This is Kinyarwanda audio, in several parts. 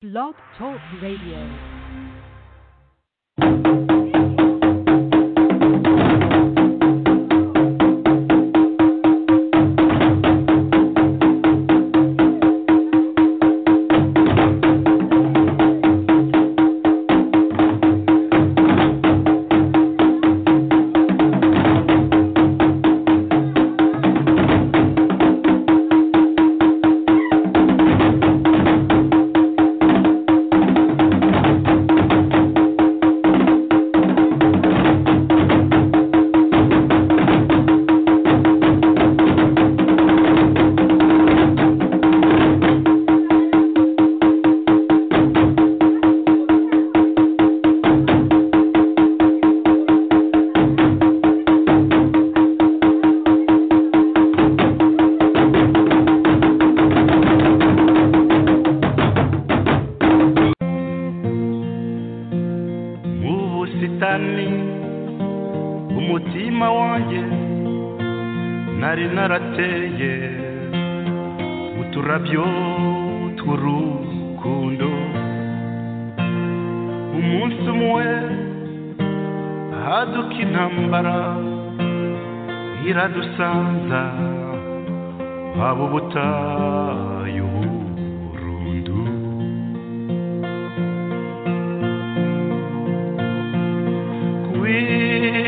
Blog Talk Radio. mu busitani umutima wanjye nari narateye uturabyo tw'urukundo umunsi umwe haduka intambara iradusanza waba ubutayu burundu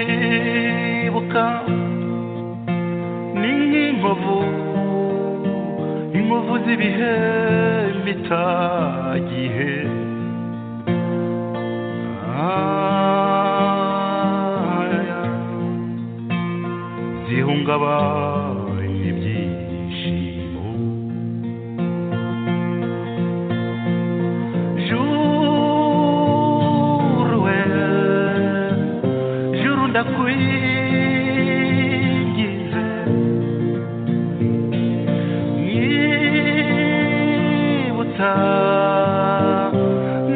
kwibuka ni nk'inkovu inkovu z'ibihe bitagihe Ah, zihungabanya ibyishimo Juru we, juru ndakwigize Nyibutsa,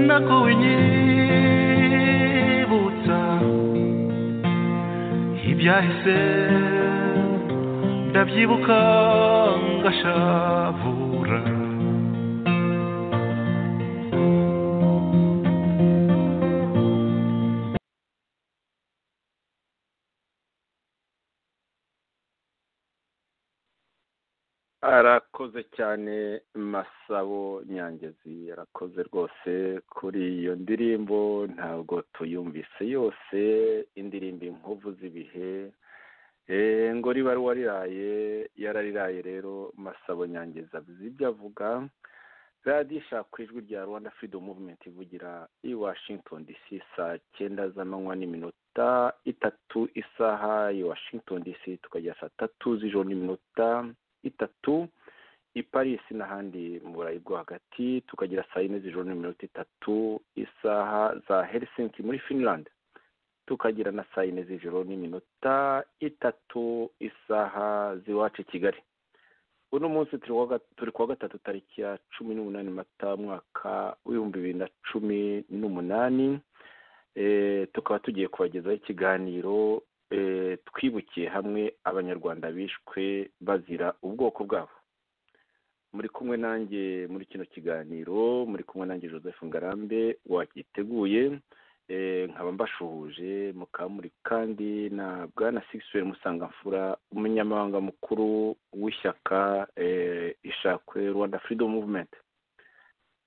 nakunyibutsa Ibyahise ndabyibuka ngashavura arakoze cyane masabo nyangezi arakoze rwose kuri iyo ndirimbo ntabwo tuyumvise yose indirimbo inkovu z'ibihe Eh, ngo riba wariraye yarariraye rero masabo nyangezi abizi ibyo avuga radiyo ishaka ijwi rya rwanda freedom movement ivugira i washington dc saa cyenda z'amanywa n'iminota itatu isaha i washington dc tukajya saa tatu z'ijoro n'iminota itatu i paris n'ahandi mu burayi bwo hagati tukagira saa yine z'ijoro n'iminota itatu isaha za helsinki muri finland tukagira na saa yine z'ijoro n'iminota itatu isaha z'iwacu i kigali uno munsi turi kuwa ga- turi kuwa gatatu tariki ya cumi n'umunani mata umwaka w'ibihumbi bibiri na cumi n'umunani Eh, tukaba tugiye kubagezaho ikiganiro eh, twibukiye hamwe abanyarwanda bishwe bazira ubwoko bwabo muri kumwe nanjye muri kino kiganiro muri kumwe nanjye joseph ngarambe wagiteguye eh, nkaba mbashuhuje mukaba muri kandi na bwana sigisuweri musangamfura umunyamabanga mukuru w'ishyaka eh, ishakwe rwanda freedom movement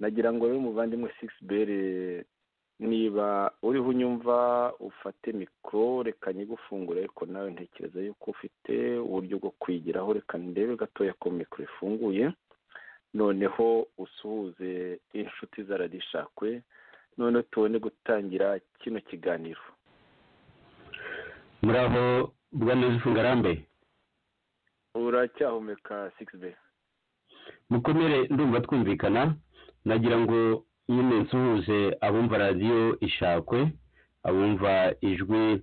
nagira ngo rero umuvandimwe sigisiweri niba uriho unyumva ufate mikoro reka nyigufungure ariko nawe ntekereza yuko ufite uburyo bwo kwigiraho reka ndebe gatoya ko mikoro ifunguye noneho usuhuze inshuti za radiyo ishakwe noneho tubone gutangira kino kiganiro muraho bwana Yusufu ngarambe uracyahumeka sigisi be mukomere ndumva twumvikana nagira ngo nyine nsuhuze abumva radiyo ishakwe abumva ijwi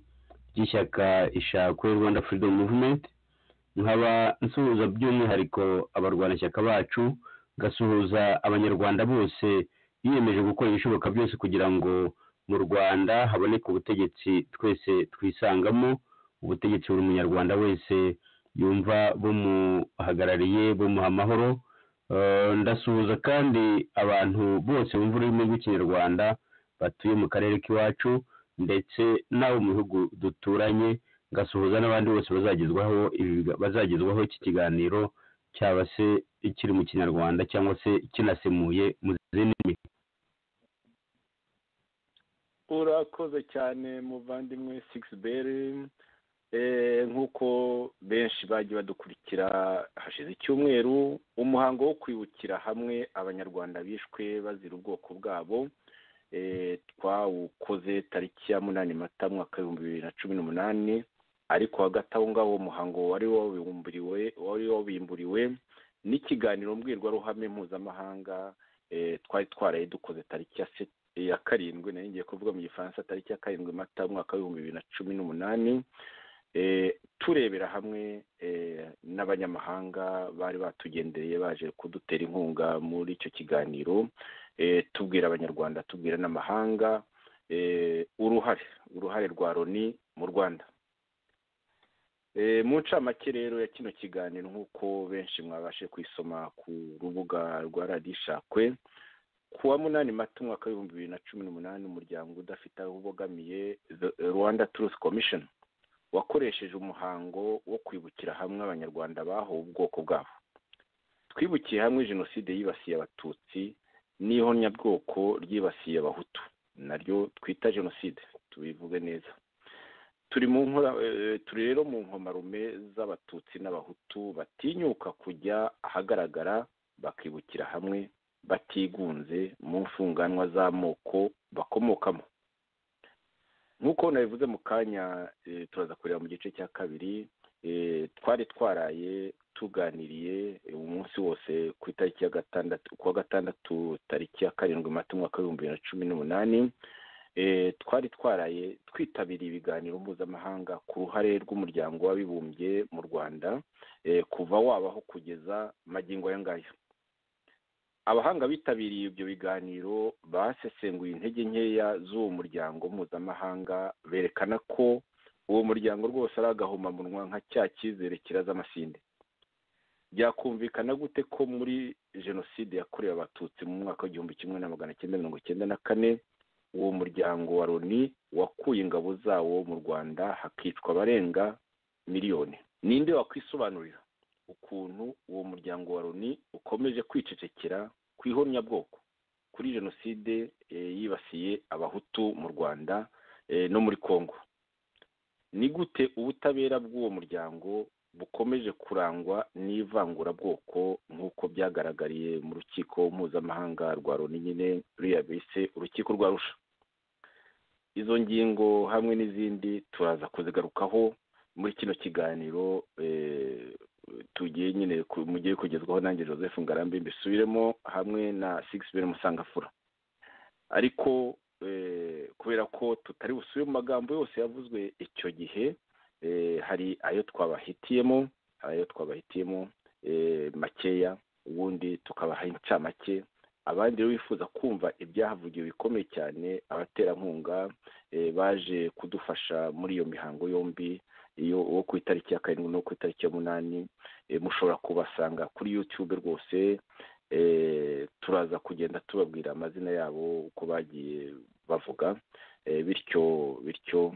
ry'ishyaka ishakwe rwanda freedom movement nkaba nsuhuza by'umwihariko abarwanashyaka bacu ngasuhuza abanyarwanda bose biyemeje gukora ibishoboka byose kugira ngo mu rwanda haboneke ubutegetsi twese twisangamo ubutegetsi buri munyarwanda wese yumva bumuhagarariye bumuha amahoro ndasuhuza kandi abantu bose bumva ururimi rw'ikinyarwanda batuye mu karere k'iwacu ndetse n'abo mu bihugu duturanye ngasuhuza n'abandi bose bazagezwaho ibi- bazagezwaho iki kiganiro cyaba se kiri mu kinyarwanda cyangwa se kinasemuye mu zindi ndimi urakoze cyane muvandimwe sigisi beri nk'uko benshi bagiye badukurikira hashize icyumweru umuhango wo kwibukira hamwe abanyarwanda bishwe bazira ubwoko bwabo Eh, twawukoze tariki ya munani mata mwaka w'ibihumbi bibiri na cumi n'umunani ariko hagati aho ngaho uwo muhango wari wabimburiwe wari wabimburiwe n'ikiganiro mbwirwaruhame mpuzamahanga eh, twari twaraye dukoze tariki ya se- ya karindwi nari ngiye kuvuga mu gifaransa tariki ya karindwi mata umwaka w'ibihumbi bibiri na cumi n'umunani eh, turebera hamwe eh, n'abanyamahanga bari batugendeye baje kudutera inkunga muri icyo kiganiro eh, tubwira abanyarwanda tubwira n'amahanga eh, uruhare uruhare rwa loni mu rwanda Eh, mu ncamake rero ya kino kiganiro nk'uko benshi mwabashe kwisoma ku rubuga rwa radiyo ishakwe ku wa munani mata umwaka w'ibihumbi bibiri na cumi n'umunani umuryango udafite aho ubogamiye The rwanda turusi komishoni wakoresheje umuhango wo kwibukira hamwe abanyarwanda bahowe ubwoko bwabo twibukiye hamwe jenoside yibasiye abatutsi n'ihonyabwoko ryibasiye abahutu naryo twita jenoside tubivuge neza turi mu nkora eh, turi rero mu nkomarume z'abatutsi n'abahutu batinyuka kujya ahagaragara bakibukira hamwe batigunze mu mfunganwa z'amoko bakomokamo nk'uko nabivuze mu kanya eh, turaza kureba mu gice cya kabiri eh, twari twaraye tuganiriye eh, umunsi wose ku itariki ya gatandatu kuwa gatandatu tariki ya karindwi mata umwaka w'ibihumbi bibiri na cumi n'umunani eh, twari twaraye twitabiriye ibiganiro mpuzamahanga ku ruhare rw'umuryango w'abibumbye mu rwanda eh, kuva wabaho kugeza magingo aya ngaya abahanga bitabiriye ibyo biganiro basesenguye intege nkeya z'uwo muryango mpuzamahanga berekana ko uwo muryango rwose ari agahomamunwa nka cya cyizere kiraza amasinde byakumvikana gute ko muri jenoside yakorewe abatutsi mu mwaka w'igihumbi kimwe na magana cyenda mirongo cyenda na kane uwo muryango wa loni wakuye ingabo zawo mu rwanda hakicwa abarenga miliyoni ninde wakwisobanurira ukuntu uwo muryango wa loni ukomeje kwicecekera ku ihonyabwoko kuri jenoside eh, yibasiye abahutu mu rwanda eh, no muri congo ni gute ubutabera bw'uwo muryango bukomeje kurangwa n'ivangurabwoko nk'uko byagaragariye mu rukiko mpuzamahanga rwa loni nyine ruriya bise urukiko rwa rusha izo ngingo hamwe n'izindi turaza kuzigarukaho muri kino kiganiro eh, tugiye nyine ku- mugiye kugezwaho nanjye joseph ngarambe mbisubiremo hamwe na sigisibere musangafura ariko eh, kubera ko tutari busubire mu magambo yose yavuzwe icyo gihe eh, hari ayo twabahitiyemo ayo twabahitiyemo eh, makeya ubundi tukabaha incamake abandi rero bifuza kumva ibyahavugiwe bikomeye cyane abaterankunga eh, baje kudufasha muri iyo mihango yombi iyo uwo ku itariki ya karindwi n'uwo ku itariki y'umunani eh, mushobora kubasanga kuri yutube rwose eh, turaza kugenda tubabwira amazina yabo uko bagiye bavuga eh, bityo bityo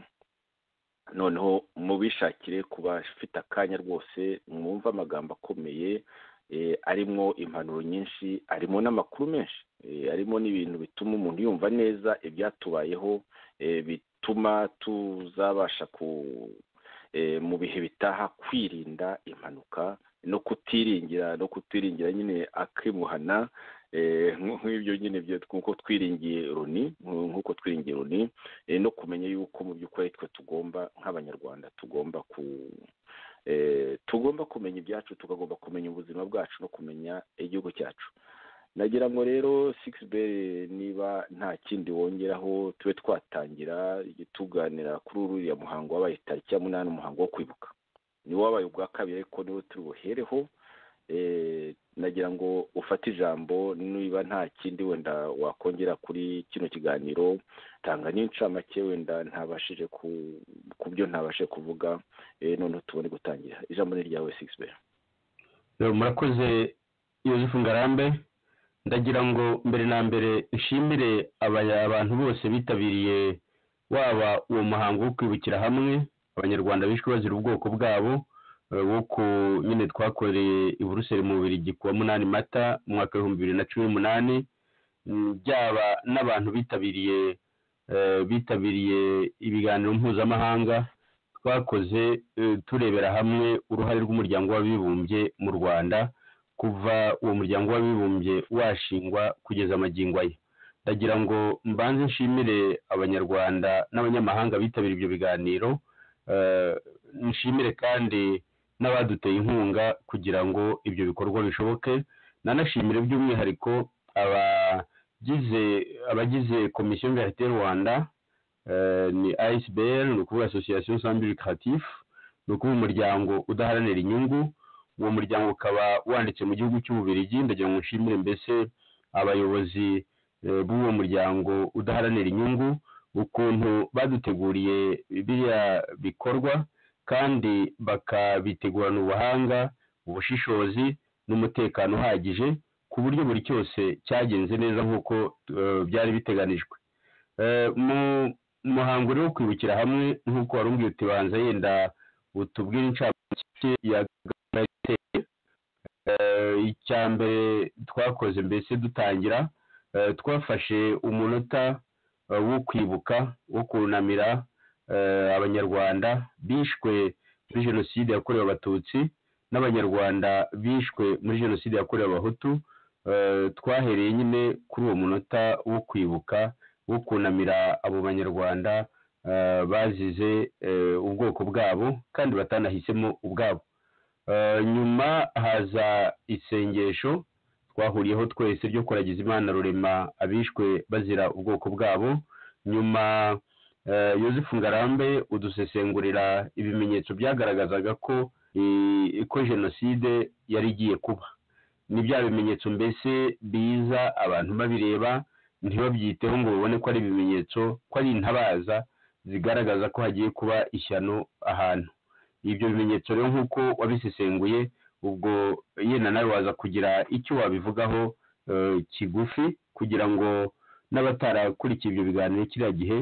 noneho mubishakire ku bafite akanya rwose mwumve amagambo akomeye eh, arimo impanuro nyinshi arimo n'amakuru menshi eh, arimo n'ibintu bituma umuntu yumva neza ibyatubayeho eh, bituma tuzabasha ku eh, mu bihe bitaha kwirinda impanuka no kutiringira no kutiringira nyine akimuhana eh, nk- nk'ibyo nyine byo nk'uko twiringiye roni nk- nk'uko twiringiye roni eh, no kumenya yuko mu by'ukuri twe tugomba nk'abanyarwanda tugomba ku eh, tugomba kumenya ibyacu tukagomba kumenya ubuzima bwacu no kumenya igihugu cyacu nagira ngo rero sikisiberi niba nta kindi wongeraho tube twatangira tuganira kuri uriya muhango wabaye tariki ya munani umuhango wo kwibuka ni wabaye ubwa kabiri ariko niwo turi buhereho Eh, nagira ngo ufate ijambo niba nta kindi wenda wakongera kuri kino kiganiro tanga n'incamake wenda ntabashije ku ku byo ntabashije kuvuga eh, noneho tubone gutangira ijambo ni ryawe sikisiberi Eh, murakoze yozefu ngarambe ndagira ngo mbere na mbere nshimire abaya- abantu bose bitabiriye waba uwo muhango wo kwibukira hamwe abanyarwanda bishwe bazira ubwoko bwabo eh, wo ku nyine twakoreye i buruseli mu bubirigi kuwa munani mata mu mwaka w'ibihumbi bibiri na cumi n'umunani mm, byaba n'abantu bitabiriye eh, bitabiriye ibiganiro mpuzamahanga twakoze eh, turebera hamwe uruhare rw'umuryango w'abibumbye mu rwanda kuva uwo muryango w'abibumbye washingwa kugeza amagingo aya ndagira ngo mbanze nshimire abanyarwanda n'abanyamahanga bitabiriye ibyo biganiro eh, nshimire kandi n'abaduteye inkunga kugira ngo ibyo bikorwa bishoboke nanashimire by'umwihariko abagize abagize komisiyo ngahite rwanda eh, ni ISBR ni ukuvuga association sans but lucratif ni ukuvuga umuryango udaharanira inyungu uwo muryango ukaba wanditse mu gihugu cy'ububirigi ndagira ngo nshimire mbese abayobozi eh, b'uwo muryango udaharanira inyungu ukuntu baduteguriye biriya bikorwa kandi bakabitegurana ubuhanga ubushishozi n'umutekano uhagije ku buryo buri cyose cyagenze neza nk'uko eh, byari biteganijwe Eh, mu muhango rero wo kwibukira hamwe nk'uko wari umbwiye uti banza yenda utubwire inshamake ya gahunda iteye Eh, icya mbere twakoze mbese dutangira eh, twafashe umunota eh, wo kwibuka wo kunamira eh, abanyarwanda bishwe muri jenoside yakorewe abatutsi n'abanyarwanda bishwe muri jenoside yakorewe abahutu Eh, twahereye nyine kuri uwo munota wo kwibuka wo kunamira abo banyarwanda eh, bazize eh, ubwoko bwabo kandi batanahisemo ubwabo Eh, nyuma haza isengesho twahuriyeho twese ryo kuragiza imana rurema abishwe bazira ubwoko bwabo nyuma eh, yozefu ngarambe udusesengurira ibimenyetso byagaragazaga ko eh, ko jenoside yari igiye kuba ni bya bimenyetso mbese biza abantu babireba ntibabyiteho ngo babone ko ari ibimenyetso ko ari intabaza zigaragaza ko hagiye kuba ishyano ahantu ibyo bimenyetso rero nk'uko wabisesenguye ubwo yenda nawe waza kugira icyo wabivugaho eh, kigufi kugira ngo n'abatarakurikiye ibyo biganiro kiriya gihe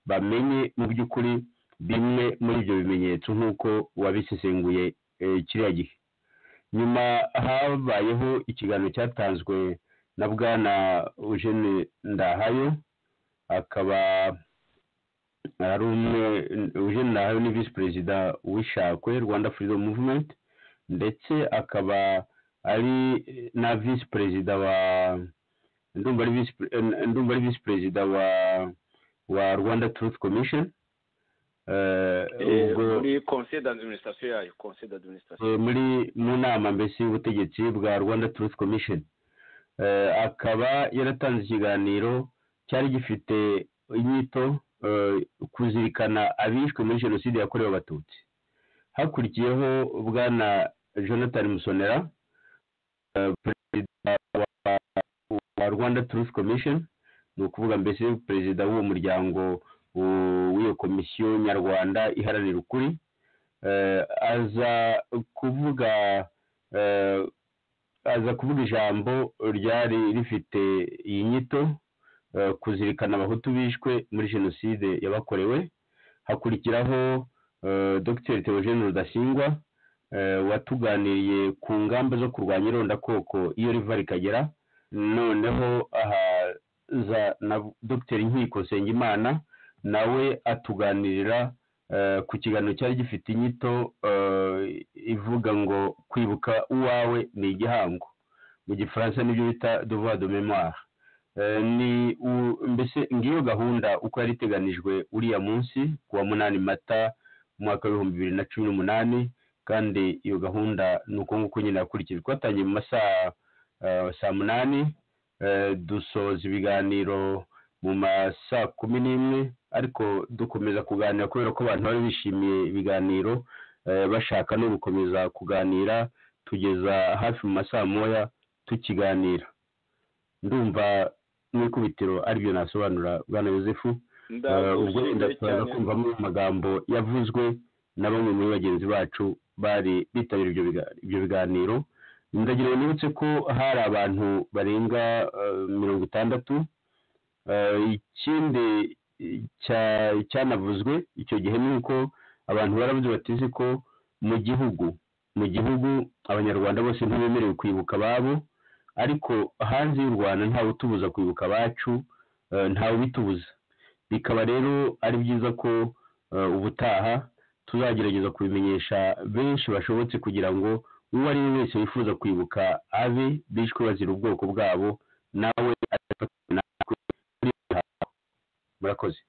bamenye mu by'ukuri bimwe muri ibyo bimenyetso nk'uko wabisesenguye eh, kiriya gihe nyuma habayeho ikiganiro cyatanzwe na bwana Eugene Ndahayo akaba ari umwe Eugene Ndahayo ni visi perezida w'ishakwe Rwanda Freedom Movement ndetse akaba ari na visi perezida wa ndumva ari visi ndumva ari visi perezida wa wa Rwanda Truth Commission Eh, Eh, ubwo- muri conseil d'administration yayo conseil d'administration eh, muri mu nama mbese y'ubutegetsi bwa rwanda truth commission Eh, akaba yaratanze ikiganiro cyari gifite inyito eh, kuzirikana abishwe muri jenoside yakorewe abatutsi hakurikiyeho bwana jonathan musonera eh, perezida wa, wa rwanda truth commission ni ukuvuga mbese perezida w'uwo muryango u- w'iyo komisiyo nyarwanda iharanira ukuri eh, aza kuvuga eh, aza kuvuga ijambo ryari rifite iyi nyito eh, kuzirikana abahutu bishwe muri jenoside yabakorewe hakurikiraho eh, dr theogene rudasingwa eh, watuganiriye ku ngamba zo kurwanya irondakoko iyo riva rikagera noneho ahaza na dr nkiko nsengimana nawe atuganirira eh, ku kiganiro cyari gifite inyito eh, ivuga ngo kwibuka uwawe ni igihango mu gifaransa nibyo bita devoir de mémoire Eh, ni u- mbese ngiyo gahunda uko yari iteganijwe uriya munsi ku wa munani mata mu mwaka w'ibihumbi bibiri na cumi n'umunani kandi iyo gahunda ni uko nguko nyine yakurikijwe twatangiye mu masaha eh, saa munani eh, dusoza ibiganiro mu masaa kumi n'imwe ariko dukomeza kuganira kubera ko abantu bari bishimiye ibiganiro eh, bashaka no gukomeza kuganira tugeza hafi mu masaha moya tukiganira ndumva mu ikubitiro aribyo nasobanura bwana yosefu Eh, ubwo wenda turaza kumvamo amagambo yavuzwe na bamwe muri bagenzi bacu bari bitabira ibyo biga- ibyo biganiro ndagira ngo nibutse ko hari abantu barenga eh, mirongo itandatu Eh, ikindi cya- cyanavuzwe icyo gihe ni uko abantu baravuze batizi ko mu gihugu mu gihugu abanyarwanda bose ntibemerewe kwibuka ababo ariko hanze y'u rwanda ntawe utubuza kwibuka abacu eh, ntawe ubitubuza bikaba rero ari byiza ko eh, ubutaha tuzagerageza kubimenyesha benshi bashobotse kugira ngo uwo ari we wese wifuza kwibuka abe bishwe bazira ubwoko bwabo nawe azafatanya natwe muri iyo mihango. murakoze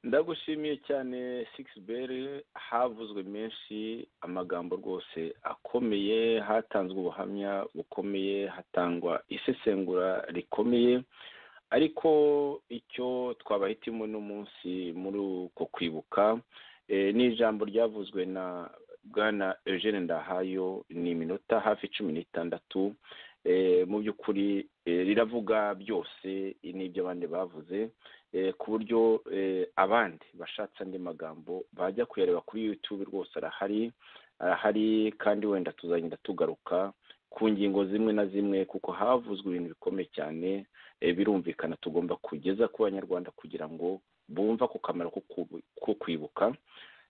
ndagushimiye cyane sikisiberi havuzwe menshi amagambo rwose akomeye hatanzwe ubuhamya bukomeye hatangwa isesengura rikomeye ariko icyo twabahitimo n'umunsi muri uko kwibuka eh, ni ijambo ryavuzwe na bwana eugene ndahayo ni iminota hafi cumi n'itandatu eh, mu by'ukuri eh, riravuga byose n'ibyo abandi bavuze eh, ku buryo eh, abandi bashatse andi magambo bajya kuyareba kuri youtube rwose arahari arahari kandi wenda tuzagenda tugaruka ku ngingo zimwe na zimwe kuko havuzwe ibintu bikomeye cyane eh, birumvikana tugomba kugeza ku banyarwanda kugira ngo bumva ku kamaro ko kubu- ko kwibuka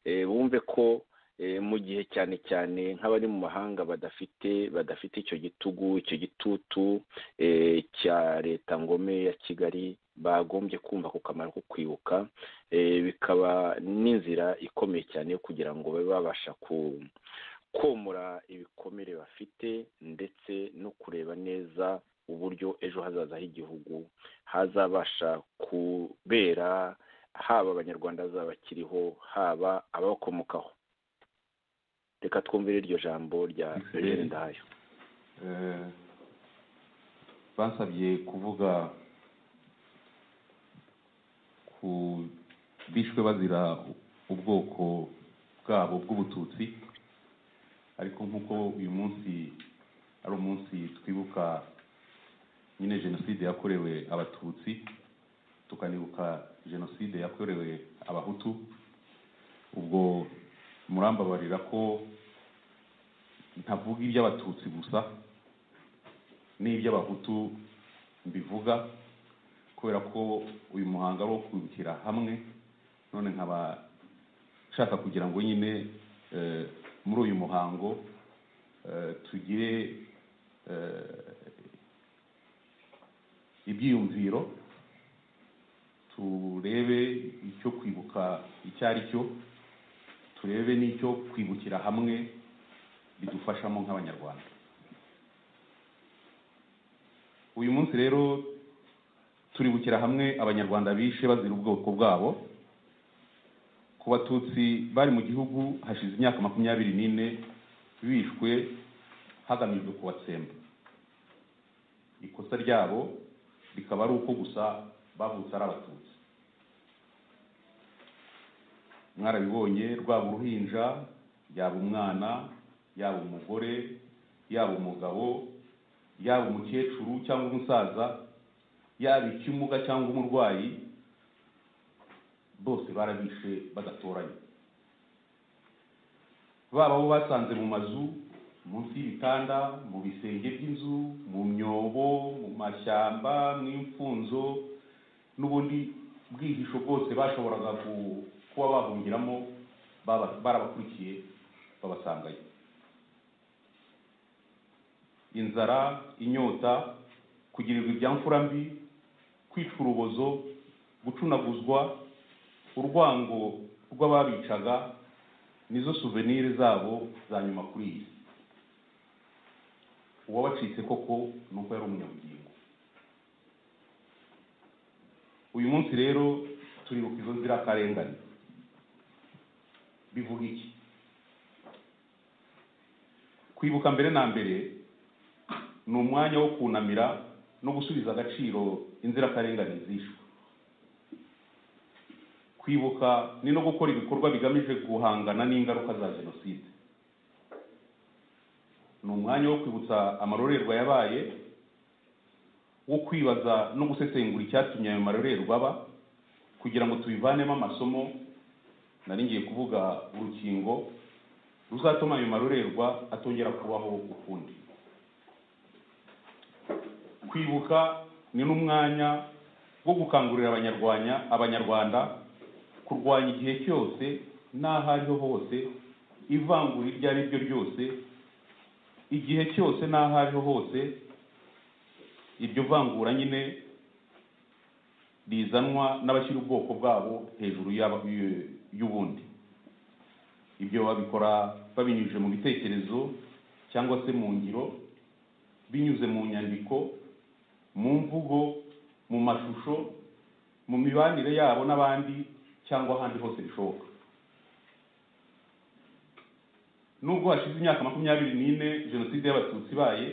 eh, bumve ko eh, mu gihe cyane cyane nk'abari mu mahanga badafite badafite icyo gitugu icyo gitutu eh, cya leta ngome ya kigali bagombye kumva ku kamaro ko kwibuka eh, bikaba n'inzira ikomeye cyane yo kugira ngo babe babasha ku komora ibikomere bafite ndetse no kureba neza uburyo ejo hazaza h'igihugu hazabasha kubera haba abanyarwanda bazaba bakiriho haba ababakomokaho reka twumvire iryo jambo rya Mhm. eugene ndahayo Eh, bansabye kuvuga ku bishwe bazira ubwoko bwabo bw'ubututsi ariko nk'uko uyu munsi ari umunsi twibuka nyine jenoside yakorewe abatutsi tukanibuka jenoside yakorewe abahutu ubwo murambabarira ko ntavuga iby'abatutsi gusa n'iby'abahutu mbivuga kubera ko uyu muhango ari uwo kwibukira hamwe none nkaba nshaka kugira ngo nyine eh, muri uyu muhango eh, tugire eh, ibyiyumviro turebe icyo kwibuka icyo ari cyo turebe n'icyo kwibukira hamwe bidufashamo nk'abanyarwanda uyu munsi rero turibukira hamwe abanyarwanda bishe bazira ubwoko bwabo ku batutsi bari mu gihugu hashize imyaka makumyabiri n'ine bishwe hagamijwe kubatsemba ikosa ryabo rikaba ari uko gusa bavutse ari abatutsi mwarabibonye rwaba uruhinja yaba umwana yaba umugore yaba umugabo yaba umukecuru cyangwa umusaza yaba ikimuga cyangwa umurwayi bose barabishe badatoranye baba abo basanze mu mazu munsi y'ibitanda mu bisenge by'inzu mu myobo mu mashyamba mu imfunzo n'ubundi bwihisho bwose bashoboraga ku- kuba bahungiramo baba- barabakurikiye babasangayo inzara inyota kugirirwa ibyamfura mbi kwica urubozo gucunaguzwa urwango rw'ababicaga nizo suvenire zabo za nyuma kuri iyi si uwabacitse koko ni uko yari umunyabugingo uyu munsi rero turibuka izo nzirakarengane bivuga iki kwibuka mbere na mbere ni umwanya wo kunamira no gusubiza agaciro inzirakarengane zishwe kwibuka ni no gukora ibikorwa bigamije guhangana n'ingaruka za jenoside ni umwanya wo kwibutsa amarorerwa yabaye wo kwibaza no gusesengura icyatumye ayo marorerwa aba kugira ngo tubivanemo amasomo nari ngiye kuvuga urukingo ruzatuma ayo marorerwa atongera kubaho ukundi kwibuka ni n'umwanya wo gukangurira abanyarwanya abanyarwanda kurwanya igihe cyose n'aho ariho hose ivangura iryo ari ryo ryose igihe cyose n'aho ariho hose iryo vangura nyine rizanwa n'abashyira ubwoko bwabo hejuru y'aba- y'u- y'ubundi ibyo babikora babinyujije mu bitekerezo cyangwa se mu ngiro binyuze mu nyandiko mu mvugo mu mashusho mu mibanire yabo n'abandi cyangwa ahandi hose bishoboka nubwo hashize imyaka makumyabiri n'ine jenoside y'abatutsi ibaye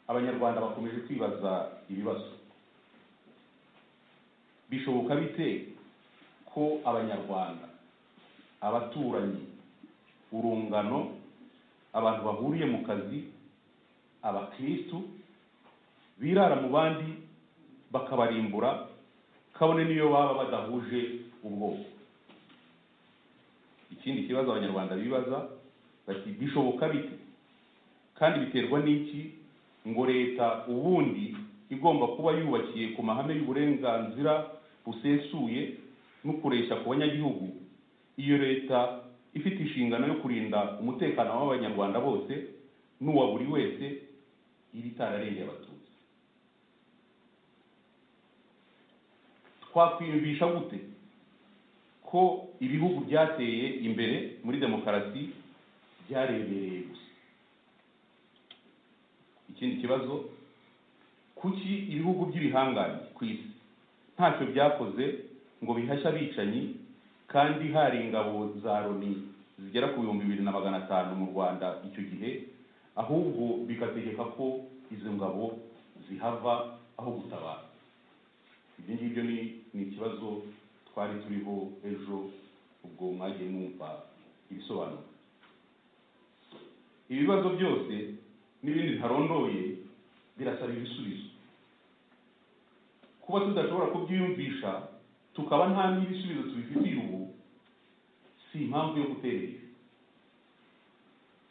abanyarwanda bakomeje kwibaza ibibazo bishoboka bite ko abanyarwanda abaturanyi urungano abantu bahuriye mu kazi abakirisitu birara mu bandi bakabarimbura kabone n'iyo baba badahuje ubwoko ikindi kibazo abanyarwanda bibaza bati bishoboka bite kandi biterwa n'iki ngo leta ubundi igomba kuba yubakiye ku mahame y'uburenganzira busesuye n'ukuresha ku banyagihugu iyo leta ifite inshingano yo kurinda umutekano w'abanyarwanda bose n'uwa buri wese iba itararengeye abatutsi twakwiyumvisha gute ko ibihugu byateye imbere muri demokarasi byarebereye gusa ikindi kibazo kuki ibihugu by'ibihangange ku isi ntacyo byakoze ngo bihashye abicanyi kandi hari ingabo za loni zigera ku bihumbi bibiri na magana atanu mu rwanda icyo gihe ahubwo bigategeka ko izo ngabo zihava aho gutabara ibyo ngibyo ni ni ikibazo twari turiho ejo ubwo mwagiye mwumva ibisobanuro ibibazo byose n'ibindi bitarondoye birasaba ibisubizo kuba tudashobora kubyiyumvisha tukaba nta n'ibisubizo tubifitiye ubu si impamvu yo gutera imbere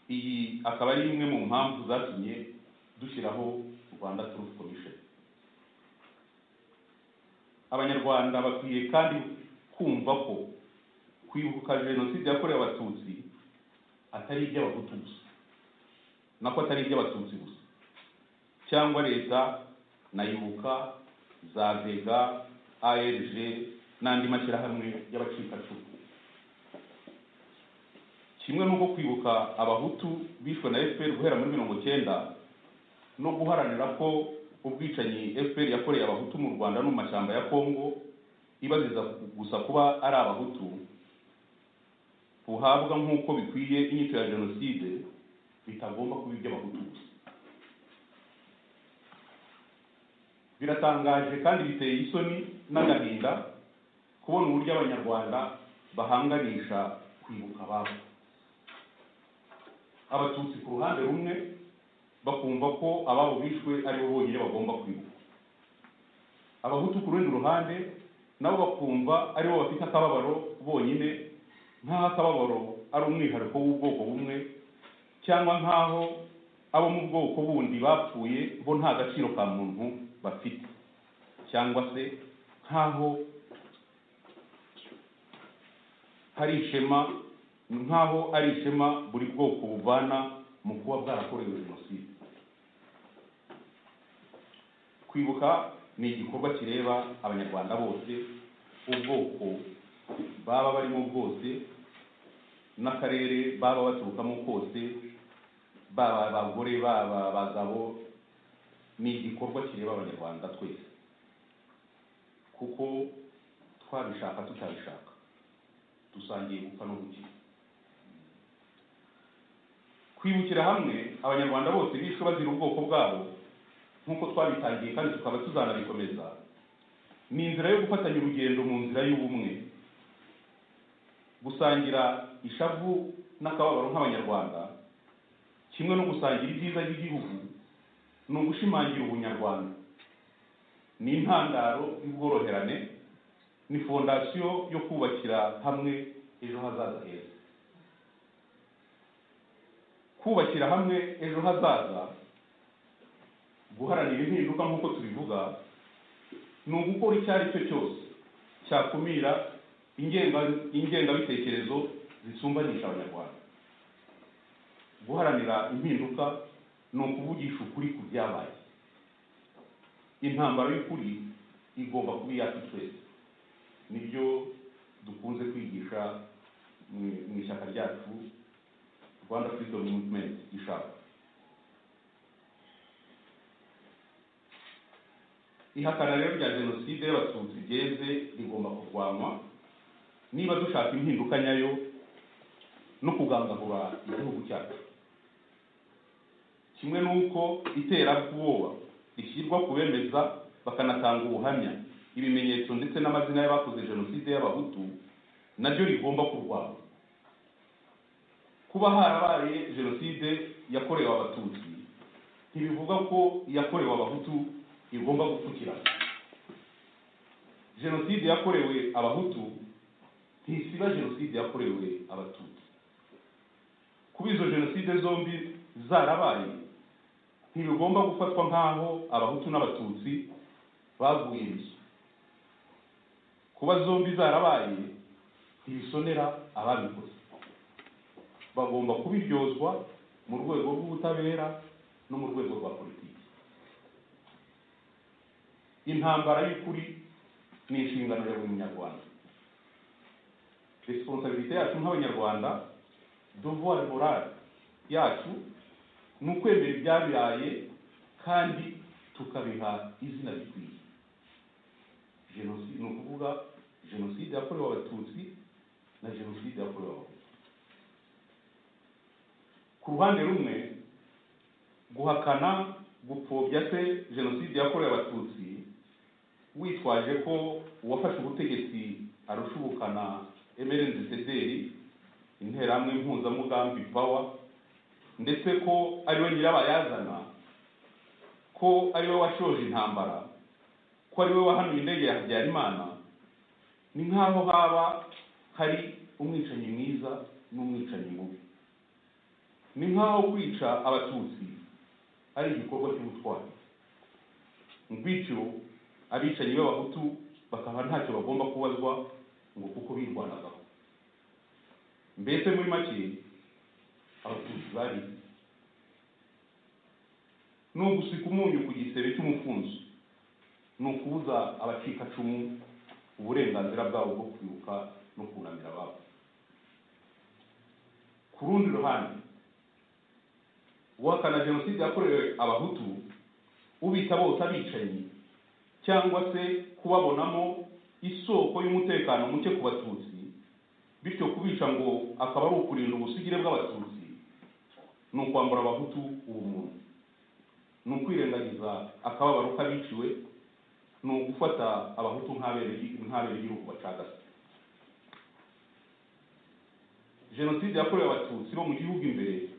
iyi akaba ari imwe mu mpamvu zatumye dushyiraho rwanda turufu komishoni abanyarwanda bakwiye kandi kumva ko kwibuka jenoside yakorewe abatutsi atari iby'abahutu gusa nako atari iby'abatutsi gusa cyangwa leta na ibuka za vega arg n'andi mashyirahamwe y'abacikacumu kimwe n'uko kwibuka abahutu bishwe na fpr guhera muri mirongo cyenda no guharanira ko ubwicanyi fpr yakoreye abahutu mu rwanda no mu mashyamba ya kongo ibaziza gusa kuba ari abahutu buhabwa nk'uko bikwiye inyito ya jenoside bitagomba kuba iby'abahutu gusa biratangaje kandi biteye isoni n'agahinda kubona uburyo abanyarwanda bahanganisha kwibuka ababo abatutsi ku ruhande rumwe bakumva ko ababo bishwe aribo bonyine bagomba kwibuka abahutu ku rundi ruhande nabo bakumva aribo bafite akababaro bonyine nk'aho akababaro ari umwihariko w'ubwoko bumwe cyangwa nk'aho abo mu bwoko bundi bapfuye bo nta gaciro ka muntu bafite cyangwa se nk'aho hari ishema nk'aho ari ishema buri bwoko buvana mu kuba bwarakorewe jenoside kwibuka ni igikorwa kireba abanyarwanda bose ubwoko baba barimo bwose n'akarere baba baturukamo kose baba abagore baba abagabo ni igikorwa kireba abanyarwanda twese kuko twabishaka tutabishaka dusangiye gupfa no gukira kwibukira hamwe abanyarwanda bose bishwe bazira ubwoko bwabo nk'uko twabitangiye kandi tukaba tuzanabikomeza ni inzira yo gufatanya urugendo mu nzira y'ubumwe gusangira ishavu n'akababaro nk'abanyarwanda kimwe no gusangira ibyiza by'igihugu ni ugushimangira ubunyarwanda ni intandaro y'ubworoherane ni fondasiyo yo kubakira hamwe ejo hazaza heza kubakira hamwe ejo hazaza guharanira impinduka nk'uko tubivuga ni ugukora icyo ari cyo cyose cyakumira ingenga- ingengabitekerezo zisumbanisha abanyarwanda guharanira impinduka ni ukuvugisha ukuri ku byabaye intambara y'ukuri igomba kuba iyacu twese nibyo dukunze kwigisha mu- mu ishyaka ryacu rwanda freedom movement ishaka ihakana rero rya jenoside y'abatutsi ryeze rigomba kurwanywa niba dushaka impinduka nyayo no kugangahura igihugu cyacu kimwe n'uko iterabwoba rishyirwa ku bemeza bakanatanga ubuhamya ibimenyetso ndetse n'amazina y'abakoze jenoside y'abahutu naryo rigomba kurwanywa kuba harabaye jenoside yakorewe abatutsi ntibivuga ko iyakorewe abahutu igomba gupfukirana jenoside yakorewe abahutu ntisiba jenoside yakorewe abatutsi kuba izo jenoside zombi zarabaye ntibigomba gufatwa nk'aho abahutu n'abatutsi baguye inzu kuba zombi zarabaye ntibisonera ababikoze bagomba kubiryozwa mu rwego rw'ubutabera no mu rwego rwa politiki intambara y'ukuri ni inshingano ya buri munyarwanda resiponsabilite yacu nk'abanyarwanda dovuwari morale yacu ni ukwemera ibyabaye kandi tukabiha izina rikwiye jenoside ni ukuvuga jenoside yakorewe abatutsi na jenoside yakorewe abahutu ku ruhande rumwe guhakana gupfobya se jenoside yakorewe abatutsi witwaje ko uwafashe ubutegetsi arushubukana emerenzi sederi interahamwe mpuzamugambi pawa ndetse ko ariwe nyirabayazana ko ariwe washoje intambara ko ariwe wahanuye indege ya habyarimana ni nk'aho haba hari umwicanyi mwiza n'umwicanyi mubi ni nk'aho kwica abatutsi ari igikorwa cy'ubutwari bityo abicanyi b'abahutu bakaba ntacyo bagomba kubazwa ngo kuko birwanagaho mbese muri make abatutsi bari ni ugusika umunyu ku gisebe cy'umufunzo ni ukubuza abacikacumu uburenganzira bwabo bwo kwibuka no kunamira ababo ku rundi ruhande guhakana jenoside yakorewe abahutu ubita bose abicanyi cyangwa se kubabonamo isoko y'umutekano muke ku batutsi bityo kubica ngo akaba ari ukurinda ubusugire bw'abatutsi ni ukwambura abahutu ubumuntu ni ukwirengagiza akababaro k'abiciwe ni ugufata abahutu nk'abere igihugu bacagase jenoside yakorewe abatutsi bo mu gihugu imbere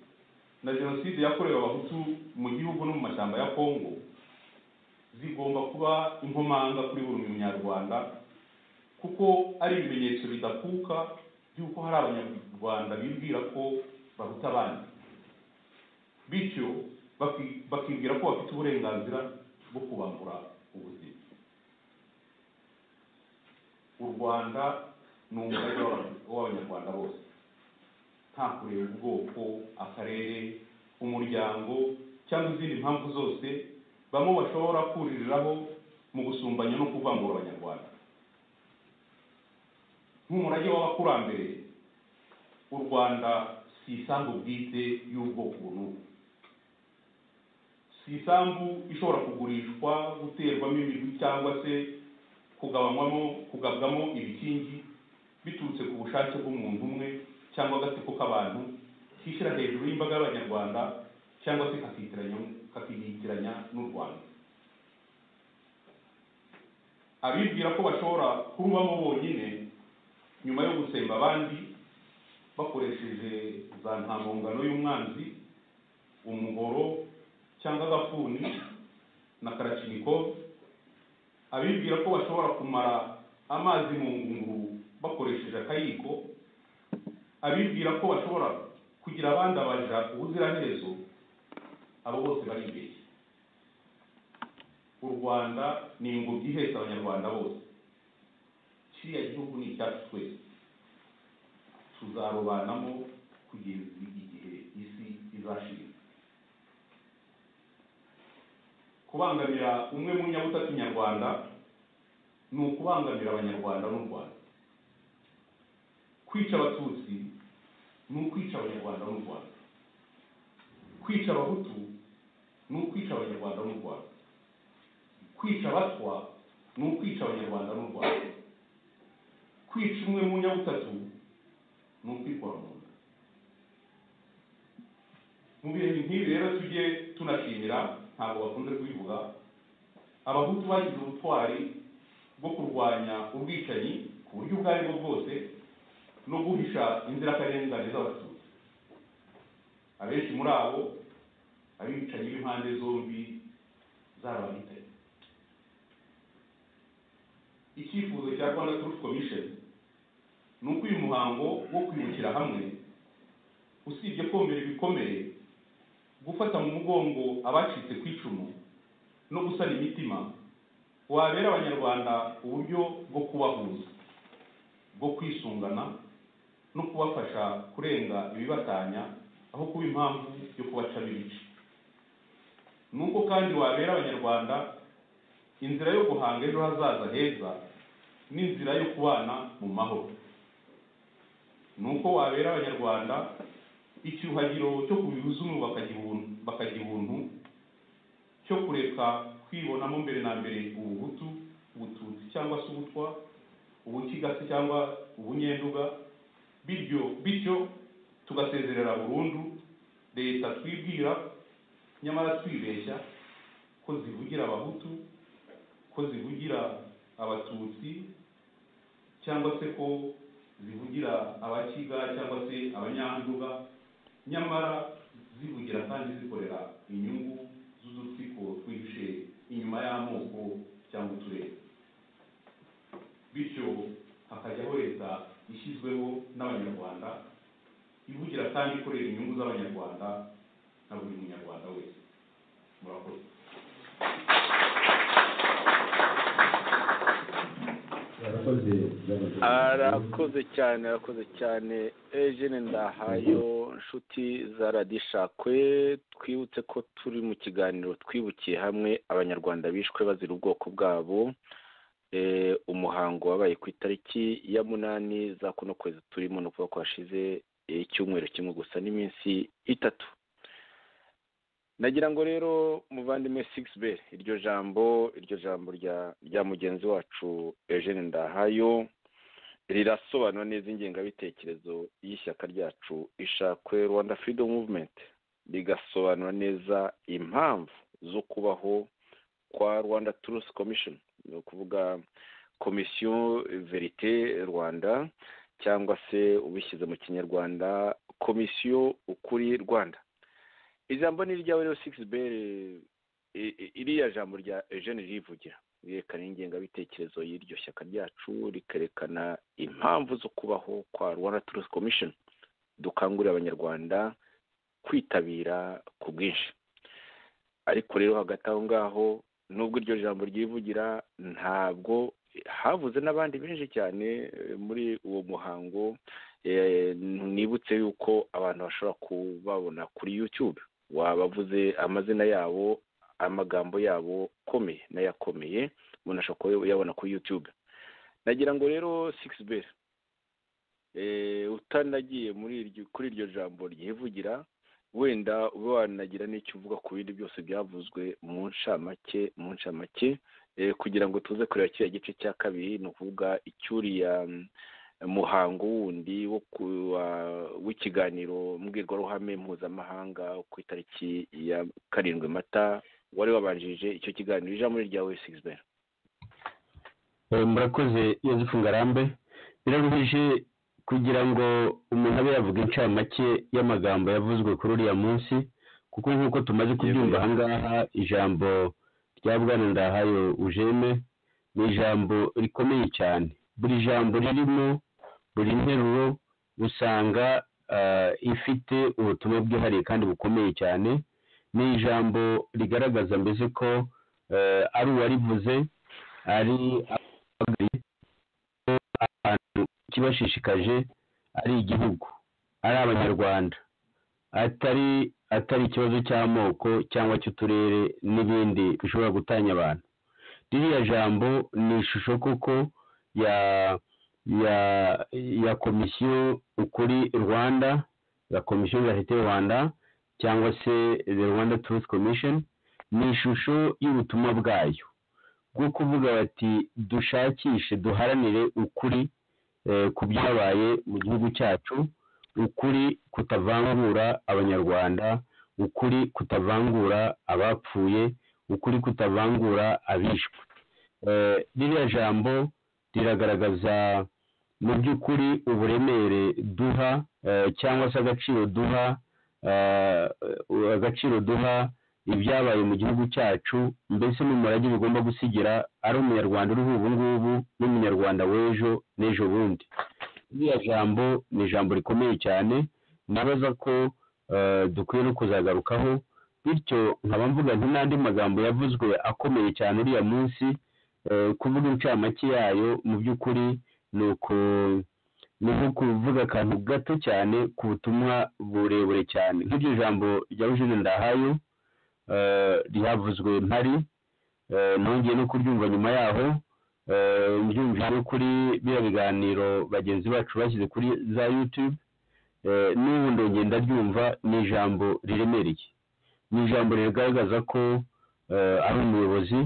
na jenoside yakorewe abahutu mu gihugu no mu mashyamba ya kongo zigomba kuba inkomanga kuri buri munyarwanda kuko ari ibimenyetso bidakuka by'uko hari abanyarwanda bibwira ko bahuta abandi bityo baki- bakibwira ko bafite uburenganzira bwo kubambura ubuzima u rwanda ni umugari w'aba- w'abanyarwanda bose nta kureba ubwoko akarere umuryango cyangwa izindi mpamvu zose bamwe bashobora kuririraho mu gusumbanya no kuvangura abanyarwanda nk'umurage w'abakurambere u rwanda si isambu bwite y'ubwoko bunubu si isambu ishobora kugurishwa guterwamo imigwi cyangwa se kugabanywamo kugabwamo ibikingi biturutse ku bushake bw'umuntu umwe cyangwa agatsiko k'abantu kishyira hejuru y'imbaga y'abanyarwanda cyangwa se kakitiranya kakiyitiranya n'u rwanda abibwira ko bashobora kurubamo bonyine nyuma yo gutsemba abandi bakoresheje za ntangongano y'umwanzi umuhoro cyangwa agafuni na karaciniko abibwira ko bashobora kumara amazi mu ngunguru bakoresheje akayiko abibwira ko bashobora kugira abandabarira ubuziraherezo abo bose bari imbere u rwanda ni ingobyi ihetse abanyarwanda bose kiriya gihugu ni icyacu twese tuzarobanamo kugeza igihe isi izashira kubangamira umwe mu nyabutatu nyarwanda ni ukubangamira abanyarwanda n'u rwanda kwica abatutsi ni ukwica abanyarwanda n'u rwanda kwica abahutu ni ukwica abanyarwanda n'u rwanda kwica abatwa ni ukwica abanyarwanda n'u rwanda kwica umwe mu nyabutatu ni ukwikora mu nda mu bihe nk'ibi rero tujye tunashimira ntabwo bakunze kubivuga abahutu bagize ubutwari bwo kurwanya ubwicanyi ku buryo ubwo ari bwo bwose no guhisha inzirakarengane z'abatutsi abenshi muri abo abicanyi b'impande zombi zarabahitanye icyifuzo cya rwanda turufu komisheni ni uko uyu muhango wo kwibukira hamwe usibye komera ibikomere gufata mu mugongo abacitse ku icumu no gusana imitima wabera abanyarwanda uburyo bwo kubahuza bwo kwisungana no kubafasha kurenga ibibatanya aho kuba impamvu yo kubaca ibice ni uko kandi wabera abanyarwanda inzira yo guhanga ejo hazaza heza n'inzira yo kubana mu mahoro ni uko wabera abanyarwanda icyuhagiro cyo kubihuza umu bakagira ubuntu cyo kureka kwibonamo mbere na mbere ubuhutu ubututsi cyangwa se ubutwa ubukigasi cyangwa ubunyenduga bityo bityo tugasezerera burundu leta twibwira nyamara twibeshya ko zivugira abahutu ko zivugira abatutsi cyangwa se ko zivugira abakiga cyangwa se abanyanduga nyamara zivugira kandi zikorera inyungu z'udutsiko twihishe inyuma y'amoko cyangwa uturere bityo hakajyaho leta ishyizweho n'abanyarwanda ivugira kandi ikorera inyungu z'abanyarwanda na buri munyarwanda wese murakoze arakoze cyane arakoze cyane ejene ndahayo nshuti za radishakwe twibutse ko turi mu kiganiro twibukiye hamwe abanyarwanda bishwe bazira ubwoko bwabo umuhango wabaye ku itariki ya munani za kuno kwezi turimo ni ukuvuga ko hashize icyumweru kimwe gusa n'iminsi itatu nagira ngo rero muvandimwe sigisi iryo jambo iryo jambo rya mugenzi wacu eugene ndahayo rirasobanura neza ingengabitekerezo y'ishyaka ryacu ishakwe rwanda freedom movement rigasobanura neza impamvu zo kubaho kwa rwanda truth commission ni ukuvuga komisiyo verite rwanda cyangwa se ubishyize mu kinyarwanda komisiyo ukuri rwanda ijambo ni iryawe rero sigisi beri iriya jambo rya eugene rivugira rirerekana ingengabitekerezo y'iryo shyaka ryacu rikerekana impamvu zo kubaho kwa rwanda turusi komishoni dukangurira abanyarwanda kwitabira ku bwinshi ariko rero hagati aho ngaho nubwo iryo jambo ryivugira ntabwo havuze n'abandi benshi cyane muri uwo muhango nibutse yuko abantu bashobora kubabona kuri yutube wabavuze amazina yabo amagambo yabo akomeye n'ayakomeye umuntu ashobora kuyabona kuri yutube nagira ngo rero sigisi beri utanagiye kuri iryo jambo ryivugira wenda ube wanagira n'icyo uvuga ku bindi byose byavuzwe mu ncamake mu ncamake kugira ngo tuze kureba kiriya gice cya kabiri ni ukuvuga icyuriya muhango wundi w'ikiganiro mbwirwaruhame mpuzamahanga ku itariki ya karindwi mata wari wabanjirije icyo kiganiro ijambo ryawe sigisi murakoze yozefu ngarambe biraruhije kugira ngo umuntu abe yavuga incamake y'amagambo yavuzwe kuri uriya munsi kuko nk'uko tumaze kubyumva ahangaha ijambo rya bwana ndahayo ujeme ni ijambo rikomeye cyane buri jambo ririmo buri nteruro usanga ah, ifite ubutumwa bwihariye kandi bukomeye cyane ni ijambo rigaragaza mbese ko eh, ari uwarivuze ari abahagarariye ko abantu ikibashishikaje ari igihugu ari abanyarwanda atari atari ikibazo cy'amoko cyangwa cy'uturere n'ibindi bishobora gutanya abantu ririya jambo ni ishusho koko ya ya ya komisiyo kuri rwanda la komisiyo yarite rwanda cyangwa se the rwanda truth commission ni ishusho y'ubutumwa bwayo bwo kuvuga bati dushakishe duharanire ukuri eh, ku byabaye mu gihugu cyacu ukuri kutavangura abanyarwanda ukuri kutavangura abapfuye ukuri kutavangura abishwe Eh, ririya jambo riragaragaza mu by'ukuri uburemere duha eh, cyangwa se agaciro duha eh, agaciro duha ibyabaye mu gihugu cyacu mbese n'umurage bigomba gusigira ari umunyarwanda uriho ubu ngubu n'umunyarwanda w'ejo n'ejo bundi iriya jambo ni ijambo rikomeye cyane nabaza ko eh, dukwiye no kuzagarukaho bityo nkaba mvuga nti n'andi magambo yavuzwe akomeye cyane uriya munsi eh, kuvuga incamake yayo mu by'ukuri ni uku ni nko kuvuga akantu gato cyane ku butumwa burebure cyane nk'iryo jambo rya Eugene Ndahayo eh, ryavuzwe mpari eh, nongeye no kuryumva nyuma yaho eh, mbyumvise no kuri biriya biganiro bagenzi bacu bashyize kuri za YouTube eh, n'ubu ndongeye ndaryumva ni ijambo riremereye ni ijambo rigaragaza ko eh, ari umuyobozi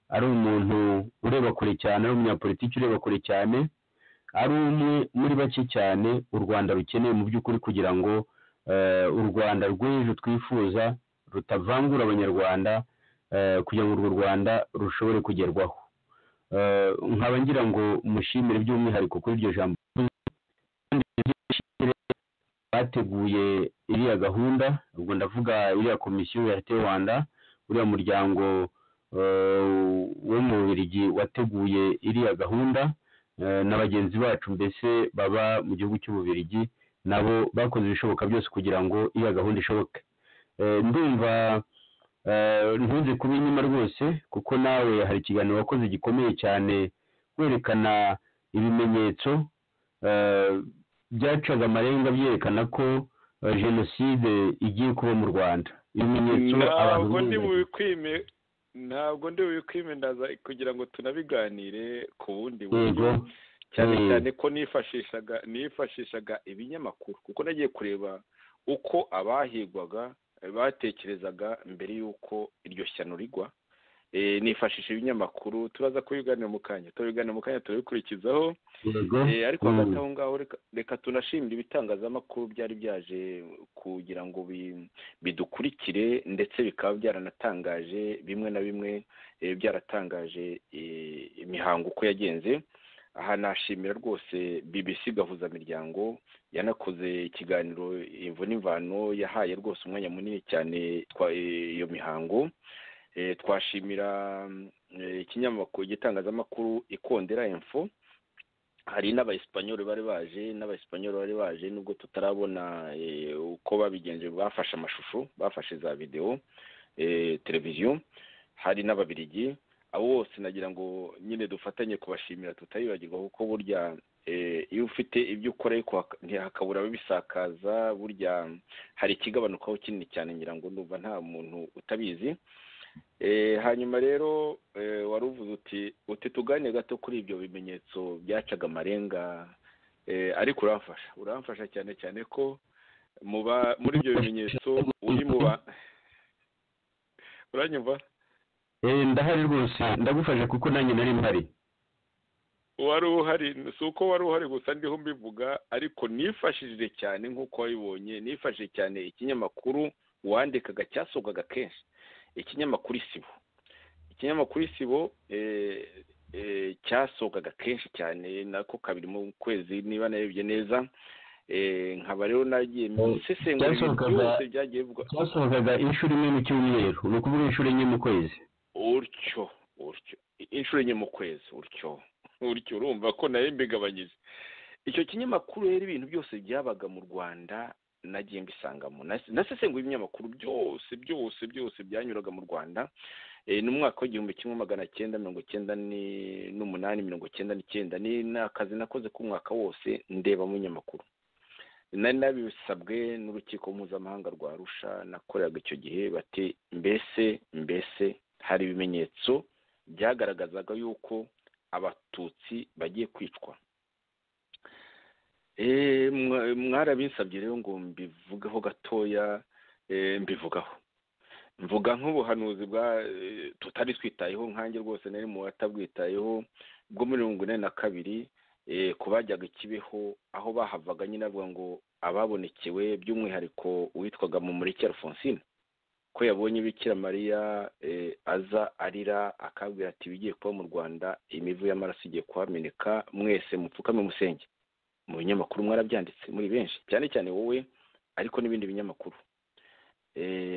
ari umuntu ureba kure cyane ari umunyapolitiki ureba kure cyane ari umwe muri bake cyane u rwanda rukeneye mu by'ukuri kugira ngo eh, u rwanda rw'ejo twifuza rutavangura abanyarwanda eh, kugira ngo urwo rwanda rushobore kugerwaho Eh, nkaba ngira ngo mushimire by'umwihariko kuri iryo jambo kandi mushimire bateguye iriya gahunda ubwo ndavuga iriya komisiyo ya leta y'u rwanda uriya muryango eh, wo mu Bubiligi wateguye iriya gahunda eh, na bagenzi bacu mbese baba mu gihugu cy'ububiligi nabo bakoze ibishoboka byose kugira ngo iriya gahunda ishoboke Eh, ndumva eh, ntunze kuba inyuma rwose kuko nawe hari ikiganiro wakoze gikomeye cyane werekana ibimenyetso eh, byacaga amarenga byerekana ko eh, jenoside igiye kuba mu rwanda ibimenyetso abantu ntabwo ndi biyerekana. bubikwime ntabwo ndi bubikwimendaza kugira ngo tunabiganire ku bundi buryo Yego. cyane Mm. cyane ko nifashishaga nifashishaga ibinyamakuru kuko nagiye kureba uko abahigwaga eh, batekerezaga mbere y'uko iryo shyano rigwa Eh, nifashisha ibinyamakuru turaza kubiganira mu kanya tubiganira mu kanya turabikurikizaho yego Eh, ariko Mm. hagati aho ngaho reka- reka tunashimire ibitangazamakuru byari byaje kugira ngo bi- bidukurikire ndetse bikaba byaranatangaje bimwe na bimwe eh, byaratangaje eh, imihango uko yagenze aha nashimira rwose bbc gahuzamiryango yanakoze ikiganiro imvo n'imvano yahaye rwose umwanya munini cyane twa- eh, iyo mihango Eh, twashimira mm, eh, ikinyamakuru igitangazamakuru ikondera info hari n'abayisipanyoli bari baje n'abayisipanyoli bari baje nubwo tutarabona eh, uko babigenje bafashe amashusho bafashe za videwo eh, televiziyo hari n'ababirigi abo bose nagira ngo nyine dufatanye kubashimira tutayibagirwa kuko burya eh, iyo ufite ibyo ukora ariko hak- ntihakabura ababisakaza burya hari ikigabanukaho kinini cyane ngira ngo ndumva nta muntu utabizi Eh, hanyuma rero eh, wari uvuze uti uti tuganire gato kuri ibyo bimenyetso byacaga amarenga eh, ariko uramfasha uramfasha cyane cyane ko mu ba- muri ibyo bimenyetso uri mu ba uranyumva Eh, ndahari rwose ndagufasha kuko nanjye nari mpari wari uhari si uko wari uhari gusa ndiho mbivuga ariko nifashishije cyane nk'uko wabibonye nifashishije cyane ikinyamakuru wandikaga cyasohokaga kenshi ikinyamakuru isibo ikinyamakuru isibo eh, eh, cyasohokaga kenshi cyane nako kabiri mu kwezi niba narebye neza Eh, nkaba rero nagiye nsesengura ibintu cyasohokaga- byose byagiye bivugwa twasohokaga inshuro imwe mu cyumweru ni ukuvuga inshuro enye mu kwezi utyo utyo inshuro enye mu kwezi utyo utyo urumva ko nayo mbigabanyije icyo kinyamakuru rero ibintu byose byabaga mu rwanda nagiye mbisangamo nasesenguye ibinyamakuru byose byose byose byanyuraga mu rwanda ni umwaka w'igihumbi kimwe magana cyenda mirongo cyenda n'umunani mirongo cyenda n'icyenda ni akazi nakoze k'umwaka wose ndeba mu binyamakuru nari nabisabwe n'urukiko mpuzamahanga rwa rusha nakoreraga icyo gihe bati mbese mbese hari ibimenyetso byagaragazaga yuko abatutsi bagiye kwicwa mwarabinsabye rero ngo mbivugeho gatoya mbivugaho mvuga nk'ubuhanuzi bwa tutari twitayeho nkange rwose nari mu batabwitayeho bwo muri mirongo ine na kabiri ku bajyaga ikibeho aho bahavaga nyine avuga ngo ababonekewe by'umwihariko witwaga mu mureke alphonsine ko yabonye bikira mariya aza arira akabwira ati ibigiye kuba mu rwanda imivu y'amaraso igiye kuhameneka mwese mupfukame musenge mu binyamakuru mwarabyanditse muri benshi cyane cyane wowe ariko n'ibindi binyamakuru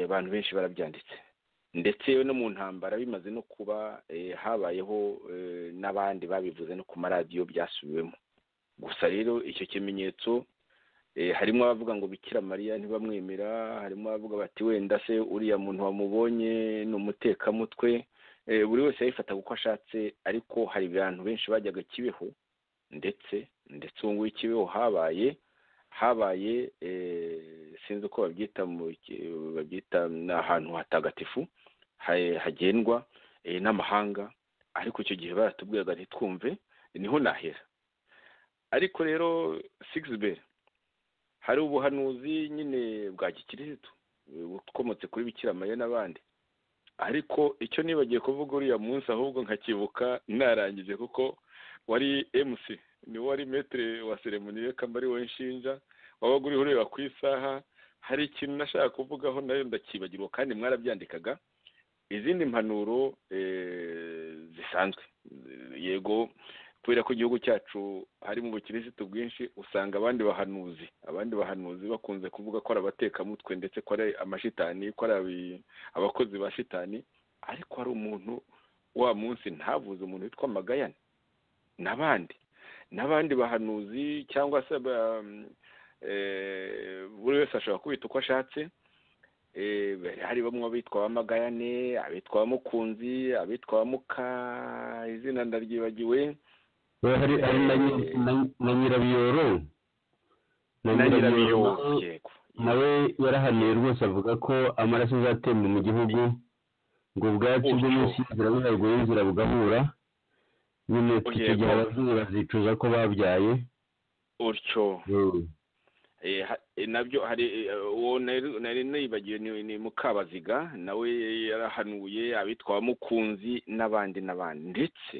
abantu benshi barabyanditse ndetse no mu ntambara bimaze no kuba habayeho n'abandi babivuze no ku maradiyo byasubiwemo gusa rero icyo kimenyetso harimo abavuga ngo bikira mariya ntibamwemera harimo abavuga bati wenda se uriya muntu wamubonye ni umutekamutwe buri wese yabifataga uko ashatse ariko hari abantu benshi bajyaga kibeho ndetse ndetse ubu ngubu ikibeho habaye habaye sinzi uko babyita babyita ni ahantu hatagatifu hagendwa n'amahanga ariko icyo gihe baratubwiraga ntitwumve niho nahera ariko rero sigisi hari ubuhanuzi nyine bwa gikirisitu bukomotse kuri bikira n'abandi ariko icyo nibagiye kuvuga uriya munsi ahubwo nkakibuka narangije kuko wari emusi niwe wari metire wa seremoniye kambari wowe nshinja wabaga uriho ureba ku isaha hari ikintu nashaka kuvugaho nayo ndakibagirwa kandi mwarabyandikaga izindi mpanuro zisanzwe yego kubera ko igihugu cyacu hari mu bukirisitu bwinshi usanga abandi bahanuzi abandi bahanuzi bakunze kuvuga ko ari abatekamutwe ndetse ko ari amashitani ko ari abakozi ba shitani ariko hari umuntu wa munsi ntavuze umuntu witwa magayane n'abandi n'abandi bahanuzi cyangwa se buri wese ashobora kubita uko ashatse hari bamwe abitwa ba magayane abitwa ba mukunzi abitwa ba muka izina ndaryibagiwe hari na nyirabiyoro na nyirabiyoro nawe yarahaniye rwose avuga ko amaraso azatemba mu gihugu ngo ubwatsi bwo munsi y'inzira buraguye inzira bugahura nyine icyo gihe abazungu bazicuza ko babyaye utyo nabyo hari uwo nari nibagiwe ni mukabaziga nawe yarahanuye abitwa mukunzi n'abandi n'abandi ndetse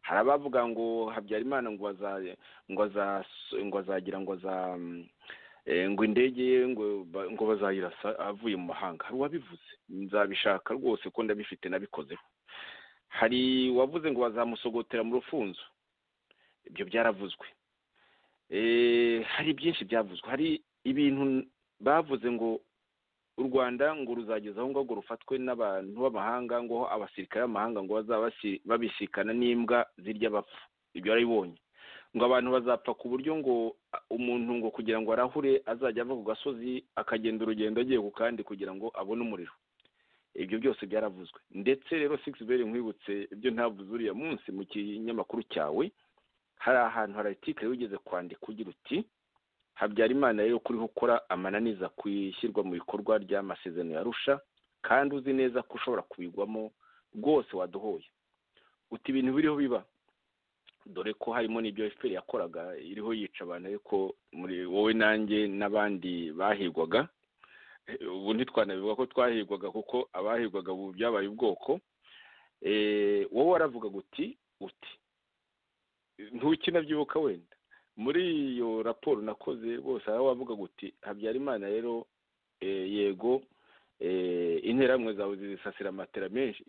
hari abavuga ngo habyarimana ngo ngo azagira ngo ngo indege ye ngo bazayirasa avuye mu mahanga hari uwabivuze nzabishaka rwose ko ndabifite nabikozeho hari uwavuze ngo bazamusogotera mu rufunzo ibyo byaravuzwe hari byinshi byavuzwe hari ibintu bavuze ngo u rwanda ngo ruzageza aho ngaho ngo rufatwe n'abantu b'amahanga ngo abasirikare b'amahanga ngo bazaba babisikana n'imbwa zirya bapfa ibyo warabibonye ngo abantu bazapfa ku buryo ngo umuntu ngo kugira ngo arahure azajya ava ku gasozi akagenda urugendo agiye ku kandi kugira ngo abone umuriro ibyo byose byaravuzwe ndetse rero sigisi beri nkwibutse ibyo ntavuze uriya munsi mu kinyamakuru cyawe hari ahantu hari artikari wigeze kwandika ugira uti habyarimana rero kuriho ukora amananiza ku ishyirwa mu bikorwa ry'amasezerano yarusha kandi uzi neza ko ushobora kubigwamo rwose waduhoye uti ibintu biriho biba dore ko harimo n'ibyo efuperi yakoraga iriho yica abantu ariko muri wowe nanjye n'abandi bahigwaga ubu ntitwanabivuga ko twahigwaga kuko abahigwaga ubu byabaye ubwoko wowe waravugaga uti uti ntukinabyibuka wenda muri iyo raporo nakoze bose aho wavugaga uti habyarimana rero yego interahamwe zawe zisasira matera menshi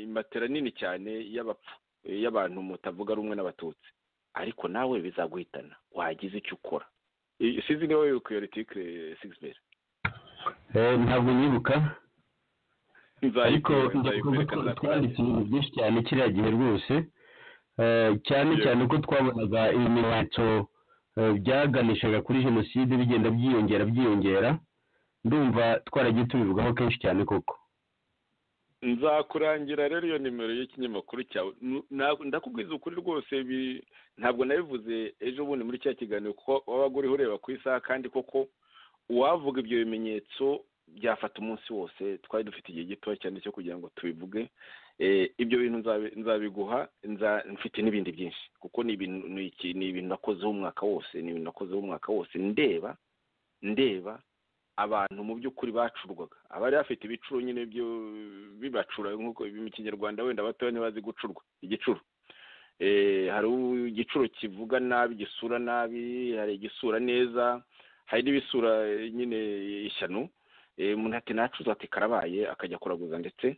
matera nini cyane y'abapfu y'abantu mutavuga rumwe n'abatutsi ariko nawe bizaguhitana wagize icyo ukora sizi niba wibuka iyo retikire sigisi ntabwo nyibuka ariko nzayikwereka ndakumva ko twanditse nzayikwereka ibintu byinshi cyane kiriya gihe rwose cyane cyane uko twabonaga ibimenyetso eh, byaganishaga kuri jenoside bigenda byiyongera byiyongera ndumva twaragiye tubivugaho kenshi cyane koko nzakurangira rero iyo nimero y'ikinyamakuru cyawe N- na- ndakubwiza ukuri rwose bi- ntabwo nabivuze ejo bundi muri cya kiganiro kuko wabaga uriho ureba ku isaha kandi koko uwavuga ibyo bimenyetso byafata umunsi wose twari dufite igihe gitoya cyane cyo kugira ngo tubivuge Eh, ibyo bintu nzabi- nzabiguha nza- mfite n'ibindi byinshi kuko ni ibintu ni iki- ni ibintu nakozeho umwaka wose ni ibintu nakozeho umwaka wose ndeba ndeba abantu mu by'ukuri bacurwaga abari bafite ibicuro nyine byo bibacura nk'uko mu kinyarwanda wenda batoya ntibazi gucurwa igicuro Eh, hari igicuro kivuga nabi gisura nabi hari igisura neza hari n'ibisura eh, nyine ishyano Eh, umuntu ati nacuza ati karabaye akajya kuraguza ndetse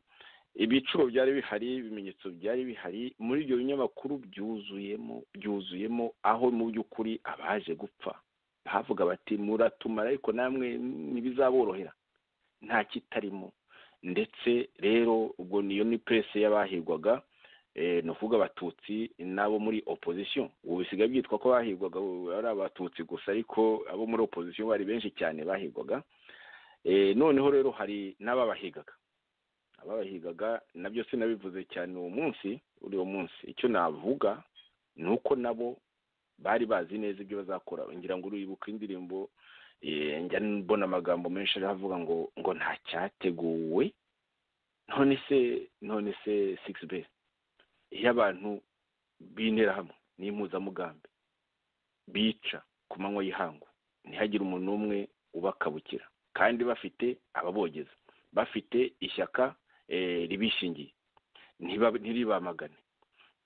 ibiciro byari bihari ibimenyetso byari bihari muri ibyo binyamakuru byuzuyemo byuzuyemo aho mu by'ukuri abaje gupfa bavuga bati muratumara ariko namwe ntibizaborohera nta kitarimo ndetse rero ubwo niyo ni purese y'abahigwaga eh, ni ukuvuga abatutsi n'abo muri opozisiyo ubu bisigaye byitwa ko bahigwaga ubu ari abatutsi gusa ariko abo muri opozisiyo bari benshi cyane bahigwaga Eh, noneho rero hari n'ababahigaga ababahigaga nabyo sinabivuze cyane uwo munsi uri uwo munsi icyo navuga ni uko nabo bari bazi neza ibyo bazakora ngira ngo uribuka indirimbo eh, njya mbona amagambo menshi ariho avuga ngo ngo nta cyateguwe none se none se sigisi besi iyo abantu bintera hamwe n'impuzamugambi bica ku manywa y'ihangu ntihagire umuntu n'umwe ubakabukira kandi bafite ababogeza bafite ishyaka eh, ribishingiye ntiba- ntiribamagane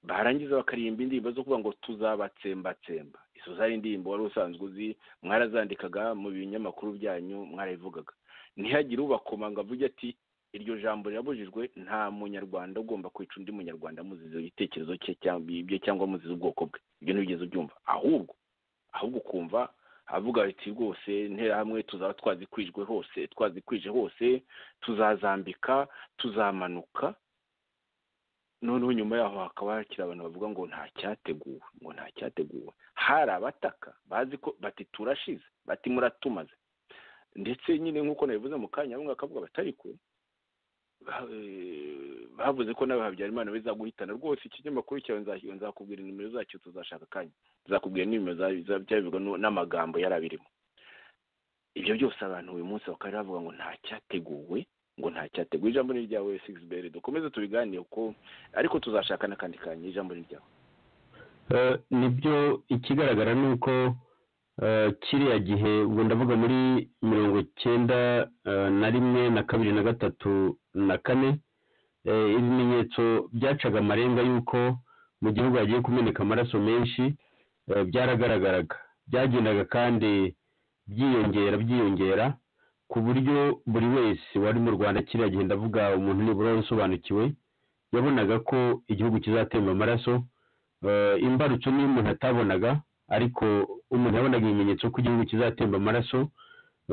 barangiza bakaririmba indirimbo zo kuvuga ngo tuzabatsembatsemba izo zari indirimbo wari usanzwe uzi mwarazandikaga mu binyamakuru byanyu mwarabivugaga ntihagire ubakomanga avuge ati iryo jambo rirabujijwe nta munyarwanda ugomba kwica undi munyarwanda amuziza igitekerezo cye cyangwa ibye cyangwa amuziza ubwoko bwe ibyo ntibigeze ubyumva ahubwo ahubwo ukumva avuga ati rwose interahamwe tuzaba twazikwijwe hose twazikwije hose tuzazambika tuzamanuka noneho nyuma yaho hakaba hakiri abantu bavuga ngo nta cyateguwe ngo nta cyateguwe hari abataka bazi ko bati turashize bati muratumaze ndetse nyine nk'uko nabivuze mu kanya bamwe bakavuga bati ariko ba- eh, bavuze ko nawe habyarimana bizaguhitana rwose ikinyamakuru cyawe nza- nzakubwira nimero zacyo tuzashaka akanya nzakubwira nimero za- za- byabivugwa n'u- n'amagambo yari abirimo ibyo byose abantu uyu munsi bakaba bavuga ngo nta cyateguwe ngo nta cyateguwe ijambo ni iryawe sigisi beri dukomeze tubiganire kuko ariko tuzashaka n'akandi kanya ijambo ni ryawe Eh, nibyo ikigaragara ni uko eh, kiriya gihe ubwo ndavuga muri mirongo icyenda eh, na rimwe na kabiri na gatatu na kane eh, ibimenyetso byacaga amarenga y'uko mu gihugu hagiye kumeneka amaraso menshi eh, byaragaragaraga byagendaga kandi byiyongera byiyongera ku buryo buri wese wari mu rwanda kiriya gihe ndavuga umuntu nibura wari usobanukiwe yabonaga ko igihugu kizatemba amaraso Eh, imbarutso niyo umuntu atabonaga ariko umuntu yabonaga ibimenyetso ko igihugu kizatemba amaraso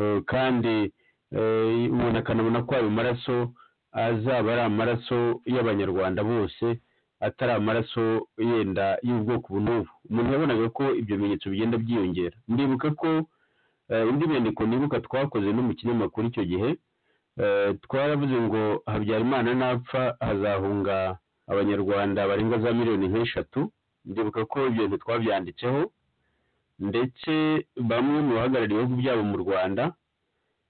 eh, kandi eh, umuntu akanabona ko ayo maraso azaba ari amaraso y'abanyarwanda bose atari amaraso yenda y'ubwoko ubu n'ubu umuntu yabonaga ko ibyo bimenyetso bigenda byiyongera ndibuka ko eh, indi nyandiko nibuka twakoze no mu kinyamakuru icyo gihe eh, twaravuze ngo habyarimana napfa hazahunga abanyarwanda barenga za miliyoni nk'eshatu ndibuka ko ibyo bintu twabyanditseho ndetse bamwe mu bahagarariye ibihugu byabo mu rwanda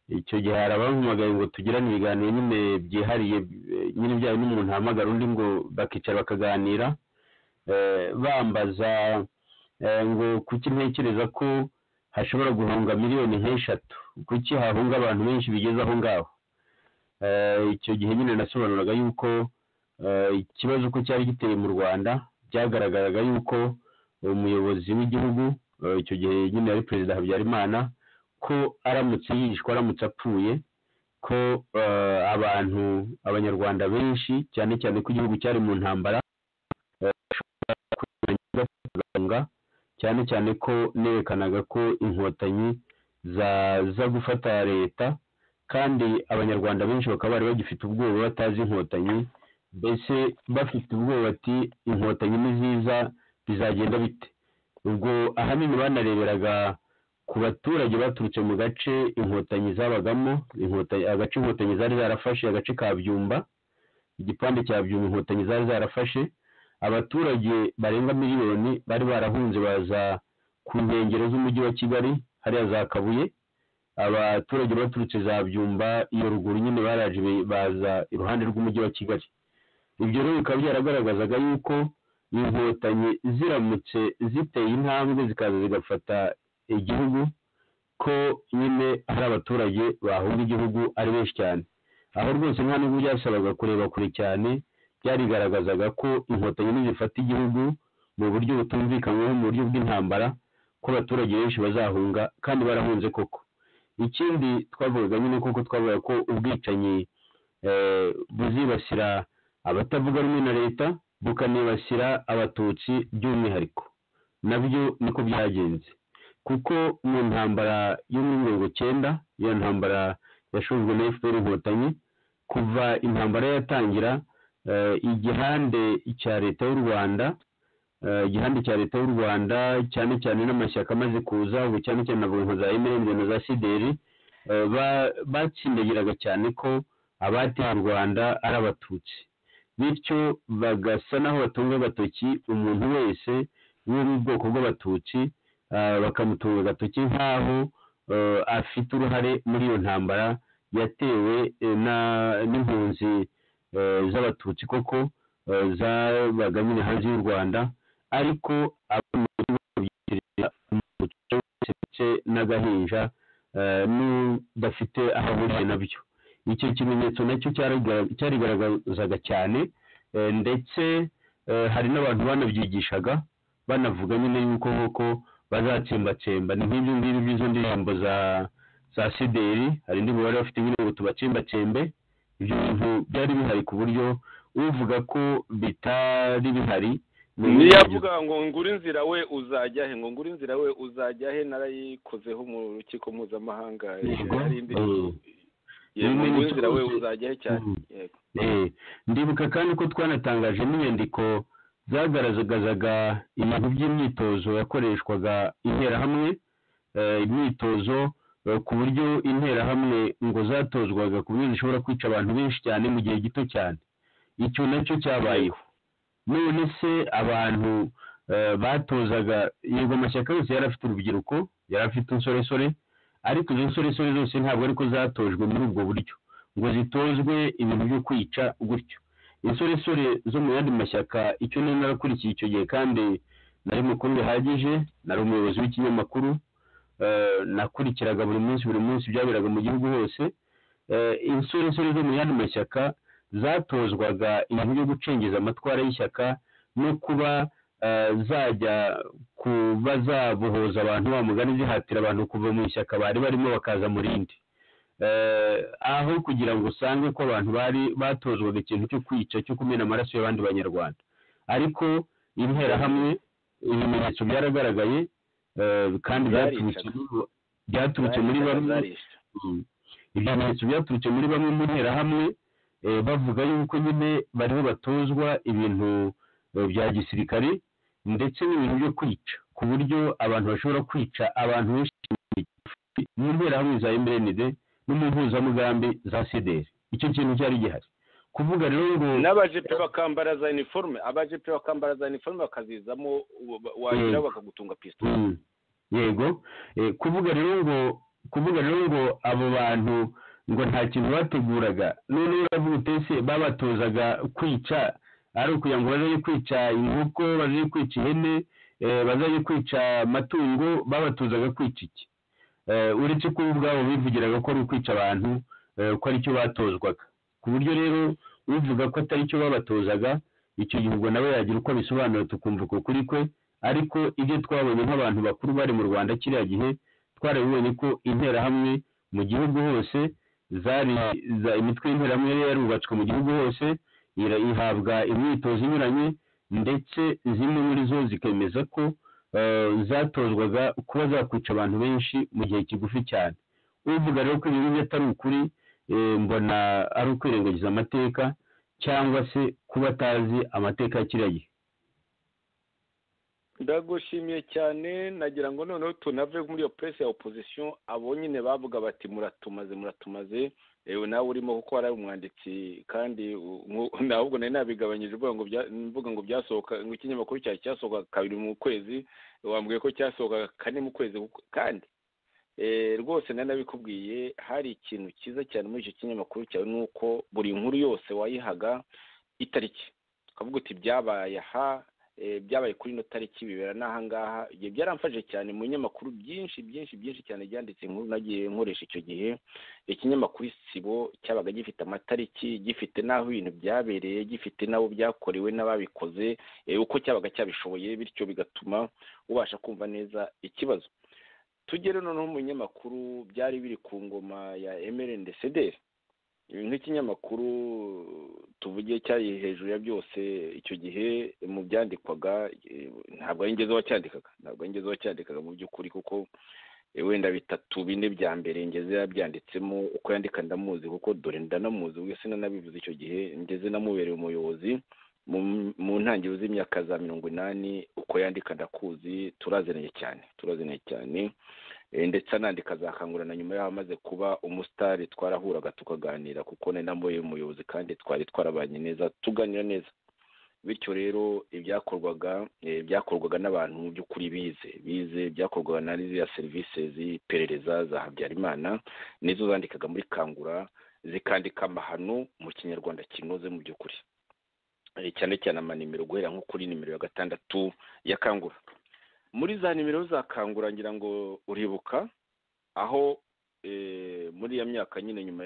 icyo gihe hari abampamagaye ngo tugirane ibiganiro nyine byihariye eh, nyine byaba n'umuntu ahamagara undi ngo bakicara bakaganira eh, bambaza eh, ngo kuki ntekereza ko hashobora guhunga miliyoni nk'eshatu kuki hahunga abantu benshi bigeze aho ngaho Eh, icyo gihe nyine nasobanuraga yuko eh, ikibazo uko cyari giteye mu rwanda byagaragaraga yuko umuyobozi w'igihugu eh, icyo gihe nyine yari perezida habyarimana ko aramutse yishwe aramutse apfuye ko eh, abantu abanyarwanda benshi cyane cyane ko igihugu cyari mu ntambara eh, bashobora kwirengagiza kuganga, cyane cyane ko nerekanaga ko inkotanyi zaza gufata leta kandi abanyarwanda benshi bakaba bari bagifite ubwoba batazi inkotanyi mbese bafite ubwoba ati inkotanyi niziza bizagenda bite ubwo ahanini banareberaga ku baturage baturutse mu gace inkotanyi zabagamo inkotanyi- agace inkotanyi zari zarafashe agace ka byumba igipande cya byumba inkotanyi zari zarafashe abaturage barenga miliyoni bari barahunze baza ku nkengero z'umujyi wa kigali hariya za kabuye abaturage baturutse za byumba iyo ruguru nyine baraje be- baza iruhande rw'umujyi wa kigali ibyo rero bikaba byaragaragazaga yuko inkotanyi ziramutse ziteye intambwe zikaza zigafata igihugu ko nyine hari abaturage bahunga igihugu ari benshi cyane aho rwose nta n'ubwo byasabaga kureba kure cyane byarigaragazaga ko inkotanyi nizifata igihugu mu buryo butumvikanyweho mu buryo bw'intambara ko abaturage benshi bazahunga kandi barahunze koko ikindi twavugaga nyine kuko twavuga ko ubwicanyi eh, buzibasira abatavuga rumwe na leta bukanibasira abatutsi by'umwihariko nabyo niko byagenze kuko mu ntambara yo muri mirongo icyenda iyo ntambara yashojwe na fpr inkotanyi kuva intambara yatangira eh, igihande cya leta y'u rwanda eh, igihande cya leta y'u rwanda cyane cyane n'amashyaka amaze kuza ubu cyane cyane navuga nka za mrnd na za sideri eh, ba- batsindagiraga cyane ko abateye u rwanda ari abatutsi bityo bagasa n'aho batunga agatoki umuntu wese wo mu bwoko bw'abatutsi ah, bakamutunga agatoki nk'aho eh, afite uruhare muri iyo ntambara yatewe eh, na- n'impunzi eh, z'abatutsi koko eh, zabaga nyine hanze y'u rwanda ariko ababyitirira umuco wose ndetse n'agahinja eh, n'udafite aho ahuriye nabyo icyo kimenyetso nacyo cyariga- cyarigaragazaga cyane eh, ndetse eh, hari n'abantu banabyigishaga banavuga nyine yuko nk'uko bazatsembatsemba ni nk'ibyo ngibyo by'izo ndirimbo za za sideri hari indi mibare bafite nyine ngo tubatsembatsembe ibyo bintu byari bihari ku buryo uvuga ko bitari bihari ni niyo avuga ngo ngura inzira we uzajya he ngo ngura inzira we uzajya he narayikozeho mu rukiko mpuzamahanga Yego. yari indirimbo Eh. yego Ni ngo ngura inzira we imico- uzajya he cyane Mm. yego Eh, ndibuka kandi ko twanatangaje n'inyandiko zagaragazaga ibintu by'imyitozo yakoreshwaga interahamwe eh, imyitozo eh, ku buryo interahamwe ngo zatozwaga ku buryo zishobora kwica abantu benshi cyane mu gihe gito cyane icyo nacyo cyabayeho none se abantu eh, batozaga yego amashyaka yose yari afite urubyiruko yari afite insoresore ariko izo nsoresore zose ntabwo ariko zatojwe muri ubwo buryo ngo zitozwe ibintu byo kwica gutyo insoresore zo mu yandi mashyaka icyo nari narakurikiye icyo gihe kandi nari mukuru bihagije nari umuyobozi w'ikinyamakuru eh, nakurikiraga buri munsi buri munsi byaberaga mu gihugu hose Eh, insoresore zo mu yandi mashyaka zatozwaga ibintu byo gucengeza amatwara y'ishyaka no kuba eh, zajya kuba zabohoza abantu wa mugani zihatira abantu kuva mu ishyaka bari barimo bakaza mu rindi eh, aho kugira ngo usange ko abantu bari batozwaga ikintu cyo kwica cyo kumena amaraso y'abandi banyarwanda ariko interahamwe ibimenyetso byaragaragaye eh, kandi Zaricaga. byaturutse muri- byaturutse muri Zaricara, bamwe zarisha. Mm. ibyo bimenyetso byaturutse muri bamwe mu nterahamwe eh, bavuga yuko nyine bariho batozwa ibintu eh, bya gisirikare ndetse n'ibintu byo kwica ku buryo abantu bashobora kwica abantu benshi mu nterahamwe za MRND no mu mpuzamugambi za CDR icyo kintu cyari gihari kuvuga rero ngo n'abajepe bakambara za iniforume abajepe bakambara za iniforume bakazizamo ubu- ba- wagira Yego. bakagutunga pisito Mm. yego Eh, kuvuga rero ngo kuvuga rero ngo abo bantu ngo nta kintu bateguraga none uravuga uti ese babatozaga kwica ari ukugira ngo bazaye kwica inkoko bazaye kwica ihene eh, bazaye kwica amatungo babatozaga kwica iki Eh, uretse ko bo ubwabo bivugiraga ko ari ukwica abantu eh, ko ari cyo batozwaga ku buryo rero uvuga ko atari cyo babatozaga icyo gihe ubwo nawe yagira uko abisobanura tukumva uko kuri kwe ariko ibyo twabonye nk'abantu bakuru bari mu rwanda kiriya gihe twarabibonye ko interahamwe mu gihugu hose zari za imitwe y'interahamwe yari yarubatswe mu gihugu hose ira- ihabwa imyitozo inyuranye ndetse zimwe muri zo zikemeza ko eh, zatozwaga kuba zakwica abantu benshi mu gihe kigufi cyane uvuga rero ko ibi ngibyo atari ukuri eh, mbona ari ukwirengagiza amateka cyangwa se kuba atazi amateka ya kiriya gihe ndagushimiye cyane nagira ngo noneho tunave muri iyo puresi ya opozisiyo abo nyine bavuga bati muratumaze muratumaze yewe nawe urimo kuko wari umwanditsi kandi ntabwo nari nabigabanyije mvuga ngo byasohoka ngo ikinyamakuru cyari cyasohoka kabiri mu kwezi wambwiye ko cyasohoka kane mu kwezi kandi rwose nari nabikubwiye hari ikintu cyiza cyane muri icyo kinyamakuru cyawe ni uko buri nkuru yose wayihaga itariki ukavuga uti byabaye aha byabaye kuri ino tariki bibera n'ahangaha ibyo byaramfashije cyane mu binyamakuru byinshi byinshi byinshi cyane byanditse inkuru nagiye nkoresha icyo gihe ikinyamakuru isibo cyabaga gifite amatariki gifite n'aho ibintu byabereye gifite n'abo byakorewe n'ababikoze uko cyabaga cyabishoboye bityo bigatuma ubasha kumva neza ikibazo tugere noneho mu binyamakuru byari biri ku ngoma ya emerende sederi nk'ikinyamakuru tuvuge cyari hejuru ya byose icyo gihe mu byandikwaga ntabwo ari ngeze wacyandikaga ntabwo ari ngeze wacyandikaga mu by'ukuri kuko wenda bitatu bine bya mbere ngeze yabyanditsemo uko yandika ndamuzi kuko dore ndanamuzi wese nanabivuze icyo gihe ngeze namubereye umuyobozi mu ntangiriro z'imyaka za mirongo inani uko yandika ndakuzi turaziranye cyane turaziranye cyane ndetse anandika zakangurana nyuma y'aho amaze kuba umusitari twarahuraga tukaganira kuko nari nambaye umuyobozi kandi twari twarabanye neza tuganira neza bityo rero ibyakorwaga byakorwaga n'abantu mu by'ukuri bize bize byakorwaga na ziriya serivisi z'iperereza za habyarimana nizo zandikaga muri kangura zikandika amahano mu kinyarwanda kinoze mu by'ukuri cyane cyane amanimero guhera nko kuri nimero ya gatandatu ya kangura muri za nimero zakangura ngira ngo uribuka aho muri iya myaka nyine nyuma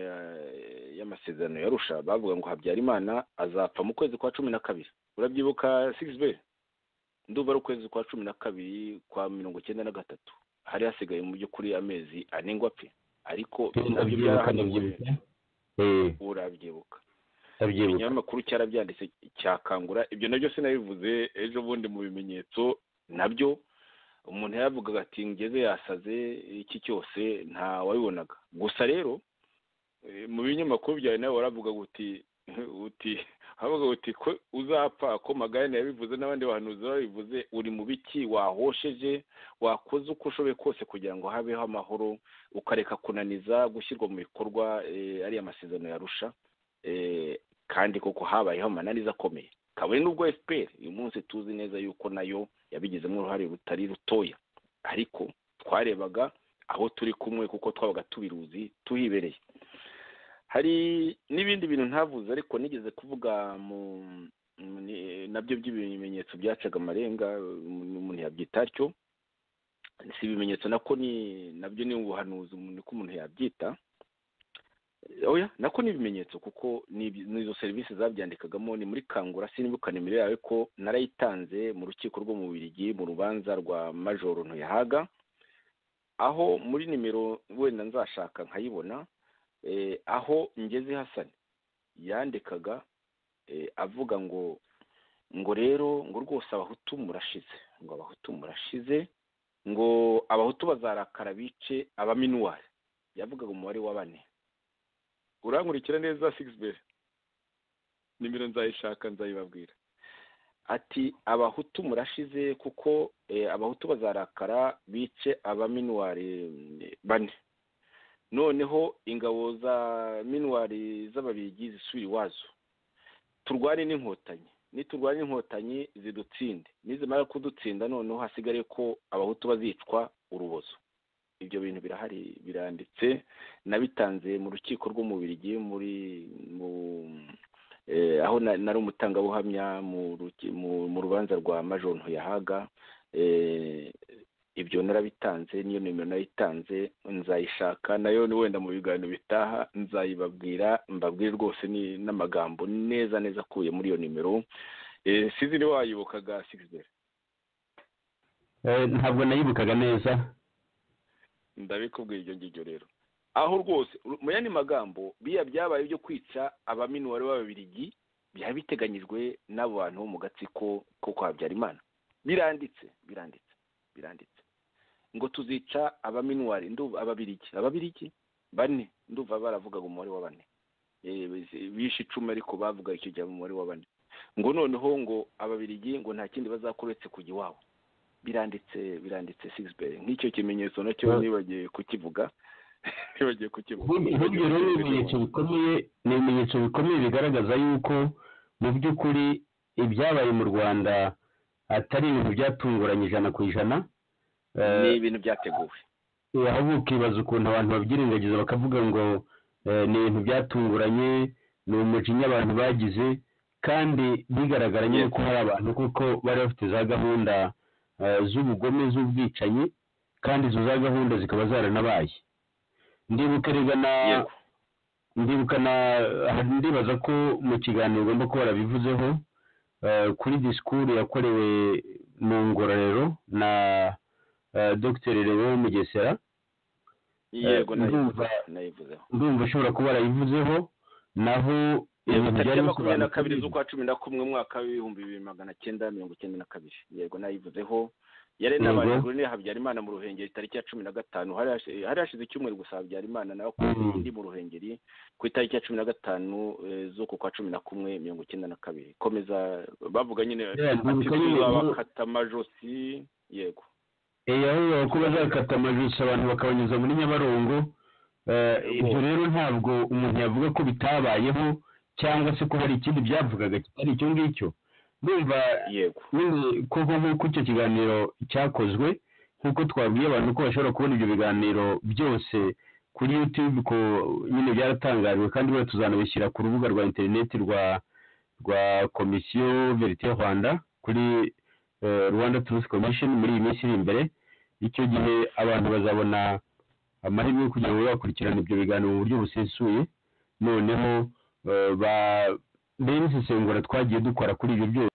y'amasezerano yarusha bavuga ngo habyarimana azapfa mu kwezi kwa cumi na kabiri urabyibuka sigisi be nduba ari ukwezi kwa cumi na kabiri kwa mirongo icyenda na gatatu hari hasigaye mu by'ukuri amezi ane ngo apfe ariko nabyo byarahanaguye urabyibuka ikinyamakuru cyarabyanditse cyakangura ibyo nabyo sinabivuze ejo bundi mu bimenyetso nabyo umuntu yaravugaga ati ngeze yasaze iki cyose nta wabibonaga gusa rero mu binyamakuru byawe nawe waravugaga uti uti havuga uti ko uzapfa ko magayane yabivuze n'abandi bantu babivuze uri mu biki wahosheje wakoze uko ushoboye kose kugira ngo habeho amahoro ukareka kunaniza gushyirwa mu bikorwa ariya masezerano yarusha kandi koko habayeho amananiza akomeye kabone n'ubwo fpr uyu munsi tuzi neza yuko nayo yabigizemo uruhare rutari rutoya ariko twarebaga aho turi kumwe kuko twabaga tubiruzi tuhibereye hari n'ibindi bintu ntavuze ariko nigeze kuvuga mu nabyo by'ibimenyetso byacaga amarenga umuntu yabyita atyo si ibimenyetso nako ni nabyo ni ubuhanuzi niko umuntu yabyita oya nako ni ibimenyetso kuko n'izo serivisi zabyandikagamo ni muri kangura sinibuka nimero yawe ko narayitanze mu rukiko rwo mu birigi mu rubanza rwa majoro ntuyahaga aho muri nimero wenda nzashaka nkayibona aho ngeze hasani yandikaga avuga ngo ngo rero ngo rwose abahutu murashize ngo abahutu murashize ngo abahutu bazarakara bice abaminuwari yavugaga umubare wa bane urankurikira neza sigisi beri nimero nzayishaka nzayibabwira ati abahutu murashize kuko abahutu bazarakara bice abaminuwari bane noneho ingabo za minuwari z'ababirigi zisubira iwazo turwane n'inkotanyi niturwane n'inkotanyi zidutsinde nizimara kudutsinda noneho hasigare ko abahutu bazicwa urubozo ibyo bintu birahari biranditse nabitanze mu rukiko rw'umubirigi muri mu aho nari umutangabuhamya mu rubanza rwa majoro ntuyahaga ibyo narabitanze niyo nimero nayitanze nzayishaka nayo wenda mu biganiro bitaha nzayibabwira mbabwire rwose n'amagambo neza neza akuye muri iyo nimero sizi ni wayibukaga sigizeri ntabwo nayibukaga neza ndabikubwira ibyo ngibyo rero aho rwose mu yandi magambo biya byabaye byo kwica abaminuwari b'ababirigi byari biteganyijwe n'abo bantu mu gatsiko ko kwa habyarimana biranditse biranditse biranditse ngo tuzica abaminuwari nduva ababirigi ababirigi bane nduva baravugaga umubare wa bane bishe icumi ariko bavuga icyo gihe umubare wa bane ngo noneho ngo ababirigi ngo nta kindi bazakora uretse kujya iwabo biranditse biranditse sigisibeyi nk'icyo kimenyetso nacyo nibagiwe kukivuga nibagiwe kukivuga nk'ibyo rero ni ibimenyetso bikomeye ni ibimenyetso bikomeye bigaragaza yuko mu by'ukuri ibyabaye mu rwanda atari ibintu byatunguranye ijana ku ijana Eh, ni ibintu byateguwe ahubwo ukibaza ukuntu abantu babyirengagiza bakavuga ngo eh, ni ibintu byatunguranye ni umujinya abantu bagize kandi bigaragara nyine ko hari abantu kuko bari bafite za gahunda eh, z'ubugome z'ubwicanyi kandi izo za gahunda zikaba zaranabaye ndibuka rega na Yego. ndibuka na aha ndibaza ko mu kiganiro ugomba kuba warabivuzeho eh, kuri disikuru yakorewe mu ngororero na eh, Dr Leon Mugesera yego nayivuze- ndumva- nayivuzeho ndumva ashobora kuba yarayivuzeho naho ibintu byari tariki ya makumyabiri na bisobanuye kabiri z'ukwa cumi na kumwe umwaka w'ibihumbi bibiri magana cyenda mirongo icyenda na kabiri yego nayivuzeho yari Yego. n'abanyamakuru ni habyarimana mu ruhengeri tariki ya cumi na gatanu hari hashi- hari hashize icyumweru gusa habyarimana nawe akoze Mhm. indi mu ruhengeri ku itariki ya cumi na gatanu eh, z'uku kwa cumi na kumwe mirongo icyenda na kabiri komeza bavuga nyine Yeah, ati bibuka nyine inkuru- tuzabakata amajosi yego Eh, aho bavuga ko bazakata amajosi abantu bakabanyuza muri nyabarongo Eh, ibyo rero ntabwo umuntu yavuga ko bitabayeho cyangwa se ko hari ikindi byavugaga kitari icyo ngicyo ndumva yego nyine koko nk'uko icyo kiganiro cyakozwe nk'uko twabwiye abantu ko bashobora kubona ibyo biganiro byose kuri youtube ko nyine byaratangajwe kandi bari tuzanabishyira ku rubuga rwa interineti rwa rwa komisiyo verite rwanda kuri eh, rwanda turusi komishoni muri iyi minsi iri imbere icyo gihe abantu bazabona amahirwe yo kugira ngo bakurikirane ibyo biganiro mu buryo busesuye noneho eh, ba- mbere n'isesengura twagiye dukora kuri ibyo byose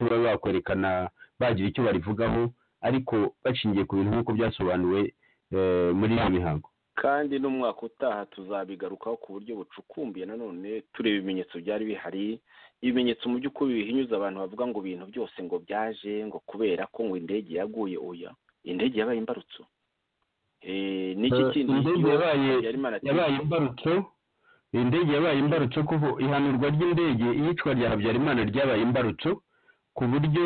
baba bakwerekana bagira icyo barivugaho ariko bashingiye ku bintu nk'uko byasobanuwe eh, muri iyo mihango kandi n'umwaka utaha tuzabigarukaho ku buryo bucukumbuye nanone tureba ibimenyetso byari bihari ibimenyetso mu by'ukuri bihinyuza abantu bavuga ngo ibintu byose ngo byaje ngo kubera ko ngo indege yaguye oya indege yabaye imbarutso Eh, niki Eh, kindi indege iyo yabaye- Habyarimana ati- yabaye imbarutso indege yabaye imbarutso kuko ihanurwa ry'indege iyicwa rya habyarimana ryabaye imbarutso ku buryo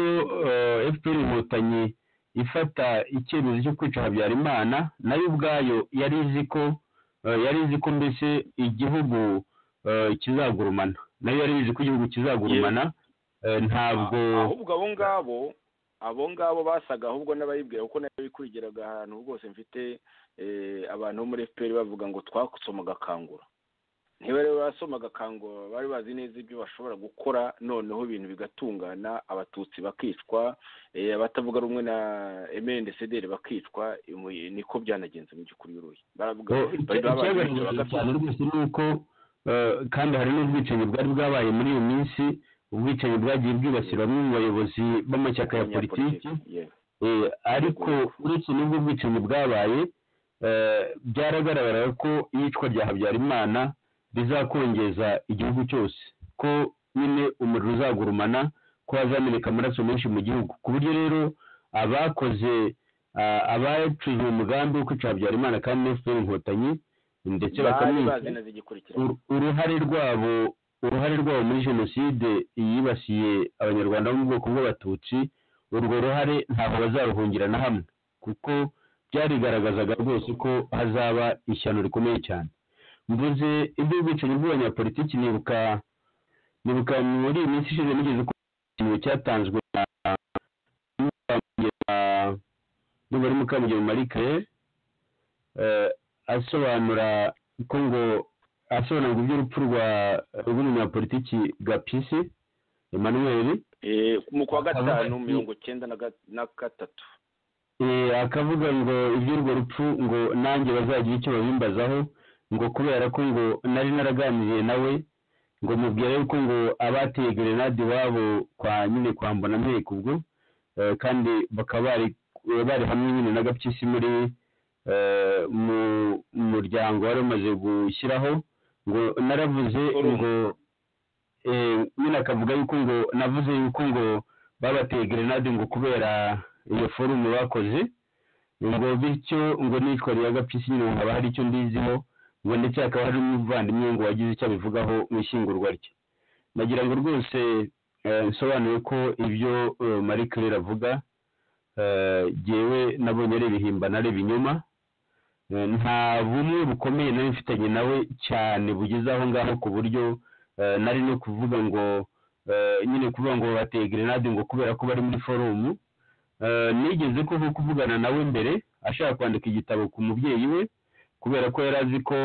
eh, fpr inkotanyi ifata icyemezo cyo kwica habyarimana nayo ubwayo yari izi ko eh, yari izi ko mbese igihugu eh, kizagurumana nayo yari izi ko igihugu kizagurumana eh, ntabwo ahubwo abo ngabo abo ngabo basaga ahubwo n'abayibwira kuko nayo bikurikiraga ahantu rwose mfite eh, abantu bo muri fpr bavuga ngo twasomaga kangura niba rero basomaga kangura bari bazi neza ibyo bashobora gukora noneho ibintu bigatungana abatutsi bakicwa eh, abatavuga rumwe na mndcdr bakicwa imu- niko byanagenze mu by'ukuri uruye baravuga Eh, bari icya- babagize icyagaragaye bagapfa. cyane rwose ni uko eh, kandi hari n'ubwicanyi bwari bwabaye muri iyo minsi ubwicanyi bwagiye bwibasira bamwe mu bayobozi b'amashyaka ya politiki Yewe. Eh, ariko uretse n'ubwo bwicanyi bwabaye eh, byaragaragara ko iyicwa rya habyarimana rizakongeza igihugu cyose ko nyine umuriro uzagurumana ko hazameneka amaraso menshi mu gihugu ku buryo rero abakoze ah, abaciye umugambi wo kwica habyarimana kandi na fpr inkotanyi ndetse bari bakamwica bazi neza igikurikira ur- uruhare rwabo uruhare rwabo muri jenoside yibasiye abanyarwanda bo mu bwoko bw'abatutsi urwo ruhare ntabwo bazaruhungira na hamwe kuko byarigaragazaga rwose ko hazaba ishyano rikomeye cyane mvuze iby'ubwicanyi bw'abanyapolitiki nibuka nibuka muri iyi minsi ishize nigeze ku ikintu cyatanzwe na Mukamugema- ndumva ari mukamugema marie claire eh, asobanura ko ngo asobanura ngo iby'urupfu rwa rw'umunyapolitiki gapisi emmanuel Eh, mu kwa Akaba gatanu ari- mirongo cyenda na ga- na gatatu Eh, akavuga ngo iby'urwo rupfu ngo nanjye bazagira icyo babimbazaho ngo kubera ko ngo nari naraganiriye nawe ngo mubwire yuko ngo abateye grenade iwabo kwa nyine kwa mbonampeku ubwo eh, kandi bakaba bari bari hamwe nyine na gapyisi muri eh, mu mu muryango wari umaze gushyiraho ngo naravuze Urumva. ngo eh, nyine akavuga yuko ngo navuze yuko ngo babateye grenade ngo kubera iyo forume bakoze ngo bityo ngo n'iyicwa rya gapyisi nyine ngo haba hari icyo ndiziho ngo ndetse hakaba hari n'umuvandimwe ngo wagize icyo abivugaho mu ishyingurwa rye nagira ngo rwose eh, bisobanuye ko ibyo eh, marie claire avuga eh, jyewe nabonye ari ibihimbano ari ibinyoma Eh, nta bumwe bukomeye nari mfitanye nawe cyane bugeze aho ngaho ku buryo eh, nari no kuvuga ngo eh, nyine kuvuga ngo bateye grenade ngo kubera ko bari muri forumu Eh, nigeze kuva kuvugana nawe mbere ashaka kwandika igitabo ku mubyeyi we kubera ko yari azi ko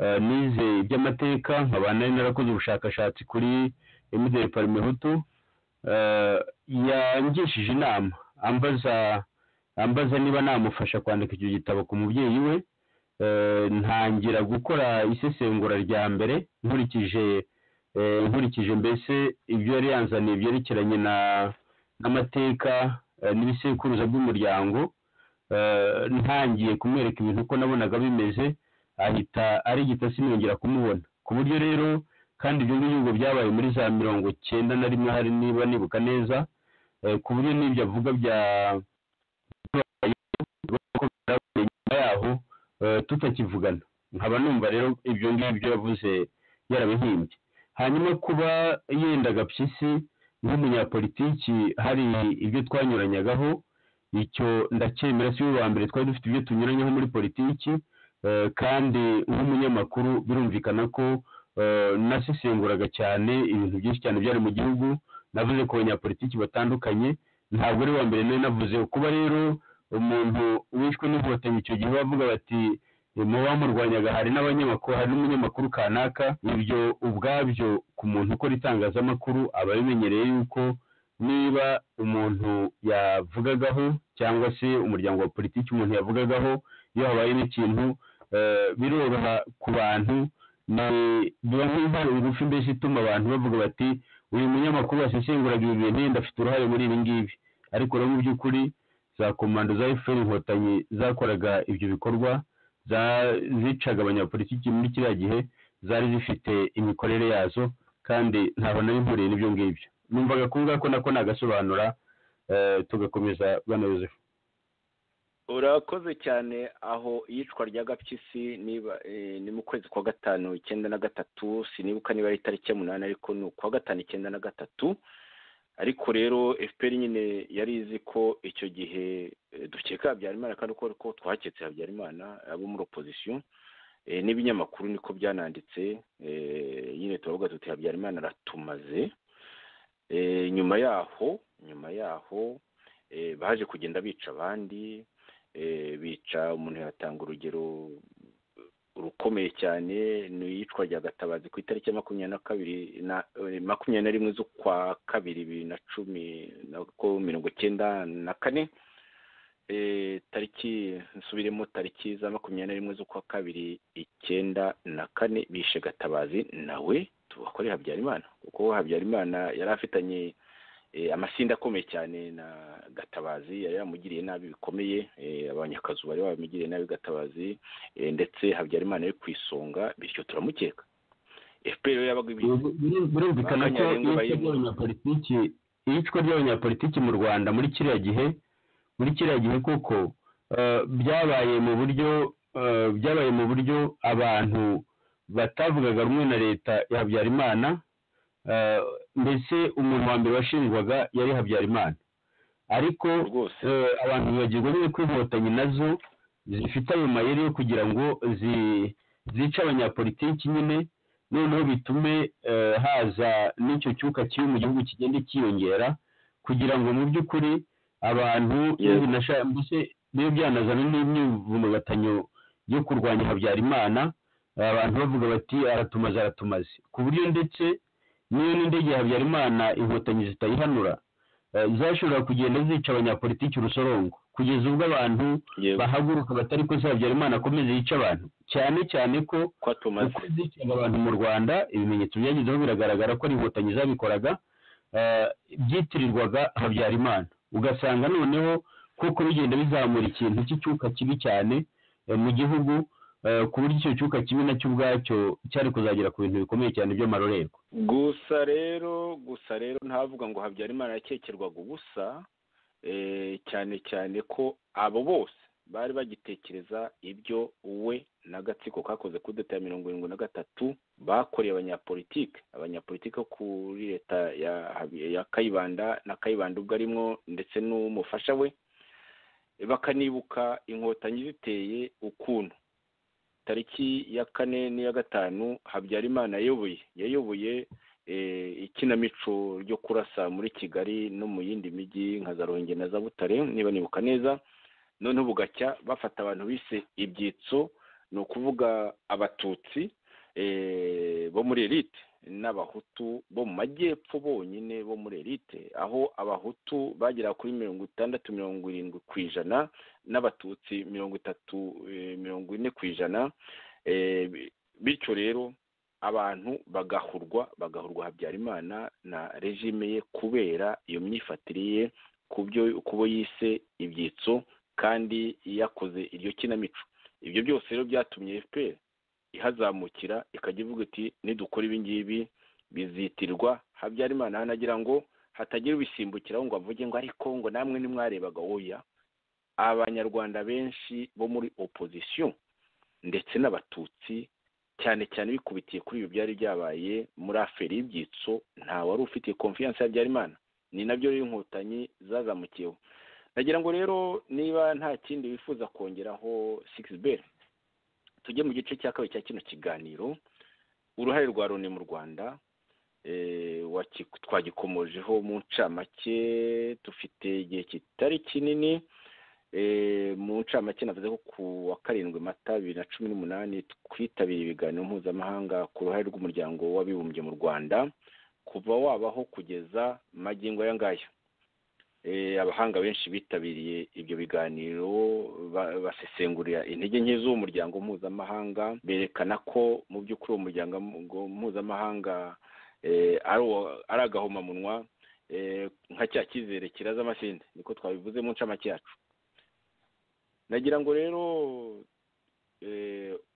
eh, nize iby'amateka nkaba nari narakoze ubushakashatsi kuri emideri parimehutu yangishije inama ambaza ambaza niba namufasha kwandika icyo gitabo ku mubyeyi we eh, ntangira gukora isesengura rya mbere nkurikije eh, nkurikije mbese ibyo yari yanzaniye byerekeranye na n'amateka eh, n'ibisekuruza by'umuryango eh, ntangiye kumwereka ibintu uko nabonaga bimeze ahita ari igita sinongera kumubona ku buryo rero kandi ibyo ngibyo ngo byabaye muri za mirongo cyenda na rimwe hari niba nibuka neza eh, ku buryo n'ibyo avuga bya nyuma yaho eh, tutakivugana nkaba numva rero ibyo ngibyo yavuze yarabihimbye hanyuma kuba yenda gapyisi nk'umunyapolitiki hari ibyo twanyuranyagaho icyo ndacyemera si we wa mbere twari dufite ibyo tunyuranyeho muri politiki eh, kandi nk'umunyamakuru birumvikana ko eh, nasesenguraga cyane ibintu byinshi cyane byari mu gihugu navuze ku banyapolitiki batandukanye ntabwo ari uwa mbere nawe navuze kuba rero umuntu wishwe n'inkotanyi icyo gihe bavuga bati muba bamurwanyaga hari n'abanyamakuru hari n'umunyamakuru kanaka ibyo ubwabyo ku muntu ukora itangazamakuru aba abimenyereye yuko niba umuntu yavugagaho cyangwa se umuryango wa politiki umuntu yavugagaho iyo habaye n'ikintu eh, biroroha ku bantu ni- biba nk'intare ngufi mbese ituma abantu bavuga bati uyu munyamakuru wasesenguraga ibi bintu yenda afite uruhare muri ibi ngibi ariko rero mu by'ukuri za komando za efuperi inkotanyi zakoraga ibyo bikorwa za- zicaga abanyapolitiki muri kiriya gihe zari zifite imikorere yazo kandi ntaho nari mpuriye n'ibyo ngibyo numvaga ko ngako nako nagasobanura eh, tugakomeza bwana yosefu urakoze cyane aho iyicwa rya gapyisi niba eh, ni mu kwezi kwa gatanu icyenda na gatatu sinibuka niba ari itariki y'umunani ariko ni ukwa gatanu icyenda na gatatu ariko rero fpr nyine yari izi ko icyo gihe eh, dukeka habyarimana kandi uko ko twaketse habyarimana abo muri opozisiyo eh, n'ibinyamakuru niko byananditse eh, nyine turavuga tuti habyarimana aratumaze Eh, nyuma yaho nyuma yaho eh, baje kugenda bica abandi eh, bica umuntu yatanga urugero rukomeye cyane ni iyicwa rya gatabazi ku itariki ya makumyabiri na kabiri na eh, makumyabiri na rimwe z'ukwa kabiri bibiri na cumi na ko mirongo icyenda na kane eh, tariki nsubiremo tariki za makumyabiri na rimwe z'ukwa kabiri icyenda na kane bishe gatabazi nawe tubakore habyarimana kuko habyarimana yari afitanye eh, amasinda akomeye cyane na gatabazi yari yamugiriye nabi bikomeye eh, abanyakazu bari bamugiriye nabi gatabazi eh, ndetse habyarimana yari ku isonga bityo turamukeka fpr rero yabaga ibizi birumvikana ko Bakanyarengwa iyicwa bayimuye. ry'abanyapolitiki iyicwa ry'abanyapolitiki mu rwanda muri kiriya gihe muri kiriya gihe koko eh, byabaye mu buryo eh, byabaye mu buryo abantu batavugaga rumwe na leta ya habyarimana eh, mbese umuntu wa mbere washinjwaga yari habyarimana ariko rwose eh, abantu bibagirwa nyine ko inkotanyi nazo zifite ayo mayeri yo kugira ngo zi- zice abanyapolitiki nyine noneho bitume eh, haza n'icyo cyuka kibi mu gihugu kigenda cyiyongera kugira ngo mu by'ukuri abantu Yes. binasha- mbese bibe byanazana n'imyivumbagatanyo yo kurwanya habyarimana abantu bavuga bati aratumaze aratumaze ku buryo ndetse niyo n'indege ya habyarimana inkotanyi zitayihanura eh, zashobora kugenda zica abanyapolitiki urusorongo kugeza ubwo abantu yego bahaguruka batari ko se habyarimana akomeze yica abantu cyane cyane ko ko atumaze uko ziciraga abantu mu rwanda ibimenyetso byagezeho biragaragara ko ari inkotanyi zabikoraga eh, byitirirwaga habyarimana ugasanga noneho kuko bigenda bizamura ikintu cy'icyuka kibi cyane eh, mu gihugu eh, ku buryo icyo cyuka kibi nacyo ubwacyo cyari kuzagera ku bintu bikomeye cyane by'amarorerwa gusa rero gusa rero ntavuga ngo habyarimana yakekerwaga ubusa eh, cyane cyane ko abo bose bari bagitekereza ibyo we n'agatsiko kakoze kuri leta ya mirongo irindwi na gatatu bakoreye abanyapolitike abanyapolitike bo kuri leta ya ya kayibanda na kayibanda ubwo arimo ndetse n'umufasha we bakanibuka inkotanyi ziteye ukuntu tariki ya kane n'iya gatanu habyarimana yayoboye yayoboye ikinamico ryo kurasa muri kigali no mu yindi mijyi nka za ruhengeri na za butare niba nibuka neza noneho bugacya bafata abantu bise ibyitso ni ukuvuga abatutsi bo muri elite n'abahutu bo mu majyepfo bonyine bo muri elite aho abahutu bagera kuri mirongo itandatu mirongo irindwi ku ijana n'abatutsi mirongo itatu mirongo ine ku ijana bityo rero abantu bagahurwa bagahurwa habyarimana na regime ye kubera iyo myifatire ye ku bo yise ibyitso kandi yakoze iryo kinamico ibyo byose rero byatumye fpr ihazamukira ikajya ivuga iti nidukora ibi ngibi bizitirirwa habyarimana hanagira ngo hatagira ubisimbukiraho ngo avuge ngo ariko ngo namwe ntimwarebaga oya abanyarwanda benshi bo muri opozisiyo ndetse n'abatutsi cyane cyane bikubitiye kuri ibi byari byabaye muri aferi y'ibyitso nta wari ufitiye konfiyanse ya habyarimana ni nabyo rero inkotanyi zazamukiyeho nagira ngo rero niba nta kindi wifuza kongeraho sikisiberi tujye mu gice cya kabiri cya kino kiganiro uruhare rwa loni mu rwanda twagikomojeho mu ncamake dufite igihe kitari kinini mu ncamake navuze ko ku wa karindwi mata bibiri na cumi n'umunani twitabira ibiganiro mpuzamahanga ku ruhare rw'umuryango w'abibumbye mu rwanda kuva wabaho kugeza magingo aya ngaya abahanga benshi bitabiriye ibyo biganiro basesengurira intege nke z'uwo muryango mpuzamahanga berekana ko mu by'ukuri uwo muryango mpuzamahanga ari agahomamunwa nka cya cyizere kiraza amasinde niko twabivuze mu ncamake yacu nagira ngo rero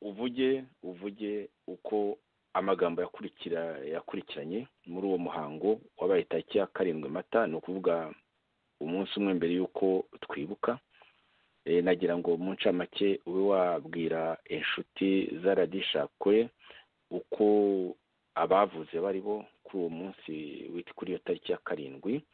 uvuge uvuge uko amagambo yakurikira yakurikiranye muri uwo muhango wabaye tariki ya karindwi mata ni ukuvuga umunsi umwe mbere y'uko twibuka nagira ngo mu ncamake ube wabwira inshuti z'aradishakwe uko abavuze bari bo kuri uwo munsi wita kuri iyo tariki ya karindwi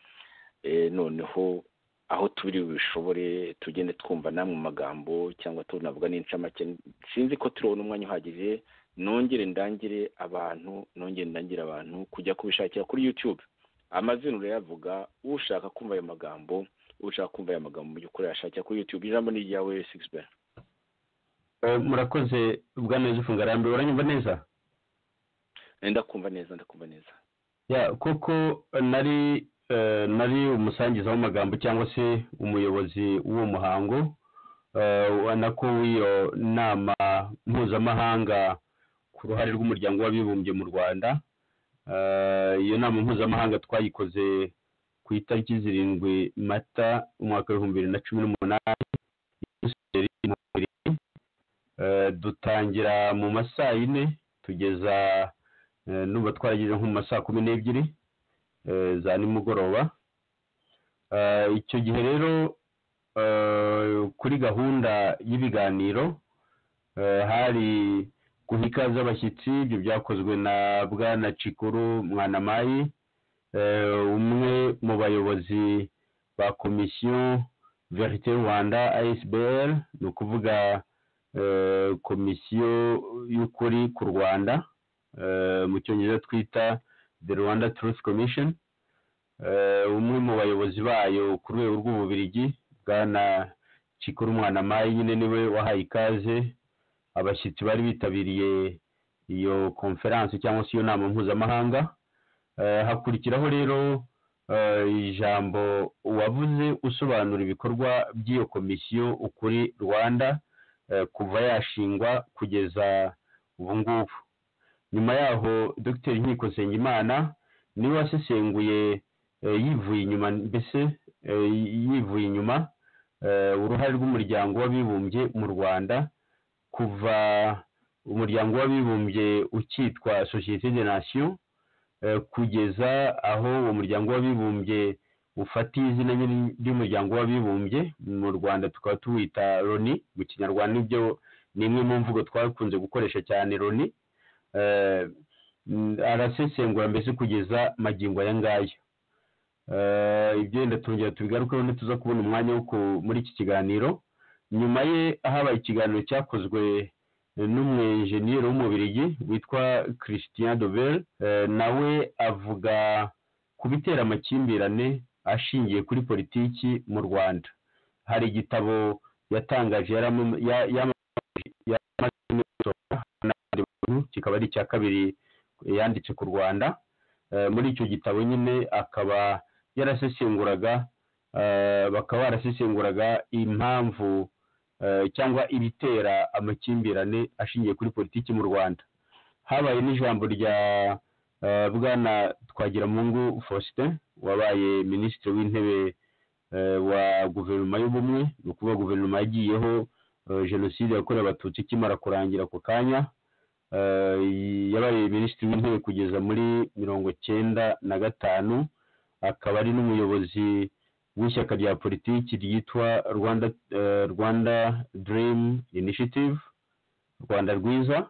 noneho aho turi bishobore tugende twumva namwe magambo cyangwa tunavuga n'incamake sinzi ko turabona umwanya uhagije nongere ndangire abantu nongere ndangire abantu kujya kubishakira kuri yutube amazina urayavuga ushaka kumva ayo magambo ushaka kumva ayo magambo mu by'ukuri yashakira kuri yutube ijambo ni iryawe sikisiberi murakoze bwana yuzufu ngarambe uranyumva neza ndakumva neza ndakumva neza kuko nari nari umusangiza w'amagambo cyangwa se umuyobozi w'uwo muhango ubona ko w'iyo nama mpuzamahanga ku ruhare rw'umuryango w'abibumbye mu rwanda iyo nama mpuzamahanga twayikoze ku itariki zirindwi mata umwaka w'ibihumbi bibiri na cumi n'umunani dutangira mu masaa yine tugeza nuba twaragize nko mu masaa kumi n'ebyiri za nimugoroba icyo gihe rero kuri gahunda y'ibiganiro hari guha ikaze abashyitsi ibyo byakozwe na bwana cikuru mwanamayi umwe mu bayobozi ba komisiyo verite rwanda asbr ni ukuvuga komisiyo y'ukuri ku rwanda mu cyongereza twita the rwanda truth commission umwe mu bayobozi bayo ku rwego rw'ububirigi bwana cikuru mwanamayi nyine niwe wahaye ikaze abashyitsi bari bitabiriye iyo konferanse cyangwa se iyo nama mpuzamahanga hakurikiraho rero ijambo wavuze usobanura ibikorwa by'iyo komisiyo ukuri rwanda kuva yashingwa kugeza ubu ngubu nyuma yaho dogiteri nkiko nsengimana niwe wasesenguye yivuye inyuma mbese yivuye inyuma uruhare rw'umuryango w'abibumbye mu rwanda kuva umuryango w'abibumbye ukitwa sosiyete de nasiyo kugeza aho uwo muryango w'abibumbye ufatiye izina nyine ry'umuryango w'abibumbye mu rwanda tukaba tuwita loni mu kinyarwanda nibyo ni imwe mu mvugo twakunze gukoresha cyane loni Eh, mm, arasesengura mbese kugeza magingo aya ngaya Eh, ibyo wenda tongera tubigarukeho ntituza kubona umwanya wo ku- muri iki kiganiro nyuma ye habaye ikiganiro cyakozwe n'umwenjeniyeri w'umubirigi witwa christian dovel nawe avuga ku bitera amakimbirane ashingiye kuri politiki mu rwanda hari igitabo yatangaje yaramaze gusoma n'abandi bantu kikaba ari icya kabiri yanditse ku rwanda Eh, muri icyo gitabo nyine akaba yarasesenguraga eh, bakaba barasesenguraga impamvu eh, cyangwa ibitera amakimbirane ashingiye kuri politiki mu rwanda habaye n'ijambo rya eh, bwana twagiramungu faustin wabaye minisitiri w'intebe eh, wa guverinoma y'ubumwe ni ukuvuga guverinoma yagiyeho eh, jenoside yakorewe abatutsi ikimara kurangira ako kanya eh, yabaye minisitiri w'intebe kugeza muri mirongo cyenda na gatanu akaba ari n'umuyobozi w'ishyaka rya politiki ryitwa rwanda eh, rwanda dream initiative rwanda rwiza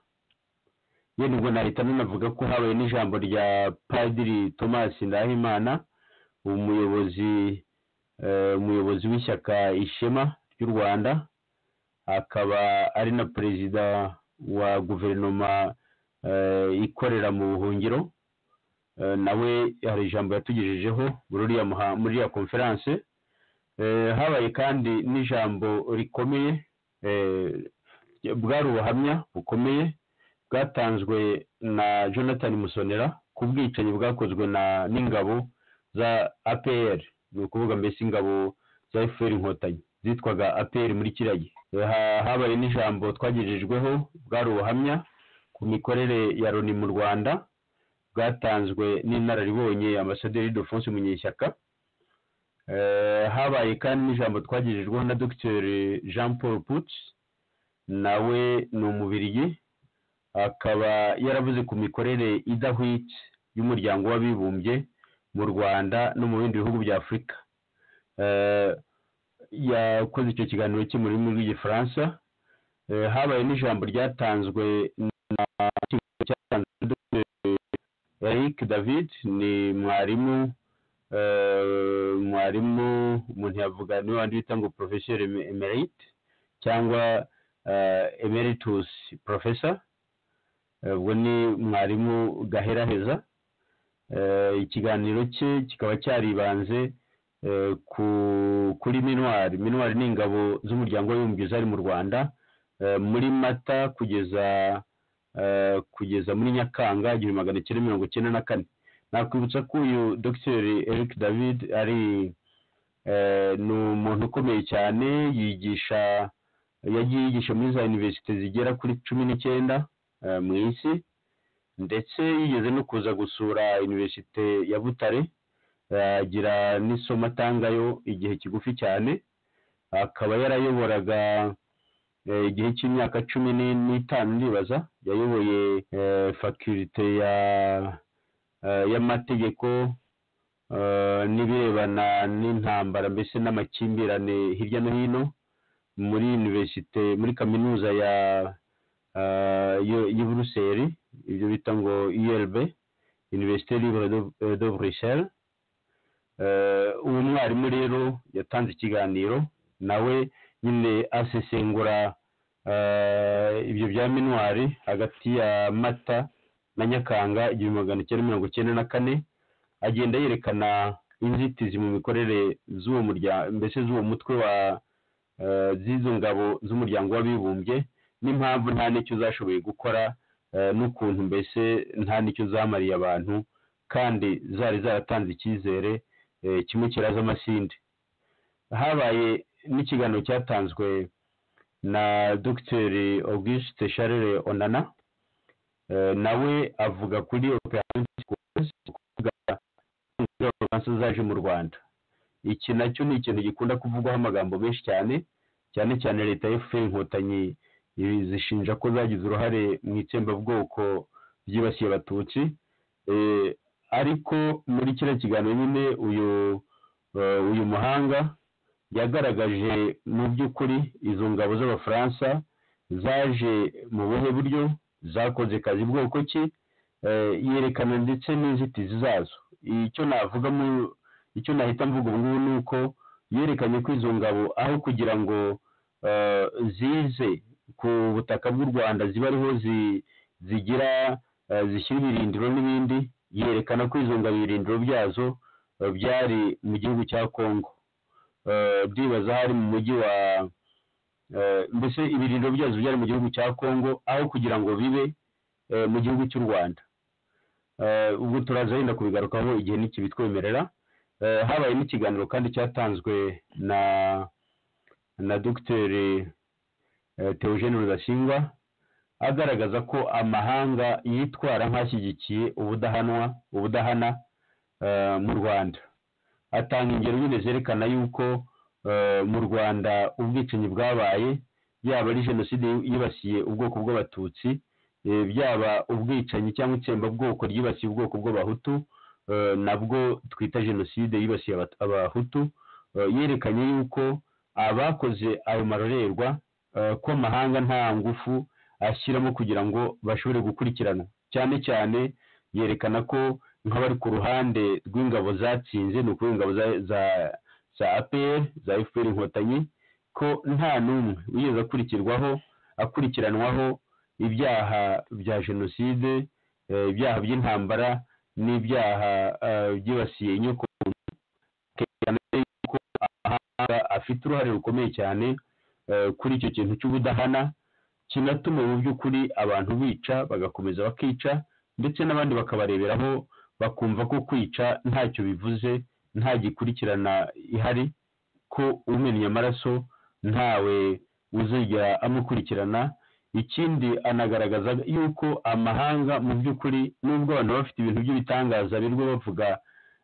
ye nubwo nahita nanavuga ko habaye n'ijambo rya padiri thomas ndahimana umuyobozi eh, umuyobozi w'ishyaka ishema ry'u rwanda akaba ari na perezida wa guverinoma eh, ikorera mu buhungiro Eh, nawe hari ijambo yatugejejeho muri uriya muha- muri iriya konferanse Eh, habaye kandi n'ijambo rikomeye eh, bwari ubuhamya bukomeye bwatanzwe na jonathan musonera ku bwicanyi bwakozwe na n'ingabo za apr ni ukuvuga mbese ingabo za fpr inkotanyi zitwaga apr muri kiriya gihe Eh, ha- habaye n'ijambo twagejejweho bwari ubuhamya ku mikorere ya loni mu rwanda bwatanzwe n'inararibonye ambasaderi Ildefonse Munyeshyaka Eh, habaye kandi n'ijambo twagejejweho na Dr Jean Paul Putz nawe ni umubirigi akaba yaravuze ku mikorere idahwitse y'umuryango w'abibumbye mu Rwanda no mu bindi bihugu bya Afurika Eh, yakoze icyo kiganiro cye mu rurimi rw'igifaransa Eh, habaye n'ijambo ryatanzwe na cyatanzwe na Dr eric david ni mwarimu eh, mwarimu umuntu yavuga niwe wandi bita ngo professeur em- emerite cyangwa eh, emeritus professor Eh, ubwo ni mwarimu gaheraheza Eh, ikiganiro cye kikaba cyaribanze eh, ku- kuri minwari minwari ni ingabo z'umuryango w'abibumbye zari mu rwanda eh, muri mata kugeza eh, kugeza muri nyakanga igihumbi magana cyenda mirongo cyenda na kane nakwibutsa ko uyu dr eric david ari eh, ni umuntu ukomeye cyane yigisha yagiye yigisha muri za univerisite zigera kuri cumi n'icyenda eh, mu isi ndetse yigeze no kuza gusura univerisite ya butare eh, agira n'isomo atangayo igihe kigufi cyane akaba yarayoboraga eh, igihe cy'imyaka cumi ni- n'itanu ndibaza yayoboye eh, faculite ya eh, y'amategeko eh, n'ibirebana n'intambara mbese n'amakimbirane hirya no hino muri universite muri kaminuza ya eh, y'u- y'u Buruseli ibyo bita ngo ULB Université Libre de, eh, de Bruxelles Eh, uwo mwarimu rero yatanze ikiganiro nawe nyine asesengura eh, ibyo bya minwari hagati ya mata na nyakanga igihumbi magana cyenda mirongo cyenda na kane agenda yerekana inzitizi mu mikorere z'uwo muryango mbese z'uwo mutwe wa eh, z'izo ngabo z'umuryango w'abibumbye n'impamvu nta n'icyo zashoboye gukora eh, n'ukuntu mbese nta n'icyo zamariye abantu kandi zari zaratanze icyizere eh, kimwe kiraza amasinde habaye n'ikiganiro cyatanzwe na Dr Auguste Charles Onana Eh, nawe avuga kuri operation Turquoise, kuvuga Abafaransa zaje mu Rwanda iki nacyo ni ikintu gikunda kuvugwaho amagambo menshi cyane cyane cyane leta ya FPR inkotanyi ibi zishinja ko zagize uruhare mu itsembabwoko ryibasiye abatutsi Eh, ariko muri kiriya kiganiro nyine uyu Eh, uyu muhanga yagaragaje mu by'ukuri izo ngabo z'abafaransa zaje mu buhe buryo zakoze kazi bwoko ki eh, yerekana ndetse n'inzitizi zazo icyo navuga mu icyo nahita mvuga ubu ngubu ni uko yerekanye ko izo ngabo aho kugira ngo eh, zize ku butaka bw'u rwanda ziba ariho zi- zigira eh, zishyira ibirindiro n'ibindi yerekana ko izo ngabo ibirindiro byazo eh, byari mu gihugu cya congo Eh, ndibaza hari mu mujyi wa eh, mbese ibirindiro byazo byari mu gihugu cya congo aho kugira ngo bibe eh, mu gihugu cy'u rwanda Eh, ubwo turaza yenda kubigarukaho igihe nikibitwemerera Eh, habaye n'ikiganiro kandi cyatanzwe na na dogiteri eh, Theogene Rudasingwa agaragaza ko amahanga yitwara nk'ashyigikiye ubudahanwa ubudahana eh, mu Rwanda atanga ingero nyine zerekana yuko eh, mu Rwanda ubwicanyi bwabaye yaba ari jenoside yibasiye ubwoko bw'abatutsi eh, byaba ubwicanyi cyangwa itsembabwoko ryibasiye ubwoko bw'abahutu eh, nabwo twita jenoside yibasiye Abat- abahutu eh, yerekanye yuko abakoze ayo marorerwa eh, ko amahanga nta ngufu ashyiramo kugira ngo bashobore gukurikiranwa cyane cyane yerekana ko nk'abari ku ruhande rw'ingabo zatsinze ni ukuvuga ingabo za za za APR za FPR inkotanyi ko nta n'umwe wigeze akurikirwaho akurikiranwaho ibyaha bya jenoside eh, ibyaha by'intambara n'ibyaha eh, byibasiye inyoko muntu. Kerekana yuko amahanga afite uruhare rukomeye cyane eh, kuri icyo kintu cy'ubudahana kinatuma mu by'ukuri abantu bica bagakomeza bakica ndetse n'abandi bakabareberaho bakumva ko kwica ntacyo bivuze nta gikurikirana ihari ko umennye amaraso ntawe uzigera amukurikirana ikindi anagaragaza yuko amahanga mu by'ukuri nubwo abantu baba bafite ibintu by'ibitangaza birirwa bavuga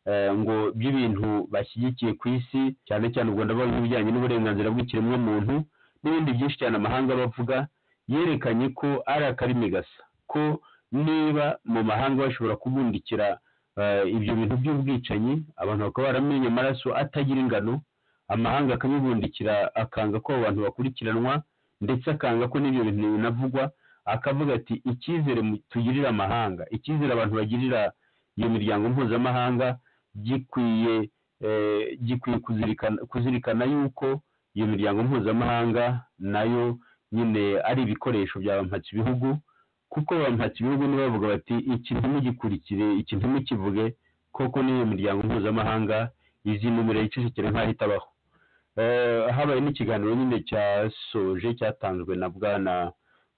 eh, ngo by'ibintu bashyigikiye ku isi cyane cyane u Rwanda bavuga ibijyanye n'uburenganzira bw'ikiremwamuntu n'ibindi byinshi cyane amahanga bavuga yerekanye ko ari akarimi gasa ko niba mu mahanga bashobora kubundikira eh, ibyo bintu by'ubwicanyi abantu bakaba baramenye amaraso atagira ingano amahanga akabibundikira akanga ko abo bantu bakurikiranwa ndetse akanga ko n'ibyo bintu binavugwa akavuga ati icyizere mu- tugirira amahanga icyizere abantu bagirira iyo miryango mpuzamahanga gikwiye eh, gikwiye kuzirikana kuzirikana yuko iyo miryango mpuzamahanga nayo nyine ari ibikoresho bya mpatsi bihugu kuko ba mpatsi bihugu nibo bavuga bati iki ntimugikurikire iki ntimukivuge koko n'iyo miryango mpuzamahanga izinumira yicecekere nk'aho itabaho Eh, habaye n'ikiganiro nyine cyasoje cyatanzwe na bwana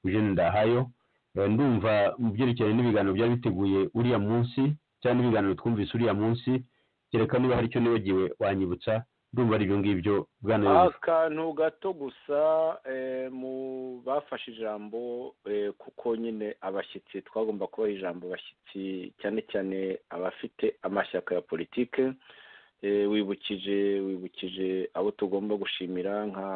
Eugene Ndahayo Eh, ndumva mu byerekeranye n'ibiganiro byari biteguye uriya munsi cyangwa n'ibiganiro twumvise uriya munsi kereka niba hari icyo nibagiwe wanyibutsa ndumva ari ibyo ngibyo bwana Yozefu. akantu gato gusa eh, mu bafashe ijambo eh, kuko nyine abashyitsi twagomba kubaha ijambo abashyitsi cyane cyane abafite amashyaka ya politike eh, wibukije wibukije abo tugomba gushimira nka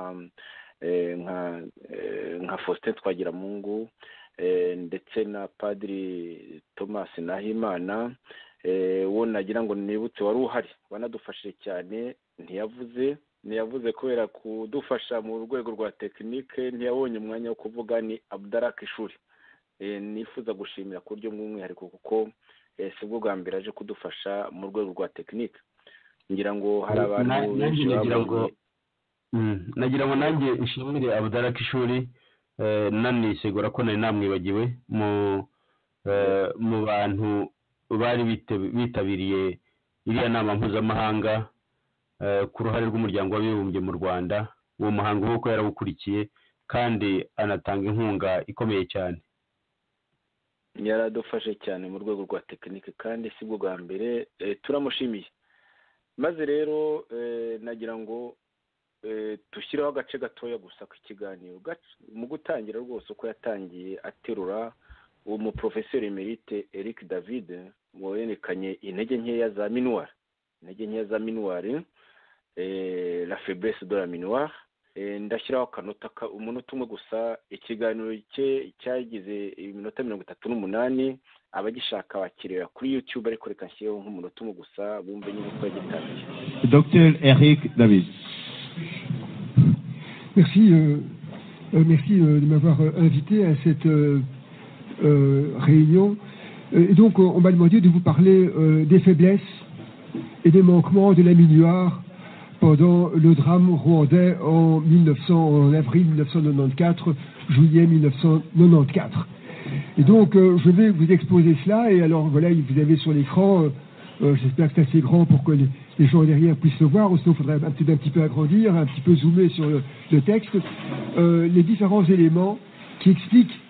eh, nka eh, nka Faustin Twagiramungu eh, ndetse na Padiri Thomas Nahimana eh, uwo nagira ngo nibutse wari uhari wanadufashije cyane ntiyavuze ntiyavuze kubera kudufasha mu rwego rwa tekinike ntiyabonye umwanya wo kuvuga ni abdaraka ishuri Eh, nifuza gushimira ku buryo bw'umwihariko kuko eh, si bwo bwa mbere aje kudufasha mu rwego rwa tekinike ngira ngo hari abantu Na- nanjye benshi nagira ngo babuze. Mm, nagira ngo nanjye nshimire abudaraka ishuri eh, nanisegura ko nari namwibagiwe mu eh, mu bantu bari bite- bitabiriye iriya nama mpuzamahanga eh, ku ruhare rw'umuryango w'abibumbye mu rwanda uwo muhango w'uko yarawukurikiye kandi anatanga inkunga ikomeye cyane yaradufashe cyane mu rwego rwa tekinike kandi si bwo bwa mbere eh, turamushimiye maze rero eh, nagira ngo eh, dushyireho agace gatoya gusa k'ikiganiro Gac- mu gutangira rwose uko yatangiye aterura umuprofeseri emerite eric david werekanye intege nkeya za minuwari intege nkeya za minuwari eh, la faiblesse de la minuwari Eh, ndashyiraho akanota ka- umunota umwe gusa ikiganiro cye cyagize iminota mirongo itatu n'umunani abagishaka bakireba kuri youtube ariko reka nshyireho nk'umunota umwe gusa bumve nyine uko yagitangiye Docteur Eric David. Merci, euh, euh, merci euh, de m'avoir euh, invité à cette euh, euh, réunion. Euh, Et donc, euh, on m'a demandé de vous parler euh, des faiblesses et des manquements de la Minuar pendant le drame rwandais en, 1900, en avril 1994, juillet 1994. Et donc, euh, je vais vous exposer cela. Et alors, voilà, vous avez sur l'écran, euh, euh, j'espère que c'est assez grand pour que les, les gens derrière puissent le voir, ou sinon, il faudrait un petit, un petit peu agrandir, un petit peu zoomer sur le, le texte, euh, les différents éléments qui expliquent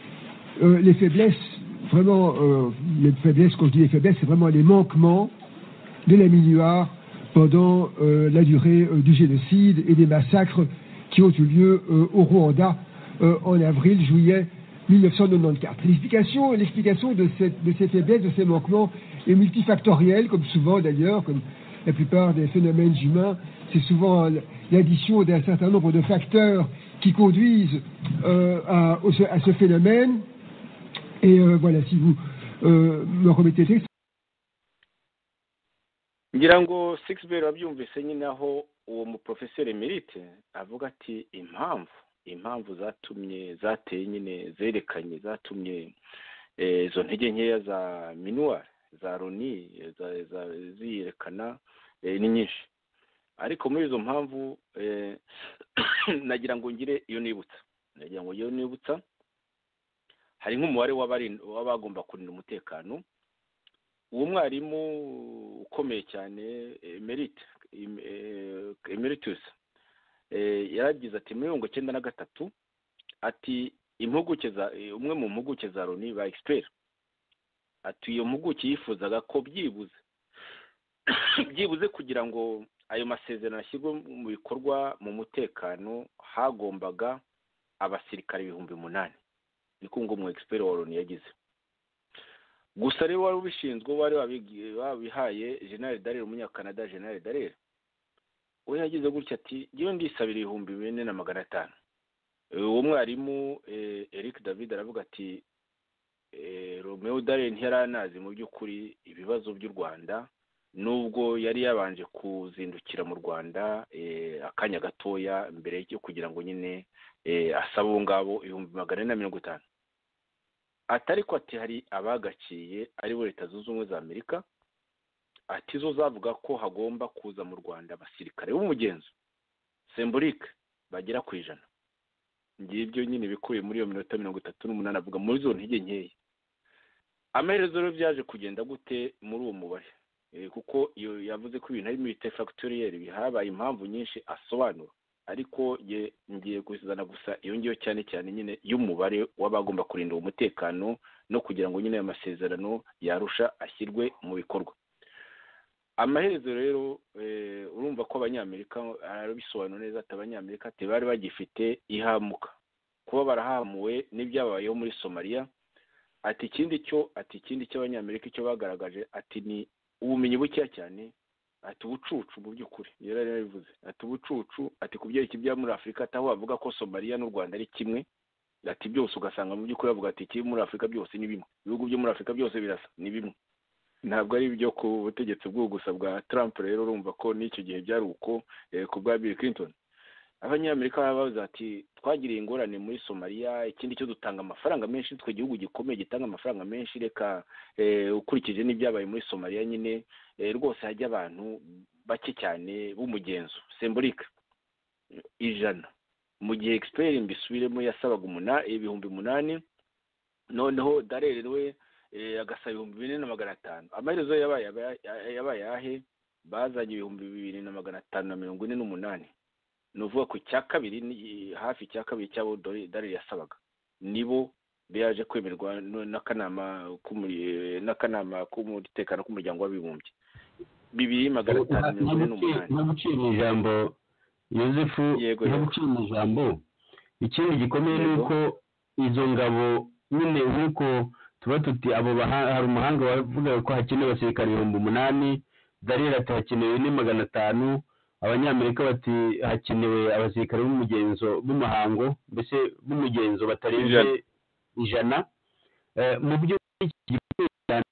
euh, les faiblesses, vraiment, euh, les faiblesses, quand je dis les faiblesses, c'est vraiment les manquements de la Minuar pendant euh, la durée euh, du génocide et des massacres qui ont eu lieu euh, au Rwanda euh, en avril, juillet 1994. L'explication, l'explication de, cette- de ces faiblesses, de ces manquements est multifactorielle, comme souvent d'ailleurs, comme la plupart des phénomènes humains, c'est souvent euh, l'addition d'un certain nombre de facteurs qui conduisent euh, à- au- à ce phénomène. Et euh, voilà, si vous euh, me remettez le texte, ngira ngo sigisi beri wabyumvise nyine aho uwo muprofeseri merite avuga ati impamvu impamvu zatumye zateye nyine zerekanye zatumye eh, izo ntege nkeya za minuwari za roni eh, za- za- ziyerekana eh, ni nyinshi ariko muri izo mpamvu eh, nagira ngo ngire iyo nibutsa nagira ngo iyo nibutsa hari nk'umubare w'abarin- w'abagomba kurinda umutekano uwo mwarimu ukomeye cyane emerite emeritus yaragize ati muri mirongo icyenda na gatatu ati impuguke za eh, umwe mu mpuguke za loni ba egisiperi ati iyo mpuguke yifuzaga ko byibuze byibuze kugira ngo ayo masezerano ashyirwe mu bikorwa mu mutekano hagombaga abasirikare ibihumbi umunani niko ngo umu egisiperi wa loni yagize gusa rero wari ubishinzwe wari wabigi- wabihaye general darire umunyakanada general darire we yagize gutya ati ngewe ndisabira ibihumbi bine na magana atanu Eh, uwo mwarimu eh, eric david aravuga ati eh, romeo darire ntiyaranazi mu by'ukuri ibibazo by'u rwanda nubwo yari yabanje kuzindukira mu rwanda eh, akanya gatoya mbere yo kugira ngo nyine eh, asabe abo ngabo ibihumbi magana ane na mirongo itanu atari ko ati hari abagaciye ari bo leta zunze ubumwe za amerika ati zo zavuga ko hagomba kuza mu rwanda abasirikare b'umugenzo semburike bagera ku ijana ngibyo nyine bikubiye muri iyo minota mirongo itatu n'umunani avuga muri zo ntege nkeya amaherezo rero byaje kugenda gute muri uwo mubare Eh, kuko iyo yavuze ko ibintu harimo ibitefagitoriyeri bihabaye impamvu nyinshi asobanura ariko ye ngiye kuzana gusa iyo ngiyo cyane cyane nyine y'umubare w'abagomba kurinda uwo mutekano no kugira ngo nyine ayo masezerano yarusha ashyirwe mu bikorwa amaherezo rero eh, urumva ko abanyamerika arabisobanura neza ati abanyamerika ati bari bagifite ihamuka kuba barahamuwe n'ibyabayeho muri somaliya ati ikindi cyo ati ikindi cy'abanyamerika icyo bagaragaje ati ni ubumenyi bukeya cyane ati ubucucu mu by'ukuri yari yarabivuze ati ubucucu ati ku byerekeye ibya muri afurika ataho bavuga ko somaliya n'u rwanda ari kimwe ati byose ugasanga mu by'ukuri bavuga ati ikiri muri afurika byose ni bimwe ibihugu byo muri afurika byose birasa ni bimwe ntabwo ari ibyo ku butegetsi bw'ubu gusa bwa trump rero urumva ko n'icyo gihe byari uko eh, ku bwa bill clinton abanyamerika baba bavuze ati twagiriye ingorane muri somaliya ikindi cyo dutanga amafaranga menshi twe igihugu gikomeye gitanga amafaranga menshi reka eh, ukurikije n'ibyabaye muri somaliya nyine eh, rwose hajya abantu bake cyane b'umugenzo semburike ijana mu gihe egisiperi mbisubiremo yasabaga umuna ibihumbi umunani noneho darere we eh, agasaba ibihumbi bine na magana atanu amaherezo yabaye aba- yabaye ahe bazanye ibihumbi bibiri na magana atanu na mirongo ine n'umunani ni ukuvuga ku cya kabiri ni- hafi icya kabiri cy'abo Dore- darere yasabaga nibo byaje kwemerwa n- n'akanama k'umuri- n'akanama k'umutekano k'umuryango w'abibumbye bibiri magana atanu mirongo ine n'umunani ntaguciye mu ijambo yosefu Yego, yego. ntaguciye mu ijambo ikindi gikomeye ni Yego. uko izo ngabo nyine nk'uko tuba tuti abo baha- hari umuhanga wavuga ko hakenewe abasirikare ibihumbi umunani darira ati hakenewe ni magana atanu abanyamerika bati hakenewe abasirikare b'umugenzo b'umuhango mbese b'umugenzo batarenze Ijana. ijana Eh, mu byo iki gihugu cyane,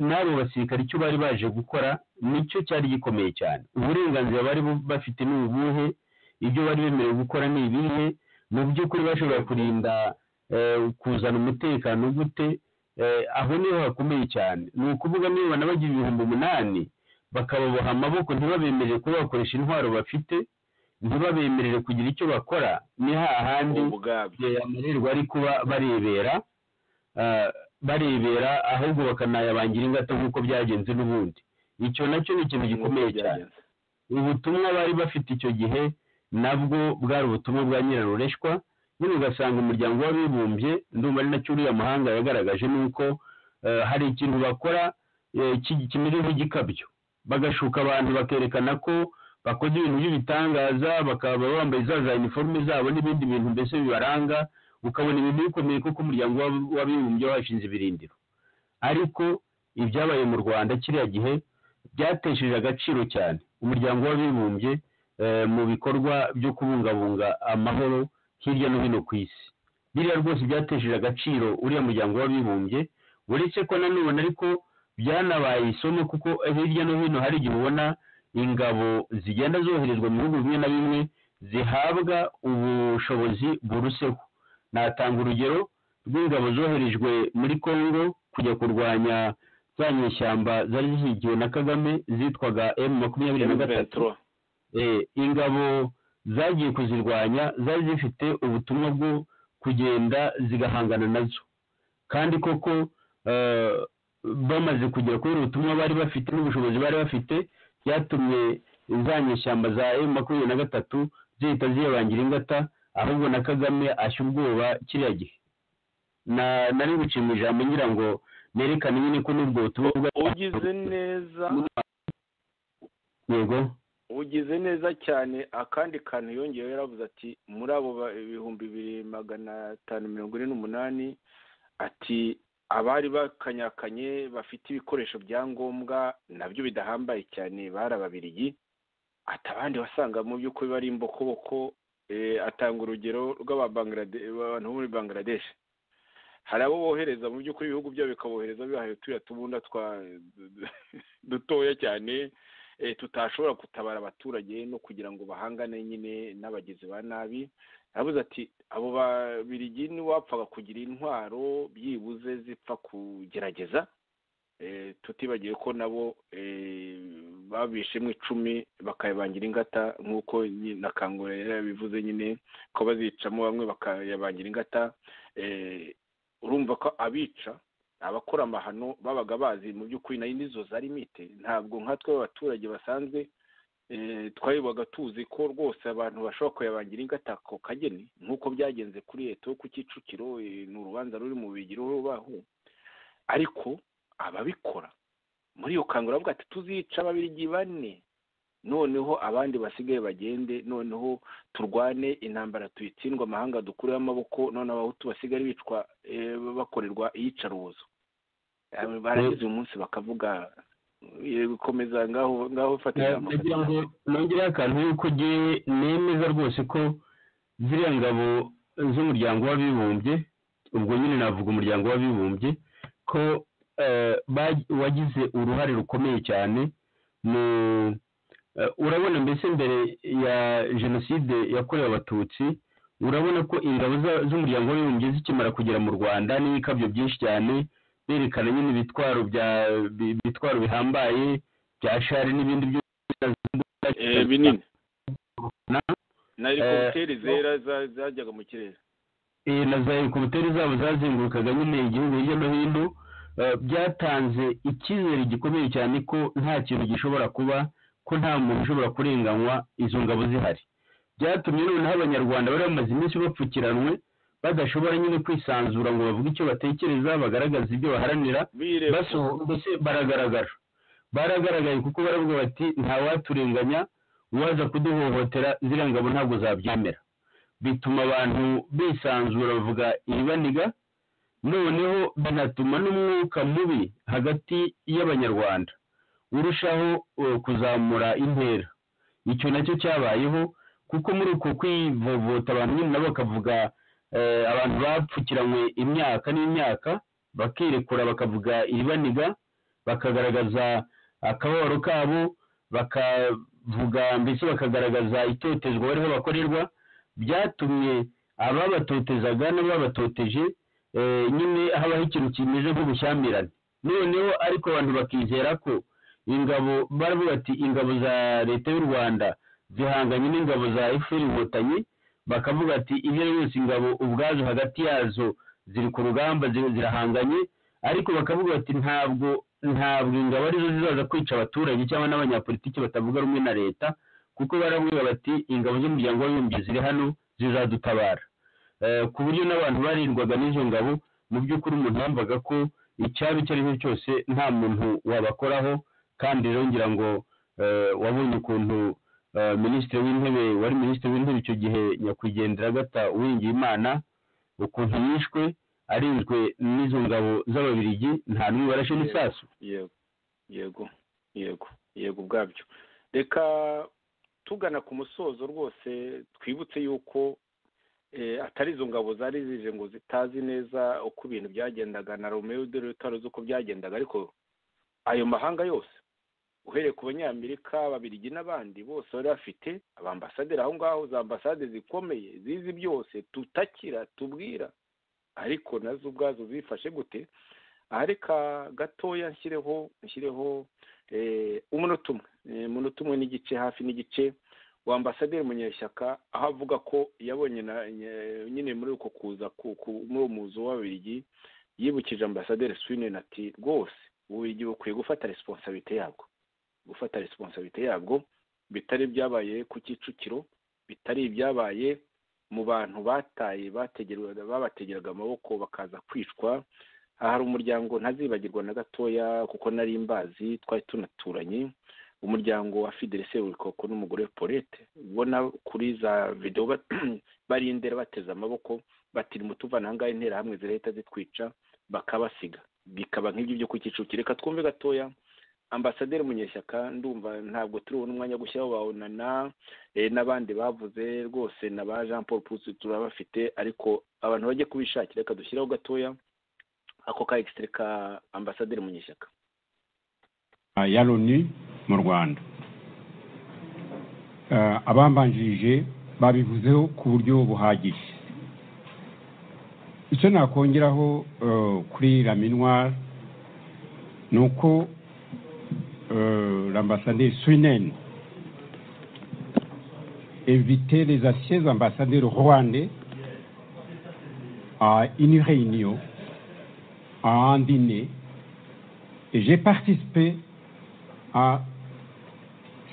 n'abo basirikare icyo bari baje gukora nicyo cyari gikomeye cyane uburenganzira bari bu- bafite ni ubuhe ibyo bari bemerewe gukora ni ibihe mu by'ukuri bashobora kurinda eh, kuzana umutekano gute Eh, aho niho hakomeye cyane ni ukuvuga niba banabagira ibihumbi umunani bakababoha amaboko ntibabemerere kuba bakoresha intwaro bafite ntibabemerere kugira icyo bakora ni hahandi ubwabyo igihe amererwa ari kuba barebera ah, barebera ahubwo bakanayabangira ingata nk'uko byagenze n'ubundi icyo nacyo ni ikintu gikomeye cyane byagenze ubutumwa bari bafite icyo gihe nabwo bwari ubutumwa bwa nyirarureshwa nyine ugasanga umuryango w'abibumbye ndumva ari nacyo uriya mahanga yagaragaje ni uko eh, hari ikintu bakora eh, ki- kimeze nk'igikabyo bagashuka abantu bakerekana ko bakoze ibintu by'ibitangaza bakaba bambaye za za iniforume zabo n'ibindi bintu mbese bibaranga ukabona ibintu bikomeye kuko umuryango w'ab- w'abibumbye washinze ibirindiro ariko ibyabaye mu rwanda kiriya gihe byatesheje agaciro cyane umuryango w'abibumbye eh, mu bikorwa byo kubungabunga amahoro hirya no hino ku isi biriya rwose byatesheje agaciro uriya muryango w'abibumbye uretse ko nanone ariko byanabaye isomo kuko hirya no hino hari igihe ubona ingabo zigenda zoherezwa mu bihugu bimwe na bimwe zihabwa ubushobozi buruseho natanga urugero rw'ingabo zoherejwe muri congo kujya kurwanya za nyeshyamba zari zishyigikiwe na kagame zitwaga m makumyabiri na gatatu M23. eh, ingabo zagiye kuzirwanya zari zifite ubutumwa bwo kugenda zigahangana nazo kandi koko eh, bamaze kugera kuri ubutumwa bari bafite n'ubushobozi bari bafite byatumye za nyeshyamba za m makumyabiri na gatatu zihita ziyabangira ingata ahubwo na kagame ashya ubwoba kiriya gihe na nari guciye mu ijambo ngira ngo nerekane nyine ko n'ubwo butumwa bwa ugize neza yego ugize neza cyane akandi kantu yongeyeho yaravuze ati muri abo ba- ibihumbi bibiri magana atanu mirongo ine n'umunani ati abari bakanyakanye bafite ibikoresho bya ngombwa nabyo bidahambaye cyane bari ababirigi ati abandi wasanga mu by'ukuri bari imbokoboko eh, atanga urugero rw'abantu bo muri bangladesh hari abo bohereza mu by'ukuri ibihugu byabo bikabohereza bibahaye turiya tubunda twa dutoya cyane eh, tutashobora gutabara abaturage no kugira ngo bahangane nyine n'abagizi ba nabi aravuze ati abo babirigi n'iwapfaga kugira intwaro byibuze zipfa kugerageza eh, tutibagiwe ko nabo eh, babishemo icumi bakayabangira ingata nk'uko nyi- na kangura yari yabivuze nyine ko bazicamo bamwe bakayabangira ingata eh, urumva ko abica abakora amahano babaga bazi mu by'ukuri nayo nizo zari mite ntabwo nkatwe abaturage basanzwe eh, twayobaga tuzi ko rwose abantu bashobora kuyabangira ingata ako kageni nk'uko byagenze kuri leta yo ku kicukiro eh, ni urubanza ruri mu bigiro baho ariko ababikora muri iyo kangura bavuga ati tuzica babirigi bane noneho abandi basigaye bagende noneho turwane intambara tuyitsindwe amahanga dukureho amaboko none abahutu basigare bicwa eh, bakorerwa iyicarubozo Eh, barangiza uyu munsi bakavuga eh, gukomeza ngaho ngaho fata ijambo nagira ngo nongereho akantu yuko ngewe nemeza rwose ko ziriya ngabo z'umuryango w'abibumbye ubwo nyine navuga umuryango w'abibumbye ko eh, bag- wagize uruhare rukomeye cyane mu eh, urabona mbese mbere ya jenoside yakorewe abatutsi urabona ko ingabo za- z'umuryango w'abibumbye zikimara kugera mu rwanda n'ibikabyo byinshi cyane berekana nyine ibitwaro bya bi- bitwaro bihambaye bya shari n'ibindi Eh, byo binini na na helikopteri zera za- zajyaga mu kirere eh, na za helikopiteri zabo zazengurukaga nyine igihugu hirya no hino eh, byatanze icyizere gikomeye cyane ko nta kintu gishobora kuba ko nta muntu ushobora kurenganywa izo ngabo zihari byatumye noneho abanyarwanda bari bamaze iminsi bapfukiranwe badashobora nyine kwisanzura ngo bavuge icyo batekereza bagaragaze ibyo baharanira bireba basoho mbese baragaragara baragaragaye kuko baravuga bati ntawaturenganya uwaza kuduhohotera ziriya ngabo ntabwo zabyemera bituma abantu bisanzura bavuga iribaniga noneho binatuma n'umwuka mubi hagati y'abanyarwanda urushaho eh, kuzamura intera icyo nacyo cyabayeho kuko muri uko kwivovota abantu nyine nabo bakavuga eh, abantu bapfukiranywe imyaka n'imyaka bakirekura bakavuga iribaniga bakagaragaza akababaro kabo bakavuga mbese bakagaragaza itotezwa bariho bakorerwa byatumye ababatotezaga n'ababatoteje eh, nyine habaho ikintu kimeze nk'ubushyamirane noneho ariko abantu bakizera ko ingabo baravuga ati ingabo za leta y'u rwanda zihanganye n'ingabo za efuperi inkotanyi bakavuga ati izo arizo zose ingabo ubwazo hagati yazo ziri ku rugamba ziri- zirahanganye ariko bakavuga bati ntabwo ntabwo ingabo arizo zizaza kwica abaturage cyangwa n'abanyapolitiki batavuga rumwe na leta kuko baravuga bati ingabo z'umuryango w'abibumbye ziri hano zizadutabara Eh, ku buryo n'abantu barindwaga n'izo ngabo mu by'ukuri umuntu yumvaga ko icyaba icyo ari cyo cyose nta muntu wabakoraho kandi rero ngira ngo eh, wabonye ukuntu eh, minisitiri w'intebe wari minisitiri w'intebe icyo gihe nyakwigendera agata uwiringiyimana ukuntu yishwe arinzwe n'izo ngabo z'ababirigi nta n'umwe warashe n'isasu yego yego yego yego ubwabyo reka tugana ku musozo rwose twibutse yuko eh, atari izo ngabo zari zije ngo zitazi neza uko ibintu byagendaga na romeo de lutaro uko byagendaga ariko ayo mahanga yose uhereye ku banyamerika babirigi n'abandi bose bari bafite abambasaderi aho ngaho za ambasade zikomeye zizi byose tutakira tubwira ariko nazo ubwazo zifashe gute aha reka gatoya nshyireho nshyireho eh, umunota umwe Eh, umunota umwe n'igice hafi n'igice wa ambasaderi munyeshyaka aho avuga ko yabonye na nye- nyine muri uko kuza ku- ku- muri uwo muzi w'ababirigi yibukije ambasaderi swinen ati rwose ububirigi bukwiye gufata resiponsabite yabwo gufata resiponsabite yabwo bitari ibyabaye ku kicukiro bitari ibyabaye mu bantu bataye bategerwaga babategeraga amaboko bakaza kwicwa aha hari umuryango ntazibagirwa na gatoya kuko nari mbazi twari tunaturanye umuryango wa fidele seburikoko n'umugore we paulette ubona kuri za videwo ba- barindera bateze amaboko batiri mutuvana ahangaha interahamwe zirahita zitwica bakabasiga bikaba nk'ibyo byo ku Kicukiro reka twumve gatoya ambasaderi munyeshyaka ndumva ntabwo turi ubone umwanya wo gushyiraho bawunana n'abandi bavuze rwose na ba jean paul pusi turabafite ariko abantu bajye kubishakira reka dushyiraho gatoya ako ka egisitiri ka ambasaderi munyeshyaka Ah, ya loni mu rwanda Ah, abambanjirije babivuzeho ku buryo buhagije icyo nakongeraho eh, kuri raminwari ni uko l'ambassadeur swinen invité les anciens ambassadeurs rwandais à une réunion, à un dîner, et j'ai participé à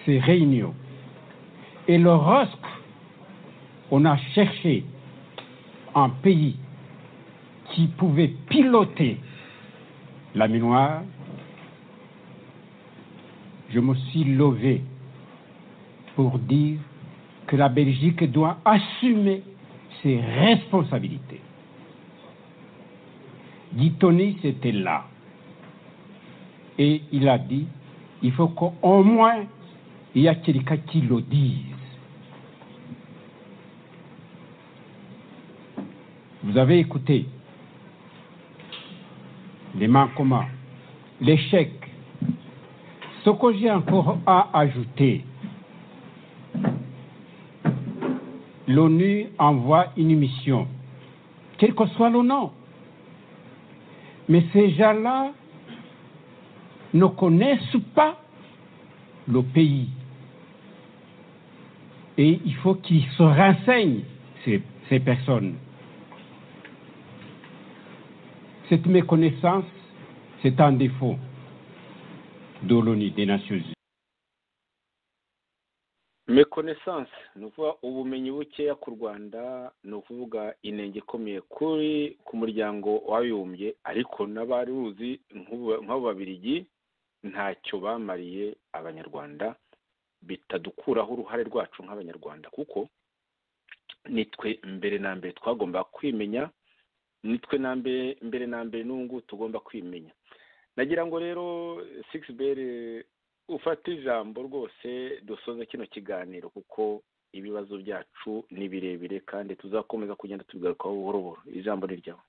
ces réunions. Et lorsque on a cherché un pays qui pouvait piloter la minoire, je me suis levé pour dire que la Belgique doit assumer ses responsabilités. Guitoni, c'était là. Et il a dit, il faut qu'au moins, il y a quelqu'un qui le dise. Vous avez écouté les manquements, l'échec. Ce que j'ai encore à ajouter, l'ONU envoie une mission, quel que soit le nom. Mais ces gens-là, ne connaissent pas le pays. Et il faut qu'ils se renseignent, ces, ces personnes. Cette méconnaissance, c'est un défaut de l'ONU, des Nations Unies. mekonesanse ni ukuvuga ubumenyi bukeya ku rwanda ni ukuvuga inenge ikomeye kuri ku muryango w'abibumbye ariko n'abari uzi nk'ubu- nk'abo babirigi ntacyo bamariye abanyarwanda bitadukuraho uruhare rwacu nk'abanyarwanda kuko nitwe mbere na mbere twagomba kwimenya nitwe na mbere mbere na mbere n'ubu ngubu tugomba kwimenya nagira ngo rero sigisi beri ufata ijambo rwose dusoze kino kiganiro kuko ibibazo byacu ni birebire kandi tuzakomeza kugenda tubigarukaho buhoro buhoro ijambo ni ryawe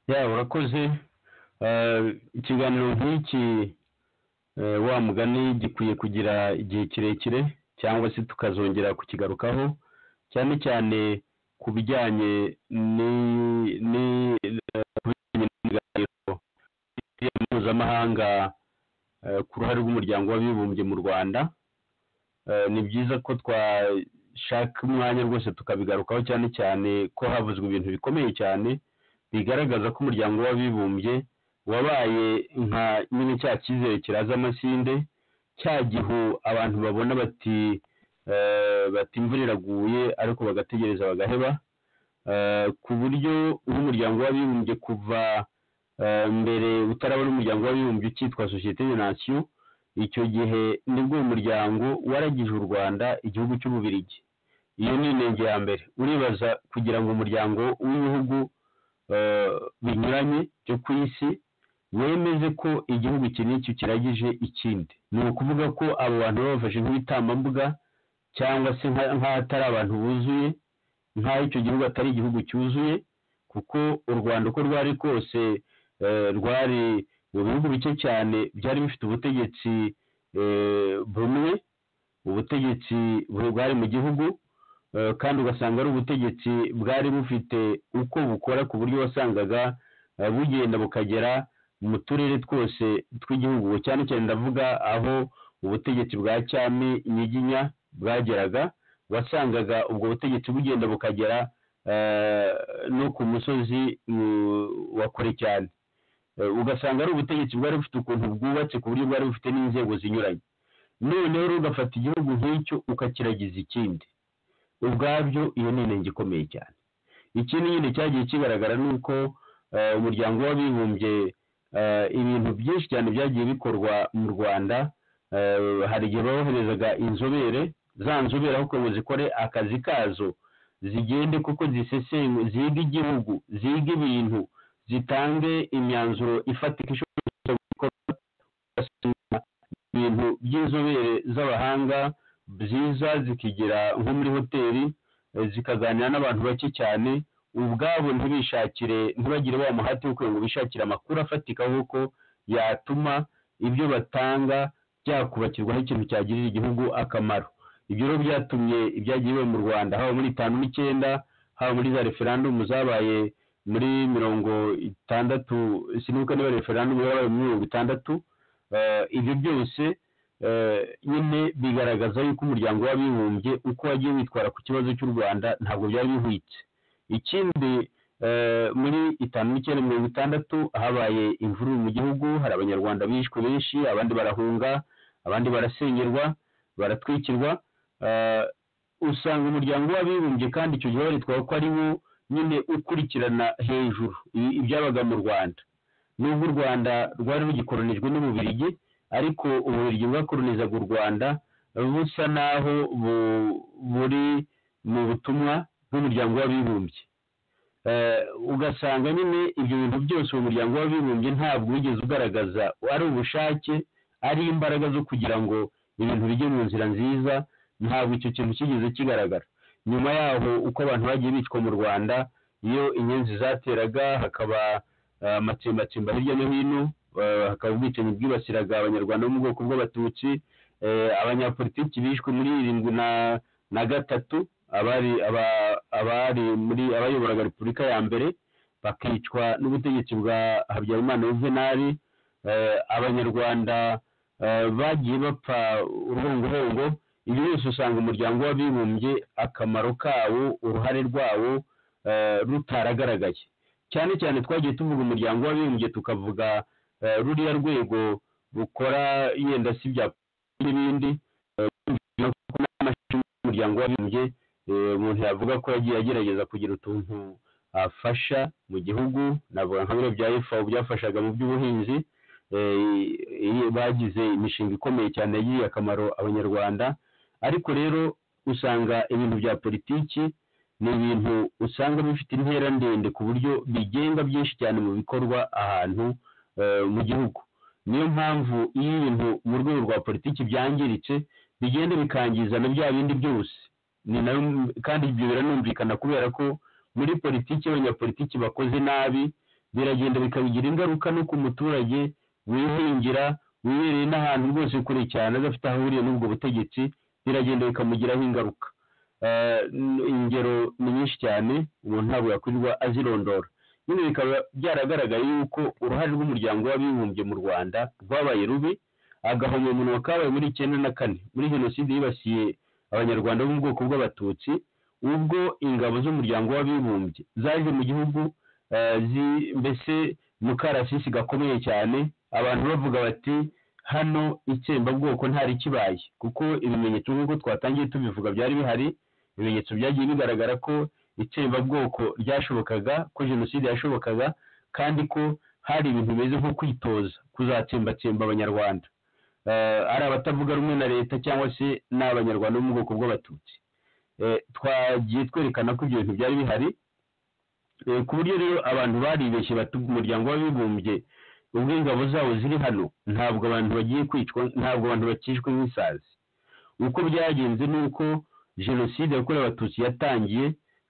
ya urakoze Eh, ikiganiro nk'iki eh, wa mugani gikwiye kugira igihe kirekire cyangwa se tukazongera kukigarukaho cyane cyane ku bijyanye ni- ni- ku bijyanye n'ibiganiro mpuzamahanga eh, ku ruhare rw'umuryango w'abibumbye mu rwanda Eh, ni byiza ko twashaka umwanya rwose tukabigarukaho cyane cyane ko havuzwe ibintu bikomeye cyane bigaragaza ko umuryango w'abibumbye wabaye nka nyine cya cyizere kiraza amasinde cya gihu abantu babona bati eh, bati imvura iraguye ariko bagategereza bagaheba Eh, ku buryo nk'umuryango w'abibumbye kuva eh, mbere utarabona umuryango w'abibumbye ukitwa sosiyete de nasiyo icyo gihe nibwo uyu muryango waragije u rwanda igihugu cy'ububirigi iyo ni intego ya mbere uribaza kugira ngo umuryango w'ibihugu eh, binyuranye byo ku isi wemeze ko igihugu iki n'iki kiragije ikindi ni ukuvuga ko abo bantu baba bafashe nk'ibitambambuga cyangwa se nka- nk'ahatari abantu buzuye nk'aho icyo gihugu atari igihugu cyuzuye kuko u rwanda uko rwari kose eh, rwari mu bihugu bike cyane byari bifite ubutegetsi eh, bumwe ubutegetsi bwari mu gihugu eh, kandi ugasanga ari ubutegetsi bwari bufite uko bukora ku buryo wasangaga eh, bugenda bukagera mu turere twose tw'igihugu cyane cyane ndavuga aho ubutegetsi bwa cyami nyiginya bwageraga wasangaga ubwo butegetsi bugenda bukagera eh, no ku musozi mm, wa kure cyane Eh, ugasanga ari ubutegetsi bwari bufite ukuntu bwubatse ku buryo bwari bufite n'inzego zinyuranye noneho rero ugafata igihugu nk'icyo ukakiragiza ikindi ubwabyo iyo ni intenge ikomeye cyane ikindi nyine cyagiye kigaragara ni uko eh, umuryango w'abibumbye eh, ibintu byinshi cyane byagiye bikorwa mu rwanda eh, hari igihe boherezaga inzobere za nzobere aho kugira ngo zikore akazi kazo zigende kuko zisesengu ziga igihugu ziga ibintu zitange imyanzuro ifatika ishobora gukorwa ugasanga ibintu by'inzobere z'abahanga byiza zikigira nko muri hoteli eh, zikaganira n'abantu bake cyane ubwabo ntibishakire ntibagire wa muhati wo kugira ngo bishakire amakuru afatika nk'uko yatuma ibyo batanga byakubakirwaho ikintu cyagirira igihugu akamaro ibyo rero byatumye ibyagiriwe mu rwanda haba muri itanu n'icyenda haba muri za referandumu zabaye muri mirongo itandatu sinibuka niba referandumu yabaye muri mirongo itandatu Eh, ibyo byose eh, nyine bigaragaza yuko umuryango w'abibumbye uko wagiye witwara ku kibazo cy'u rwanda ntabwo byari bihwitse ikindi eh, muri itanu n'icyenda mirongo itandatu habaye imvururu mu gihugu hari abanyarwanda bishwe benshi abandi barahunga abandi barasengerwa baratwikirwa Eh, usanga umuryango w'abibumbye kandi icyo gihe baritwa ko ari wo nyine ukurikirana hejuru i- ibyabaga mu rwanda nubwo u rwanda rwari rugikoronijwe n'ububirigi ariko ububirigi bwakoronizaga u rwanda busa naho bu- buri mu butumwa bw'umuryango w'abibumbye Eh, ugasanga nyine ibyo bintu byose uwo muryango w'abibumbye ntabwo wigeze ugaragaza ari ubushake ari imbaraga zo kugira ngo ibintu bijye mu nzira nziza ntabwo icyo kintu kigeze kigaragara nyuma yaho uko abantu bagiye bicwa mu rwanda iyo inyenzi zateraga hakaba eh, amatsembatsemba hirya no hino eh, hakaba ubwicanyi bwibasiraga abanyarwanda bo mu bwoko bw'abatutsi eh, abanyapolitiki bishwe muri irindwi na na gatatu abari aba- abari muri abayoboraga repubulika ya mbere bakicwa n'ubutegetsi bwa habyarimana yuvenali eh, abanyarwanda eh, bagiye bapfa uruhongohongo ibyo byose usanga umuryango w'abibumbye akamaro kawo uruhare rwawo eh, rutaragaragaye cyane cyane twagiye tuvuga umuryango w'abibumbye tukavuga eh, ruriya rwego rukora yenda si ibya polisi n'ibindi eh, no kuko n'amashami y'umuryango w'abibumbye eh, umuntu yavuga ko yagiye agerageza kugira utuntu afasha mu gihugu navuga nka biriya bya FAO byafashaga mu by'ubuhinzi eh, iyo bagize imishinga ikomeye cyane yagiriye akamaro abanyarwanda ariko rero usanga ibintu bya politiki ni ibintu usanga bifite intera ndende ku buryo bigenga byinshi cyane mu bikorwa ahantu eh, mu gihugu niyo mpamvu iyo ibintu mu rwego rwa politiki byangiritse bigenda bikangiza na bya bindi byose ni nayo kandi ibyo biranumvikana kubera ko muri politiki abanyapolitiki bakoze nabi biragenda bikabigira ingaruka no ku muturage wihingira wibereye n'ahantu rwose kure cyane adafite aho ahuriye n'ubwo butegetsi biragenda bikamugiraho ingaruka Eh, n- ingero ni nyinshi cyane umuntu ntabwo yakwirirwa azirondora bino bikaba byaragaragaye yuko uruhare rw'umuryango w'abibumbye mu rwanda rwabaye rubi agahomyamunwa kabaye muri icyenda na kane muri jenoside yibasiye abanyarwanda bo mu bwoko bw'abatutsi ubwo ingabo z'umuryango w'abibumbye zaje mu gihugu eh, zi- mbese mu karasisi gakomeye cyane abantu bavuga bati hano itsembabwoko ntari kibaye kuko ibimenyetso nk'uko twatangiye tubivuga byari bihari ibimenyetso byagiye bigaragara ko itsembabwoko ryashobokaga ko jenoside yashobokaga kandi ko hari ibintu bimeze nko kwitoza kuzatsembatsemba abanyarwanda Eh, ari abatavuga rumwe na leta cyangwa se n'abanyarwanda bo mu bwoko bw'abatutsi Eh, twagiye twerekana ko ibyo bintu byari bihari Eh, ku buryo rero abantu baribeshye bati umuryango w'abibumbye ubwo ingabo zawo ziri hano ntabwo abantu bagiye kwicwa ntabwo abantu bakishwe nk'isazi uko byagenze ni uko jenoside yakorewe abatutsi yatangiye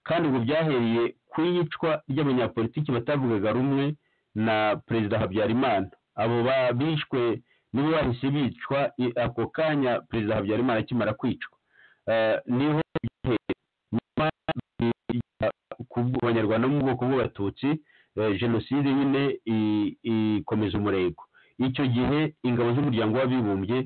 kandi ubu byahereye ku iyicwa ry'abanyapolitiki batavugaga rumwe na perezida habyarimana abo ba- bishwe nibo bahise bicwa i- ako kanya perezida habyarimana akimara kwicwa Eh, niho byahereye. nyuma bijya ku banyarwanda bo mu bwoko bw'abatutsi eh, jenoside nyine i- ikomeza umurego icyo gihe ingabo z'umuryango w'abibumbye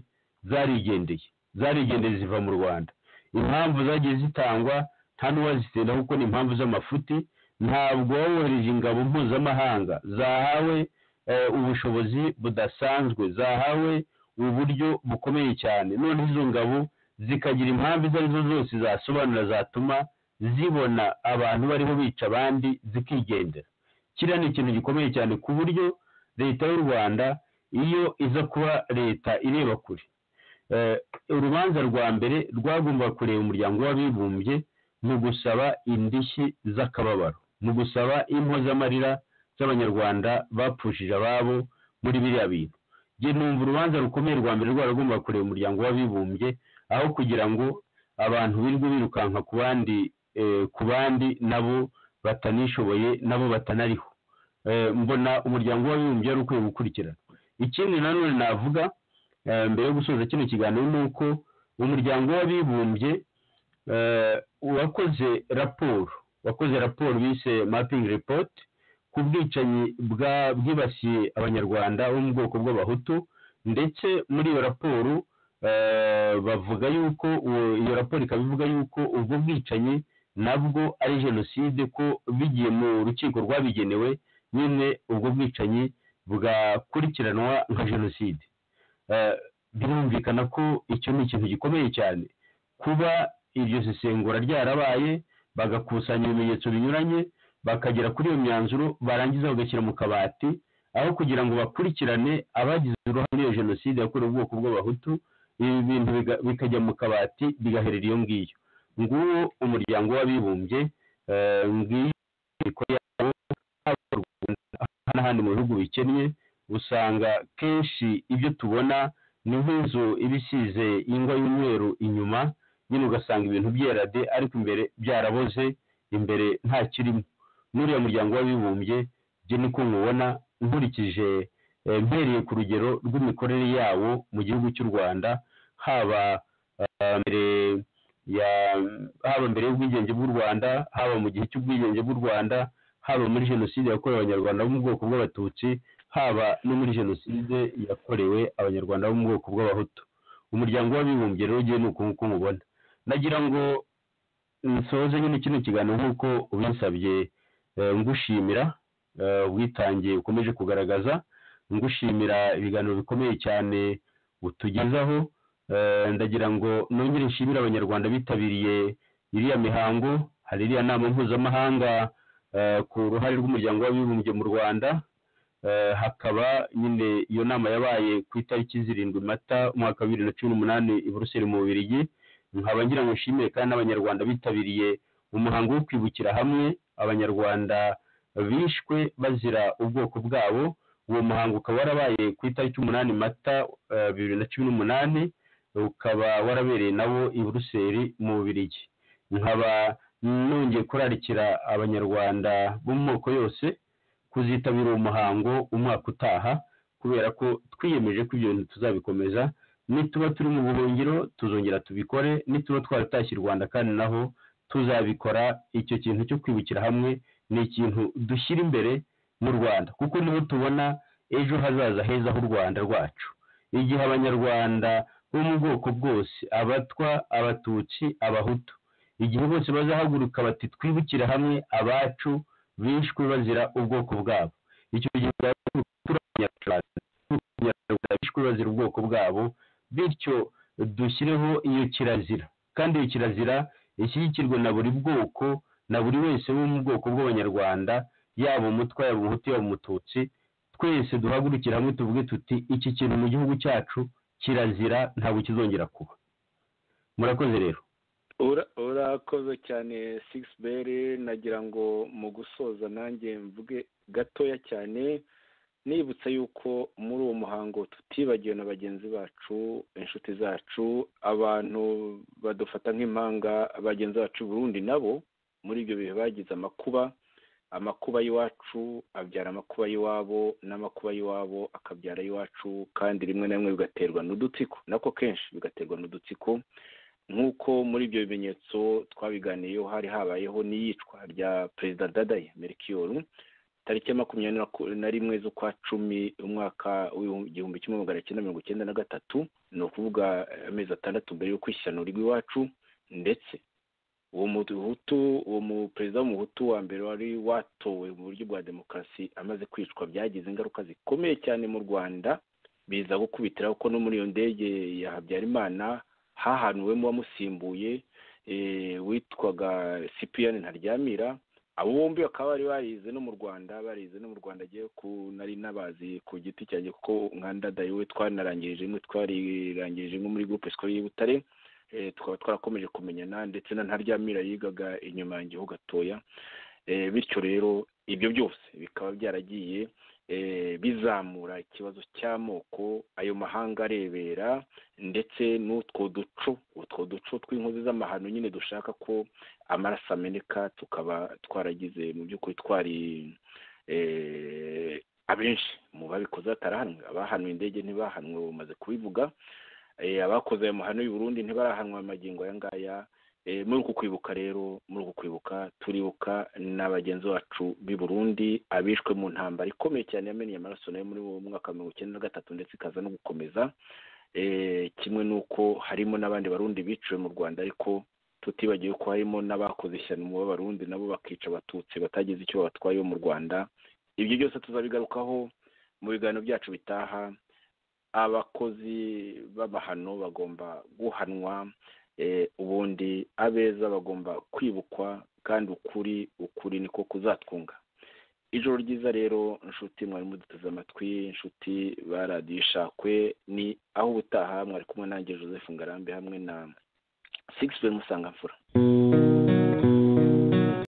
zarigendeye zarigendeye ziva mu rwanda impamvu zagiye zitangwa nta n'uwazitenda kuko ni impamvu z'amafuti ntabwo wohereje ingabo mpuzamahanga zahawe eh, ubushobozi budasanzwe zahawe uburyo bukomeye cyane none izo ngabo zikagira impamvu izo ari zo zose zasobanura zatuma zibona abantu bariho bica abandi zikigendera kiriya ni ikintu gikomeye cyane ku buryo leta y'u rwanda iyo iza kuba leta ireba kure Eh, urubanza rwa mbere rwagombaga kureba umuryango w'abibumbye mu gusaba indishyi z'akababaro mu gusaba impozamarira z'abanyarwanda bapfushije ababo muri biriya bintu njye numva urubanza rukomeye rwa mbere rwaragombaga kureba umuryango w'abibumbye aho kugira ngo abantu birirwe birukanka ku bandi eh, ku bandi nabo batanishoboye nabo batanariho Eh, mbona umuryango w'abibumbye wari ukwiye gukurikirana ikindi nanone navuga eh, mbere yo gusoza kino kiganiro ni uko umuryango w'abibumbye eh, wakoze raporo wakoze raporo bise mapping report ku bwicanyi bwa- bwibasiye abanyarwanda bo mu bwoko bw'abahutu ndetse muri iyo raporo eh, bavuga yuko uwo- iyo raporo ikaba ivuga yuko ubwo bwicanyi nabwo ari jenoside ko bigiye mu rukiko rwabigenewe nyine ubwo bwicanyi bwakurikiranwa nka jenoside Eh, birumvikana ko icyo ni ikintu gikomeye cyane kuba iryo sesengura ryarabaye bagakusanya ibimenyetso binyuranye bakagera kuri iyo myanzuro barangiza bagashyira mu kabati aho kugira ngo bakurikirane abagize uruhare muri iyo jenoside yakorewe ubwoko bw'abahutu ibi bintu biga- bikajya mu kabati bigaherera iyo ngiyo nguwo umuryango w'abibumbye eh, ngiyo imiriko yabo haba mu Rwanda n'ahandi mu bihugu bikennye usanga kenshi ibyo tubona ni nk'inzu iba isize ingwa y'umweru inyuma nyine ugasanga ibintu byerade ariko imbere byaraboze imbere nta kirimo n'uriya muryango w'abibumbye byo niko mubona nkurikije eh, mpereye ku rugero rw'imikorere yawo mu gihugu cy'u rwanda haba eh, mbere ya haba mbere y'ubwigenge bw'u rwanda haba mu gihe cy'ubwigenge bw'u rwanda haba muri jenoside yakorewe abanyarwanda bo mu bwoko bw'abatutsi haba no muri jenoside yakorewe abanyarwanda bo mu bwoko bw'abahutu umuryango w'abibumbye rero ugiye ni uku nguku mubona nagira ngo nsoze nyine kino kiganiro nk'uko ubinsabye eh, ngushimira eh, ubwitange ukomeje kugaragaza ngushimira ibiganiro bikomeye cyane utugezaho Eh, ndagira ngo nongere nshimire abanyarwanda bitabiriye iriya mihango hari iriya nama mpuzamahanga eh, ku ruhare rw'umuryango w'abibumbye mu rwanda Eh, hakaba nyine iyo nama yabaye ku itariki zirindwi mata umwaka wa bibiri na cumi n'umunani i buruseli mu bubirigi nkaba ngira ngo nshimire kandi n'abanyarwanda bitabiriye umuhango wo kwibukira hamwe abanyarwanda bishwe bazira ubwoko bwabo uwo muhango ukaba warabaye ku itariki umunani mata eh, bibiri na cumi n'umunani ukaba warabereye nawo i buruseli mu bubirigi nkaba nongeye kurarikira abanyarwanda bo mu moko yose kuzitabira uwo muhango umwaka utaha kubera ko twiyemeje ko ibyo bintu tuzabikomeza nituba turi mu buhungiro tuzongera tubikore nituba twaratashye u rwanda kandi naho tuzabikora icyo kintu cyo kwibukira hamwe ni ikintu dushyira imbere mu rwanda kuko niho tubona ejo hazaza heza h'u rwanda rwacu igihe abanyarwanda bo mu bwoko bwose abatwa abatutsi abahutu igihe bose bazahaguruka bati twibukire hamwe abacu bishwe bazira ubwoko bwabo icyo gihe turi abanyarwanda abanyarwanda bishwe bazira ubwoko bwabo bityo dushyireho iyo kirazira kandi iyo kirazira ishyigikirwe na buri bwoko na buri wese wo mu bwoko bw'abanyarwanda yaba umutwa yaba umuhutu yaba umututsi twese duhagurukire hamwe tuvuge tuti iki kintu mu gihugu cyacu kirazira ntabwo kizongera kuba murakoze rero Ura- urakoze cyane sigisi nagira ngo mu gusoza nanjye mvuge gatoya cyane nibutsa yuko muri uwo muhango tutibagiwe na bagenzi bacu inshuti zacu abantu badufata nk'impanga bagenzi bacu i burundi nabo muri ibyo bihe bagize amakuba amakuba y'iwacu abyara amakuba y'iwabo n'amakuba y'iwabo akabyara ay'iwacu kandi rimwe na rimwe bigaterwa n'udutsiko nako kenshi bigaterwa n'udutsiko nk'uko muri ibyo bimenyetso twabiganiyeho hari habayeho n'iyicwa rya perezida dadaye merikiyoru tariki ya makumyabiri na- na rimwe z'ukwa cumi umwaka w'igihumbi kimwe magana cyenda mirongo icyenda na gatatu ni ukuvuga eh, amezi atandatu mbere y'uko ishyano rigwa iwacu ndetse uwo muhutu uwo mu- perezida w'umuhutu wa mbere wari watowe mu buryo bwa demokarasi amaze kwicwa byagize ingaruka zikomeye cyane mu rwanda biza gukubitiraho ko no muri iyo ndege ya habyarimana hahanuwemo uwamusimbuye eh, witwaga sipiyani ntaryamira abo bombi bakaba bari barize no mu rwanda barize no mu rwanda agiye ku nari nabazi ku giti cyanjye kuko nka ndadaye we twanarangirije imwe twarirangirije imwe muri groupe scolaire y'i butare eh, tukaba twarakomeje kumenyana ndetse na ntaryamira yigaga inyuma yanjye ho gatoya Eh, bityo rero ibyo byose bikaba byaragiye eh, bizamura ikibazo cy'amoko ayo mahanga arebera ndetse n'utwo duco utwo duco tw'inkozi z'amahano nyine dushaka ko amaraso ameneka tukaba twaragize mu by'ukuri twari eh, abenshi mu babikoze batarahanwe abahanuwe indege ntibahanwe bamaze kubivuga eh, abakoze ayo mahano y'u Burundi ntibarahanwa amagingo aya ngaya Eh, muri uku kwibuka rero muri uku kwibuka turibuka na bagenzi bacu b'i Burundi abishwe mu ntambara ikomeye cyane yameneye amaraso nayo muri uwo mwaka wa mirongo icyenda na gatatu ndetse ikaza no gukomeza eh, kimwe n'uko harimo n'abandi barundi biciwe mu rwanda ariko tutibagiwe ko harimo n'abakoze ishyano mu b'abarundi nabo bakica abatutsi batagize icyo babatwaye bo mu rwanda ibyo byose tuzabigarukaho mu biganiro byacu bitaha abakozi b'amahano bagomba guhanwa eh, ubundi abeza bagomba kwibukwa kandi ukuri ukuri niko kuzatwunga ijoro ryiza rero nshuti mwari muduteze amatwi inshuti ba radiyo ishakwe ni aho ubutaha mwari kumwe nanjye joseph ngarambe hamwe na sigisi musanga mfura